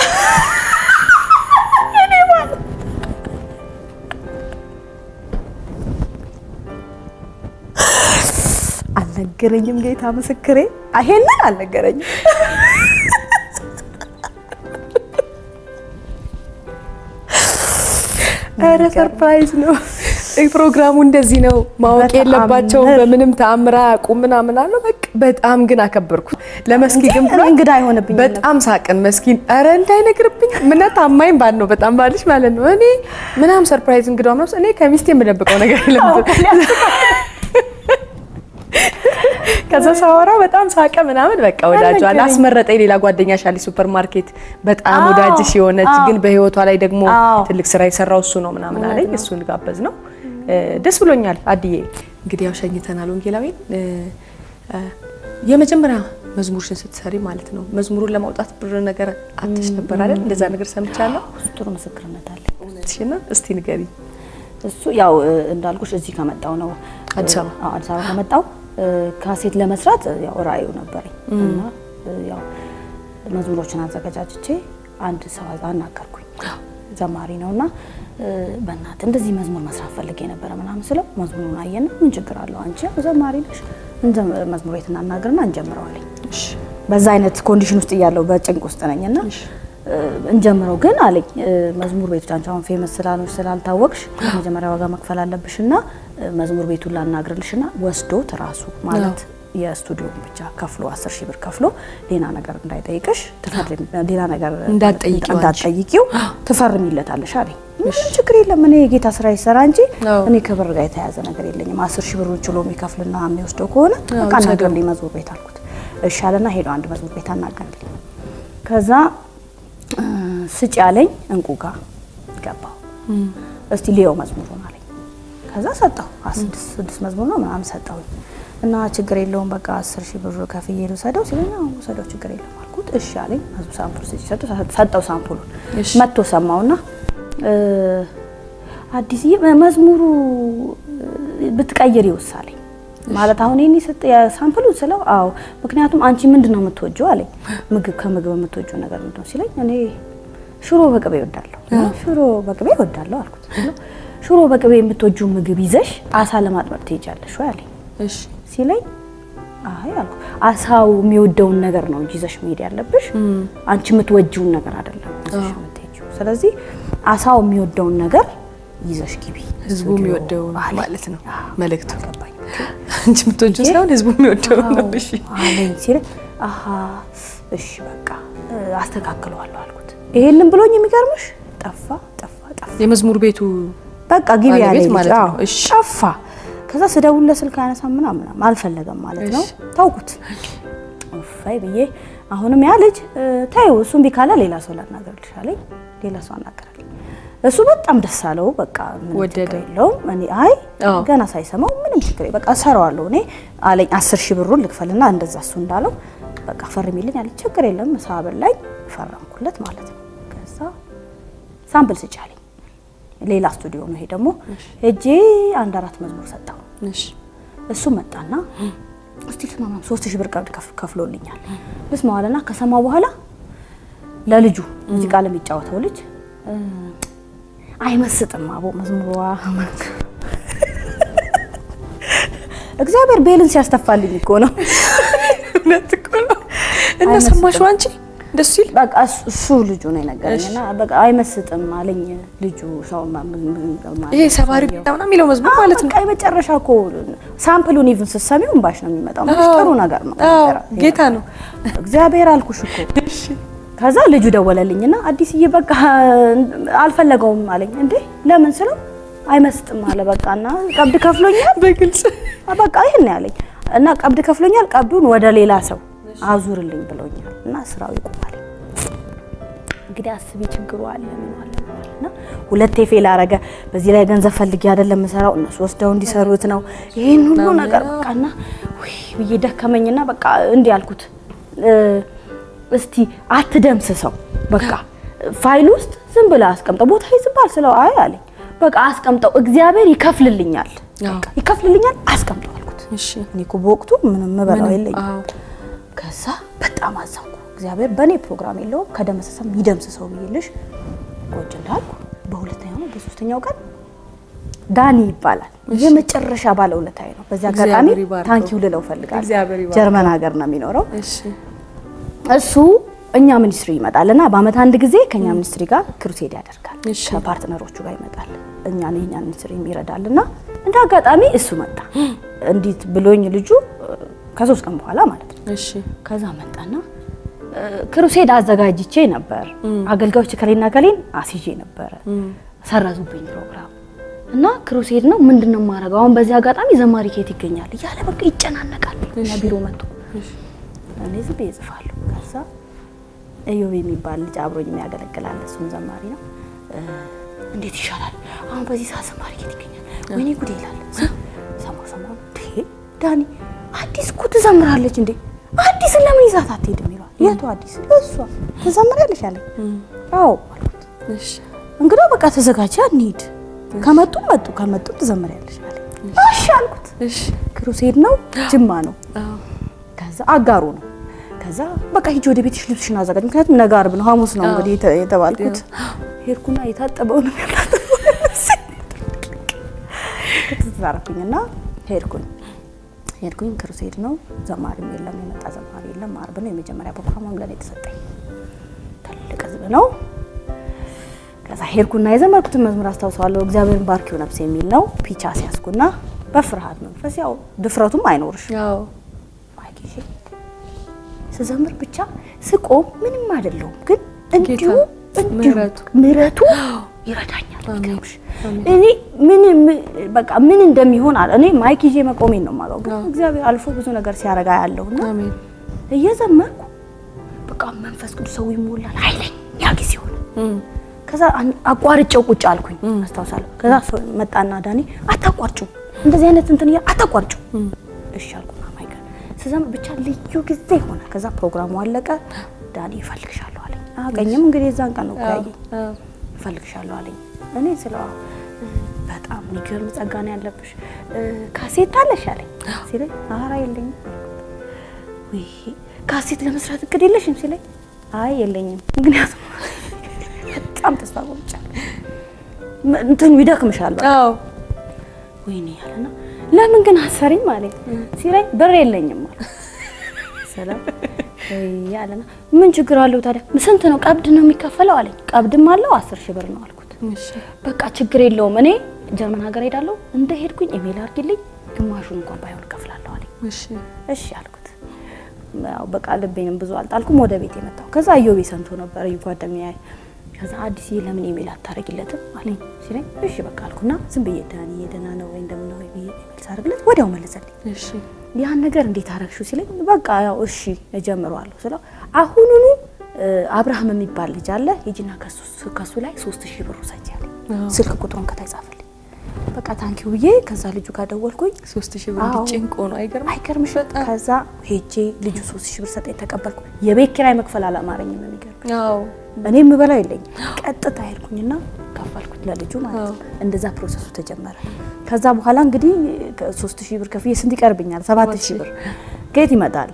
አልነገረኝም። ጌታ ምስክሬ ይሄንን አልነገረኝም። ኧረ ሰርፕራይዝ ነው። ፕሮግራሙ እንደዚህ ነው። ማወቅ በጣም የለባቸውም ምር- በምንም ተአምር አያውቁም ምናምን አለው። በቃ በጣም ግን አከበርኩት። ለመስኪ ግን እኔ እንግዳ አይሆንብኝም በጣም ሳቅን። መስኪን ኧረ እንዳይነግርብኝ ምነት ታማኝ ባል ነው በጣም ባልሽ ማለት ነው። እኔ ምናምን ሰርፕራይዝ እንግዳ ምናምን እኔ ከሚስቴ የምደብቀው ነገር የለም። ከዛ ሳወራ በጣም ሳቀ ምናምን በቃ ወዳጇ አልነገረኝም። አስመረጠኝ። ሌላ ጓደኛ ሻሊ ሱፐር ማርኬት በጣም አዎ፣ ወዳጅሽ የሆነች አዎ። ግን በህይወቷ ላይ ደግሞ አዎ። ትልቅ ስራ የሰራው እሱ ነው ምናምን አለኝ። እሱን ጋበዝ ነው። ደስ ብሎኛል አድዬ። እንግዲህ ያው ሸኝተናል ወንጌላዊን። የመጀመሪያ መዝሙርሽን ስትሰሪ ማለት ነው መዝሙሩን ለማውጣት ብር ነገር አትሽ ነበር አይደል? እንደዛ ነገር ሰምቻለሁ። ጥሩ ምስክርነት አለ። እውነትሽና እስቲ ንገሪ። እሱ ያው እንዳልኩሽ እዚህ ከመጣው ነው አዲስ አበባ አዎ፣ አዲስ አበባ ከመጣው ካሴት ለመስራት ያው ራእዩ ነበረኝ እና ያው መዝሙሮችን አዘገጃጅቼ አንድ ሰው አናገርኩኝ። ዘማሪ ነውና በእናትህ እንደዚህ መዝሙር መስራት ፈልጌ ነበረ ምናምን ስለው መዝሙሩን አየና ምን ችግር አለው አንቺ ያው ዘማሪ ነሽ መዝሙር ቤት እናናግርና እንጀምረዋለኝ። በዛ አይነት ኮንዲሽን ውስጥ እያለሁ በጭንቅ ውስጥ ነኝና እንጀምረው ግን አለኝ መዝሙር ቤቱ አንቺ አሁን ፌመስ ስላልሆንሽ ስላልታወቅሽ መጀመሪያ ዋጋ መክፈል አለብሽና መዝሙር ቤቱን ላናግርልሽና ወስዶት ራሱ ማለት የስቱዲዮን ብቻ ከፍሎ አስር ሺህ ብር ከፍሎ ሌላ ነገር እንዳይጠይቅሽ ትፈርም ሌላ ነገር እንዳትጠይቂው አንቺ። እንዳትጠይቂው ትፈርሚለታለሽ አለኝ። ምንም ችግር የለም እኔ የጌታ ስራ ይሰራ እንጂ አዎ። እኔ ከብር ጋር የተያያዘ ነገር የለኝም። አስር ሺህ ብሩን ችሎ የሚከፍልና የሚወስደው ከሆነ በቃ ውሰደው። አናግርልኝ መዝሙር ቤት አልኩት። እሺ አለና ሄዶ አንድ መዝሙር ቤት አናገርልኝ። ከዛ እ፣ ስጭ ያለኝ እንቁ ጋር ገባው። እስቲ ሊየው መዝሙሩን አለኝ። ከዛ ሰጠው ስድስት ስድስት መዝሙር ነው ምናምን ሰጠውኝ እና ችግር የለውም በቃ አስር ሺህ ብር ከፍዬ ልውሰደው ሲለኝ አዎ ውሰደው ችግር የለም አልኩት። እሺ አለኝ። መዝሙር ሳምፑል ስጭ ሰጠው ሰጠው ሳምፑሉን እሺ። መጥቶ ሰማውና እ፣ አዲስዬ መዝሙሩ እ፣ ብትቀይር ይወሳለኝ ማለት አሁን ይሄን ሰጥ ሳምፕሉን ስለው አዎ ምክንያቱም አንቺ ምንድን ነው የምትወጂው አለኝ ምግብ ከምግብ የምትወጂው ነገር ምንድን ነው ሲለኝ እኔ ሽሮ በቅቤ እወዳለሁ ሽሮ በቅቤ እወዳለሁ አልኩት ስለው ሽሮ በቅቤ የምትወጂው ምግብ ይዘሽ አሳ ለማጥመድ ትሄጃለሽ ወይ አለኝ እሺ ሲለኝ አይ አልኩ አሳው የሚወደውን ነገር ነው እንጂ ይዘሽ መሄድ ያለብሽ አንቺ የምትወጂውን ነገር አይደለም ይዘሽ የምትሄጂው ስለዚህ አሳው የሚወደውን ነገር ይዘሽ ግቢ ህዝቡ ስቱዲዮ የሚወደውን አለኝ። ማለት ነው አዎ፣ መልእክቱ። ገባኝ አንቺ የምትወጂው ሳይሆን ህዝቡ የሚወደውን ነው። እሺ አለኝ ሲለኝ አሀ እሺ በቃ እ፣ አስተካክለዋለሁ አልኩት። ይሄንን ብሎኝ የሚገርምሽ ጠፋ ጠፋ ጠፋ የመዝሙር ቤቱ በቃ ግቢ ባለቤት ያለኝ ልጅ ማለት ነው። አዎ፣ እሺ። ጠፋ። ከዛ ስደውልለት ስልክ አያነሳም ምናምን ምናምን አልፈለገም ማለት ነው። እሺ። ታውኩት ኡፋይ ብዬ አሁንም ያ ልጅ እ፣ ተይው እሱ እምቢ ካለ ሌላ ሰው ላናገርልሽ አለኝ። ሌላ ሰው አናገራለኝ። እሱ በጣም ደስ አለው። በቃ ምንም ችግር ወደደው። የለውም። እኔ አይ አዎ። ገና ሳይሰማው ምንም ችግር የለም፣ በቃ እሰራዋለሁ እኔ አለኝ። አስር ሺህ ብሩን ልክፈልና እንደዛ እሱ እንዳለው በቃ ፈርሚልኝ አለኝ። ችግር የለም ሳብል ላይ ፈረምኩለት ማለት ነው። ከዛ ሳምፕል ስጭ አለኝ። ሌላ ስቱዲዮ ነው ይሄ ደግሞ ሄጄ አንድ አራት መዝሙር ሰጠው። እሺ እሱ መጣና እስቲ ልስማማ ሶስት ሺህ ብር ቀብድ ከፍ- ከፍሎልኛል ልስማው አለና ከሰማው በኋላ ለልጁ ሙዚቃ ለሚጫወተው ልጅ እ፣ አይመስጥም አቦ መዝሙሯ እግዚአብሔር ቤልን ሲያስተፋልኝ እኮ ነው። እውነት እኮ ነው። እና አይመስጥም። ሰማሽው አንቺ ደስ ሲል በቃ እሱ- እሱ ልጁ ነው የነገረኝና በቃ አይመስጥም አለኝ ልጁ ሰው ማ- ም- ም- ይሄ ሰባሪ ጌታ ምናምን የሚለው መዝሙር ማለት ነው። በቃ የመጨረሻ እኮ ሳምፕሉን ኢቭን ስትሰሚው እምባሽ ነው የሚመጣው። ማለት አዎ። ጥሩ ነገር ነው። አዎ፣ ነገራ- ጌታ ነው። እግዚአብሔር አልኩሽ እኮ። ከዛ ልጁ ደወለልኝና አዲስዬ በቃ አልፈለገውም አለኝ። እንዴ ለምን ስለው አይመስጥም አለ። በቃና ቀብድ ከፍሎኛል በግልጽ በቃ ይሄን ነው ያለኝ እና ቀብድ ከፍሎኛል፣ ቀብዱን ወደ ሌላ ሰው አዙርልኝ ብሎኛል እና ስራው ይቆማል። እንግዲህ አስቢ ችግሩ አለ ምን አለ ምን አለ እና ሁለቴ ፌል አረገ። በዚህ ላይ ገንዘብ ፈልጌ አይደለም የምሰራው እነሱ ወስደው እንዲሰሩት ነው። ይሄን ሁሉ ነገር በቃና ውይ ብዬ ደከመኝና በቃ እንዲህ አልኩት እ፣ እስቲ አትደምስሰው በቃ ፋይል ውስጥ ዝም ብለህ አስቀምጠው ቦታ ይዝባል ስለው አይ አለኝ በቃ አስቀምጠው እግዚአብሔር ይከፍልልኛል አዎ። በቃ ይከፍልልኛል አስቀምጠው አልኩት። እሺ እኔ እኮ በወቅቱ ምንም ምበላው ምንም፣ የለኝም። አዎ። ከዛ በጣም አዘንኩ። እግዚአብሔር በእኔ ፕሮግራም የለውም ከደመሰሰም ይደምስሰው ብዬልሽ ቁጭ እንዳልኩ በሁለተኛው ነው በሶስተኛው ቀን ዳኒ ይባላል የመጨረሻ ባለውለታዬ ነው። በዚህ አጋጣሚ እግዚአብሔር ይባርከው። ታንኪው ልለው ፈልጋለሁ። እግዚአብሔር ይባርከው። ጀርመን ሀገር ነው የሚኖረው እሺ እሱ እኛ ሚኒስትሪ ይመጣልና በአመት አንድ ጊዜ ከኛ ሚኒስትሪ ጋር ክሩሴድ ያደርጋል። እሺ። ከፓርትነሮቹ ጋር ይመጣል እኛን የኛ ሚኒስትሪ ይረዳልና እንደ አጋጣሚ እሱ መጣ። እንዲት ብሎኝ ልጁ እ፣ ከሶስት ቀን በኋላ ማለት ነው። እሺ ከዛ መጣና እ፣ ክሩሴድ አዘጋጅቼ ነበር። አገልጋዮች ከሌና ከሌን አስይዤ ነበረ። ሰረዙብኝ ፕሮግራም እና ክሩሴድ ነው ምንድን ነው የማደርገው? አሁን በዚህ አጋጣሚ ዘማሪ ኬት ይገኛል እያለ በቃ ይጨናነቃል። እኛ ቢሮ መጥቶ እኔ ዝም ብዬ እጽፋለሁ። ከዛ እዮብ የሚባል ልጅ አብሮኝ የሚያገለግላል እሱም ዘማሪ ነው። እ፣ እንዴት ይሻላል አሁን በዚህ ሰዓት ዘማሪ ኬት ይገኛል? ወይኔ ጉዴ ይላል። ሰማሁ ሰማሁ ሰማሁ። እንዴ ዳኒ አዲስ እኮ ትዘምራለች እንዴ አዲስን ለምን ይዛት አትሄድም ይለዋል። የቱ አዲስ? እሷ ትዘምራለች አለኝ። አዎ አልኩት። እሺ እንግዲህ በቃ ተዘጋጅ እንሂድ። ከመጡም መጡ ካልመጡም ትዘምሪያለሽ አለኝ። እሺ አልኩት። እሺ ክሩሴድ ነው ጅማ ነው አዎ ከዛ አጋሩ ነው። ከዛ በቃ ሂጂ ወደ ቤትሽ ልብስሽን አዘጋጅ፣ ምክንያቱም ነገ ዓርብ ነው ሐሙስ ነው እንግዲህ የተ- የተባልኩት። ሄድኩና የታጠበውን ያላጠበው ተዛረኩኝና ሄድኩኝ ሄድኩኝ ክሩሴድ ነው። ዘማሪም የለም የመጣ ዘማሪ የለም። ዓርብ ነው የመጀመሪያ ፕሮግራሙም ለኔ ተሰጠኝ። ትልቅ ህዝብ ነው። ከዛ ሄድኩና የዘመርኩትን መዝሙር አስታውሰዋለሁ። እግዚአብሔርን ባርኪው ነፍስ የሚል ነው። ፒቻ ሲያስኩና በፍርሃት መንፈስ ያው ድፍረቱም አይኖርሽ አዎ ማይክ ይዤ ስዘምር ብቻ ስቆም ምንም አይደለሁም፣ ግን እንዲሁ ጌታ እንዲሁ ምሕረቱ ምሕረቱ ይረዳኛል። አሜን። የሚገርምሽ እኔ ምን ምን- በቃ ምን እንደሚሆን አለ እኔ ማይክ ይዤ መቆሜን ነው የማውቀው፣ ግን እግዚአብሔር አልፎ ብዙ ነገር ሲያረጋ ያለውና አሜን እየዘመርኩ በቃ መንፈስ ቅዱስ ሰው ይሞላል። ኃይለኛ ጊዜ ሆነ። እም ከዛ አን- አቋርጬው ቁጭ አልኩኝ አስታውሳለሁ። ከዛ ሰው መጣና ዳኒ አታቋርጩ፣ እንደዚህ አይነት እንትን እያ አታቋርጩ። እሺ አልኩና ማይከል ስዘም ብቻ ልዩ ጊዜ ሆነ። ከዛ ፕሮግራሙ አለቀ። ዳኒ እፈልግሻለሁ አለኝ። አቀኝም እንግዲህ የዛን ቀን ነው እኮ ያየኝ። አዎ እፈልግሻለሁ አለኝ። እኔ ስለ በጣም የሚገርም ጸጋ ነው ያለብሽ እ፣ ካሴት አለሽ አለኝ ሲለኝ ኧረ የለኝም ውይ ካሴት ለመስራት እቅድ የለሽም ሲለኝ አይ የለኝም ምክንያቱም በጣም ተስፋ ቆርጫለሁ ም- እንትኑ ይደክምሻል በቃ አዎ ወይኔ ያለና ለምን ግን አሰሪኝ አለኝ ሲለኝ ብር የለኝም አለ ሰላም ያለና ምን ችግር አለው ታዲያ ስንት ነው ቀብድ ነው የሚከፈለው አለኝ ቀብድም አለው አስር ሺህ ብር ነው አልኩት እሺ በቃ ችግር የለውም እኔ ጀርመን ሀገር ሄዳለሁ እንደ ሄድኩኝ ኢሜል አድርጊልኝ ግማሹን እንኳን ባይሆን እከፍላለሁ አለኝ እሺ እሺ አልኩት ያው በቃ ልቤንም ብዙ አልጣልኩም ወደ ቤት የመጣው ከዛ አዮቤ ሰምቶ ነበር ጓደኛዬ ከዛ አዲስዬ ለምን ኢሜል አታደርጊለትም አለኝ ሲለኝ እሺ በቃ አልኩና ዝም ብዬ ዳኒ ደህና ነው ወይ እንደምን ነው ወይ ብዬ ኢሜል ሳደርግለት ወዲያው መለሰልኝ እሺ ያን ነገር እንዴት አረግሽው ሲለኝ በቃ ያው እሺ እጀምረዋለሁ ስለው አሁኑኑ እ፣ አብርሃም የሚባል ልጅ አለ ሂጂና ከሱ ከሱ ላይ ሶስት ሺህ ብር ውሰጂ አለኝ አዎ። ስልክ ቁጥሩን ከታይ ጻፈልኝ በቃ ታንኪው ብዬ ከዛ ልጁ ጋር ደወልኩኝ ሶስት ሺህ ብር አዎ። ጭንቆ ነው አይገርም አይገርምሽ በጣም ከዛ ሄጄ ልጁ ሶስት ሺህ ብር ሰጠኝ ተቀበልኩ የቤት ኪራይ መክፈል አላማረኝም የሚገርም አዎ እኔ የምበላው የለኝም ቀጥታ ሄድኩኝና ከፈልኩት ለልጁ ማለት ነው አዎ። እንደዛ ፕሮሰሱ ተጀመረ ከዛ በኋላ እንግዲህ ሶስት ሺህ ብር ከፍዬ ስንት ይቀርብኛል ሰባት ሺህ ብር ከየት ይመጣል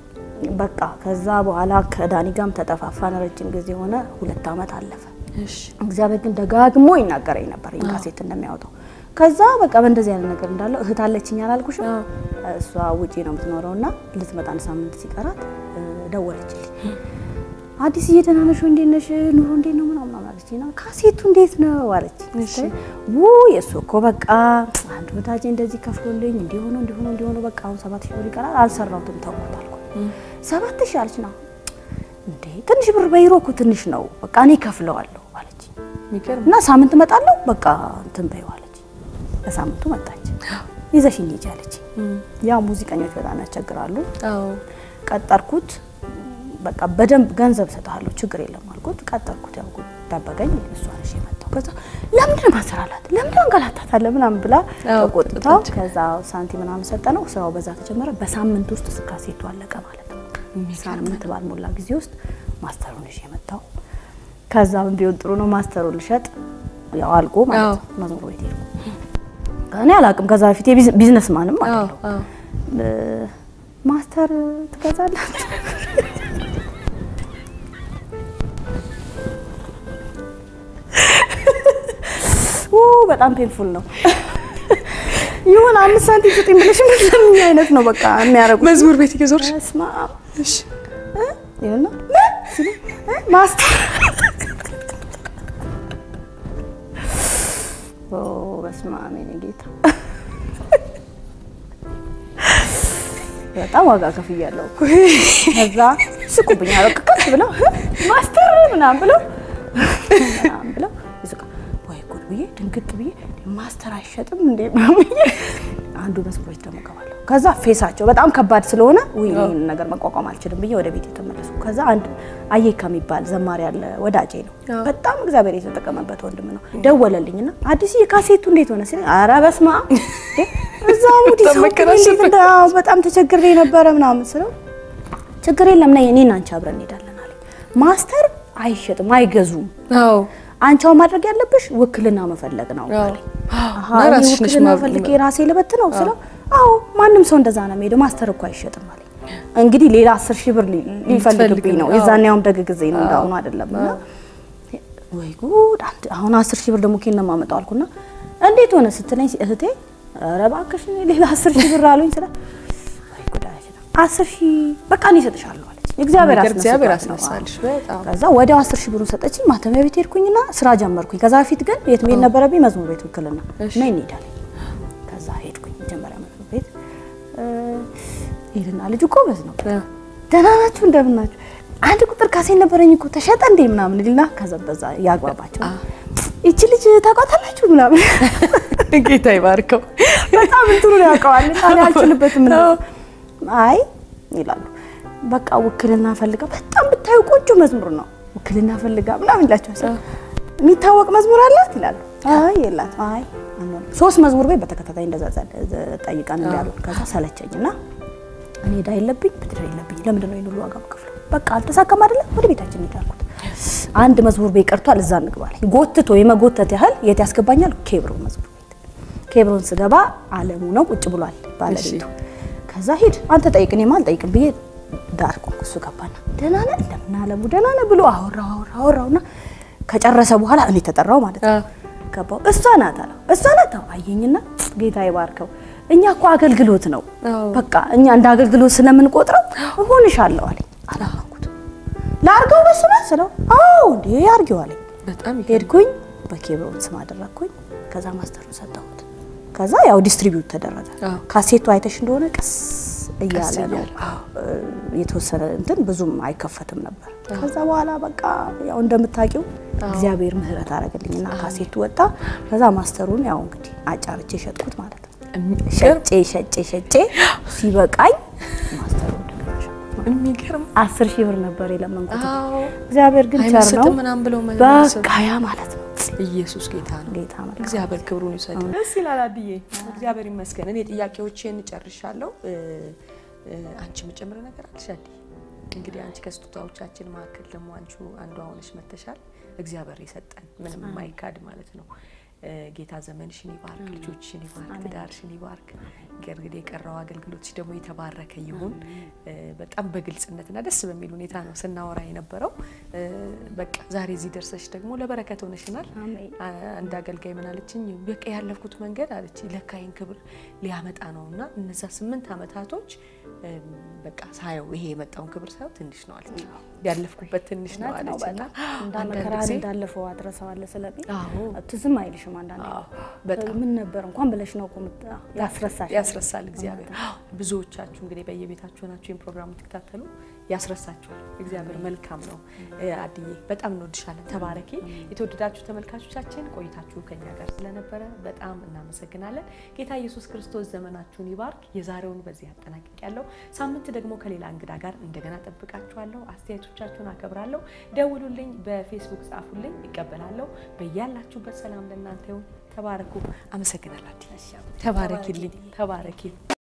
በቃ ከዛ በኋላ ከዳኒ ጋርም ተጠፋፋን ረጅም ጊዜ ሆነ ሁለት አመት አለፈ እሺ እግዚአብሔር ግን ደጋግሞ ይናገረኝ ነበር ይህን ካሴት እንደሚያወጣው ከዛ በቃ በእንደዚህ አይነት ነገር እንዳለው እህት አለችኝ አላልኩሽም አዎ። እሷ ውጪ ነው የምትኖረው እና ልትመጣ አንድ ሳምንት ሲቀራት እ፣ ደወለችልኝ አዲስ ደህና ነሽ ወይ? እንዴት ነሽ? ኑሮ እንዴት ነው ምናምን አለችኝ እና ካሴቱ እንዴት ነው አለች እሺ። ው የእሱ እኮ በቃ አንድ ወዳጄ እንደዚህ ከፍሎልኝ እንዲሆኑ እንዲሆኑ እንዲሆኑ በቃ አሁን ሰባት ሺህ ብር ይቀራል አልሰራሁትም ተውኩት አልኩ ሰባት ሺህ አለች ና እንዴ ትንሽ ብር በይሮ እኮ ትንሽ ነው በቃ እኔ ከፍለዋለሁ አለች የሚገርም እና ሳምንት እመጣለሁ በቃ እንትን በይው አለች በሳምንቱ መጣች ይዘሽኝ ሂጂ አለች እም፣ ያው ሙዚቀኞች በጣም ያስቸግራሉ አዎ ቀጠርኩት በቃ በደንብ ገንዘብ ሰጥሃለሁ ችግር የለም አልኩት ቀጠርኩት ያው ጠበቀኝ እሷ ነሽ የመጣው ከዛ ለምንድን ነው ማሰራላት ለምንድን ነው እንገላታታለህ ምናምን ብላ አዎ፣ ተቆጥታው ተቆጣች። ከዛ ሳንቲም ምናምን ሰጠ ነው ስራው በዛ ተጀመረ በሳምንት ውስጥ ካሴቱ አለቀ ማለት ነው ሳምንት ባልሞላ ጊዜ ውስጥ ማስተሩን ይዤ የመጣው ከዛ ምን ቢሆን ጥሩ ነው ማስተሩን ልሸጥ ያው አልቆ ማለት አዎ። ነው መዝሙር ቤት ሄድኩ እኔ አላውቅም ከዛ በፊት ቢዝነስ ማንም አዎ አይደለሁ አዎ እ፣ ማስተር ትገዛላችሁ ኦ በጣም ፔንፉል ነው። ይሁን አምስት ሳንቲም ስጡኝ ብለሽ ምን አይነት ነው በቃ የሚያደርጉት? መዝሙር ቤት እየዞርሽ በስመ አብ እሺ እ? ይሁንና ምን ሲሉ እ? ማስተር ኦ በስመ አብ የኔ ጌታ በጣም ዋጋ ከፍያለሁ። ከዛ ስቁብኝ አለቅ ከፍ ብለው ማስተር ምናምን ብለው ምናምን ብለው ይስቃ ወይ ጉድ ብዬ ድንግጥ ብዬ ማስተር አይሸጥም እንዴ ምናምን ብዬ አንዱ መስኮች ደግሞ ገባለሁ። ከዛ ፌሳቸው በጣም ከባድ ስለሆነ ውይ ይህን ነገር መቋቋም አልችልም ብዬ ወደ ቤት የተመለሱ። ከዛ አንድ አየካ የሚባል ዘማሪ ያለ ወዳጄ ነው፣ አዎ። በጣም እግዚአብሔር የተጠቀመበት ወንድም ነው። ደወለልኝና አዲስ የካሴቱ እንዴት ሆነ ሲለኝ ኧረ በስመ አብ እንዴ እዛ ሙዲ ሰው እንዴት እንደ አዎ፣ በጣም ተቸግሬ ነበረ ምናምን ስለው ችግር የለም ነይ እኔና አንቺ አብረን እንሄዳለን አለኝ። ማስተር አይሸጥም አይገዙም። አዎ አንቻው ማድረግ ያለብሽ ውክልና መፈለግ ነው አዎ። አለኝ። አሃ እና እኔ ራስሽ ነሽ ውክልና ማብ- ፈልጌ ራሴ ልበት ነው ስለው አዎ ማንም ሰው እንደዛ ነው የሚሄደው ማስተር እኮ አይሸጥም አለኝ። እንግዲህ ሌላ አስር ሺህ ብር ሊ- ሊፈልግብኝ ነው አዎ። የዛን ያውም ደግ ጊዜ ነው እንዳሁኑ አይደለም እና ወይ ጉድ አንድ አሁን አስር ሺህ ብር ደግሞ ኬን ነው የማመጣው አልኩና እንዴት ሆነ ስትለኝ እህቴ ኧረ እባክሽ እኔ ሌላ አስር ሺህ ብር አሉኝ ስለ ወይ ጉድ አለች አስር ሺህ በቃ እኔ እሰጥሻለሁ አለች እግዚአብሔር ነገር እግዚአብሔር አስነስቷት ነው። አስነሳልሽ በጣም ከዛ ወዲያው አስር ሺህ ብሩን ሰጠችኝ። ማተሚያ ቤት ሄድኩኝና ስራ ጀመርኩኝ። ከዛ በፊት ግን የት መሄድ ነበረብኝ? መዝሙር ቤት ውክልና እሺ። ነይ እንሄዳለን። ከዛ ሄድኩኝ መጀመሪያ መዝሙር ቤት እ፣ ሄድና ልጁ ጎበዝ ነው። አ፣ ደህና ናችሁ እንደምን ናችሁ? አንድ ቁጥር ካሴት ነበረኝ እኮ ተሸጠ እንዴ ምናምን ልና ከዛ በዛ ያግባባቸው ይቺ ልጅ ታውቋታላችሁ ምናምን ጌታ ይባርከው። በጣም እንትኑ ነው ያውቀዋል። እኔ አልችልበትም ነው። አይ ይላሉ። በቃ ውክልና ፈልጋ በጣም ብታዩ ቆንጆ መዝሙር ነው ውክልና ፈልጋ ምናምን ይላቸዋል። የሚታወቅ መዝሙር አላት ይላሉ። አይ የላት። አይ አንሆንም። ሶስት መዝሙር ቤት በተከታታይ እንደዛ ጸ- ጠይቀን ያሉ። ከዛ ሰለቸኝና እኔ ዕዳ የለብኝ ብድር የለብኝ ለምንድን ነው ይሄን ሁሉ ዋጋ የምከፍለው? በቃ አልተሳካም አይደለ ወደ ቤታችን እንሂድ አልኩት። አንድ መዝሙር ቤት ቀርቷል፣ እዛ እንግባለኝ። ጎትቶ የመጎተት ያህል የት ያስገባኛል? ኬብሮን መዝሙር ቤት። ኬብሮን ስገባ አለሙ ነው ቁጭ ብሏል ባለቤቱ። ከዛ ሂድ አንተ ጠይቅ እኔማ አልጠይቅም ብዬ ዳር ቆምኩ። እሱ ገባና ደህና ነህ እንደምን አለሙ ደህና ነህ ብሎ አወራው አወራው አወራውና ከጨረሰ በኋላ እኔ ተጠራው ማለት ነው። አ፣ ገባው እሷ ናት አለው። እሷ ናት አዎ። አየኝና ጌታ ይባርከው። እኛ እኮ አገልግሎት ነው አዎ። በቃ እኛ እንደ አገልግሎት ስለምንቆጥረው እሆንሻለሁ አለኝ። አላመንኩትም። ላርገው በሱ ነው ስለው አዎ እንዴ አርጊው አለኝ። በጣም ይገርም። ሄድኩኝ በኬብሮን ስም አደረግኩኝ። ከዛ ማስተሩን ሰጠሁት። ከዛ ያው ዲስትሪቢዩት ተደረገ። አዎ። ካሴቱ አይተሽ እንደሆነ ቀስ እያለ ነው እያለ፣ እ፣ የተወሰነ እንትን ብዙም አይከፈትም ነበር። ከዛ በኋላ በቃ ያው እንደምታውቂው እግዚአብሔር ምሕረት አደረገልኝና ካሴቱ ወጣ። ከዛ ማስተሩን ያው እንግዲህ አጫርቼ ሸጥኩት ማለት ነው። የሚገርም ሸጬ ሸጬ ሸጬ ሲበቃኝ ማስተሩን እንደገና ሸጥኩት። የሚገርም አስር ሺህ ብር ነበር የለመንኩት። አዎ እግዚአብሔር ግን ቸር ነው። አይመስጥም ምናምን ብለው መልስ በቃ ያ ማለት ነው ኢየሱስ ጌታ ነው። ጌታ መልካም እግዚአብሔር ክብሩን ይውሰድ። ደስ ይላል አድዬ፣ እግዚአብሔር ይመስገን። እኔ ጥያቄዎችን ጨርሻለሁ። እ፣ እ፣ አንቺ የምጨምር ነገር አለሽ አድዬ? እንግዲህ አንቺ ከስጦታዎቻችን መካከል ደግሞ አንቺ አንዷ ሆነሽ መተሻል። እግዚአብሔር የሰጠን ምንም የማይካድ ማለት ነው። እ፣ ጌታ ዘመንሽን ይባርክ፣ ልጆችሽን ይባርክ፣ ትዳርሽን ይባርክ። እንግዲህ የቀረው አገልግሎትሽ ደግሞ የተባረከ ይሁን። እ፣ በጣም በግልጽነትና ደስ በሚል ሁኔታ ነው ስናወራ የነበረው። እ፣ በቃ ዛሬ እዚህ ደርሰሽ ደግሞ ለበረከት ሆነሽናል። አሜን። አንድ አገልጋይ ምን አለችኝ፣ በቃ ያለፍኩት መንገድ አለች ለካይን ክብር ሊያመጣ ነው እና እነዛ ስምንት ዓመታቶች እም፣ በቃ ሳየው ይሄ የመጣውን ክብር ሳየው ትንሽ ነው አለች፣ ያለፍኩበት ትንሽ ነው እውነት ነው አለች እና በጣም እንዳ አንዳንድ መከራን ጊዜ እንዳለፈው አትረሳዋለህ ስለሚል አዎ ትዝም አይልሽም። አንዳንዴ አዎ፣ በጣም ምን ነበር እንኳን ብለሽ ነው እኮ የምት- ያስረሳሽ ያስረሳል እግዚአብሔር። ብዙዎቻችሁ እንግዲህ በየቤታችሁ ናችሁ ይህን ፕሮግራም የምትከታተሉ ያስረሳችኋል። እግዚአብሔር መልካም ነው። እ፣ አድዬ በጣም እንወድሻለን። ተባረኪ። የተወደዳችሁ ተመልካቾቻችን ቆይታችሁ ከኛ ጋር ስለነበረ በጣም እናመሰግናለን። ጌታ ኢየሱስ ክርስቶስ ዘመናችሁን ይባርክ። የዛሬውን በዚህ አጠናቅቅ ያለው ሳምንት ደግሞ ከሌላ እንግዳ ጋር እንደገና ጠብቃችኋለሁ። አስተያየቶቻችሁን አከብራለሁ። ደውሉልኝ፣ በፌስቡክ ጻፉልኝ፣ ይቀበላለሁ። በያላችሁበት ሰላም ለእናንተ ይሁን። ተባረኩ። አመሰግናለሁ። አድዬ ተባረኪልኝ። ተባረኪ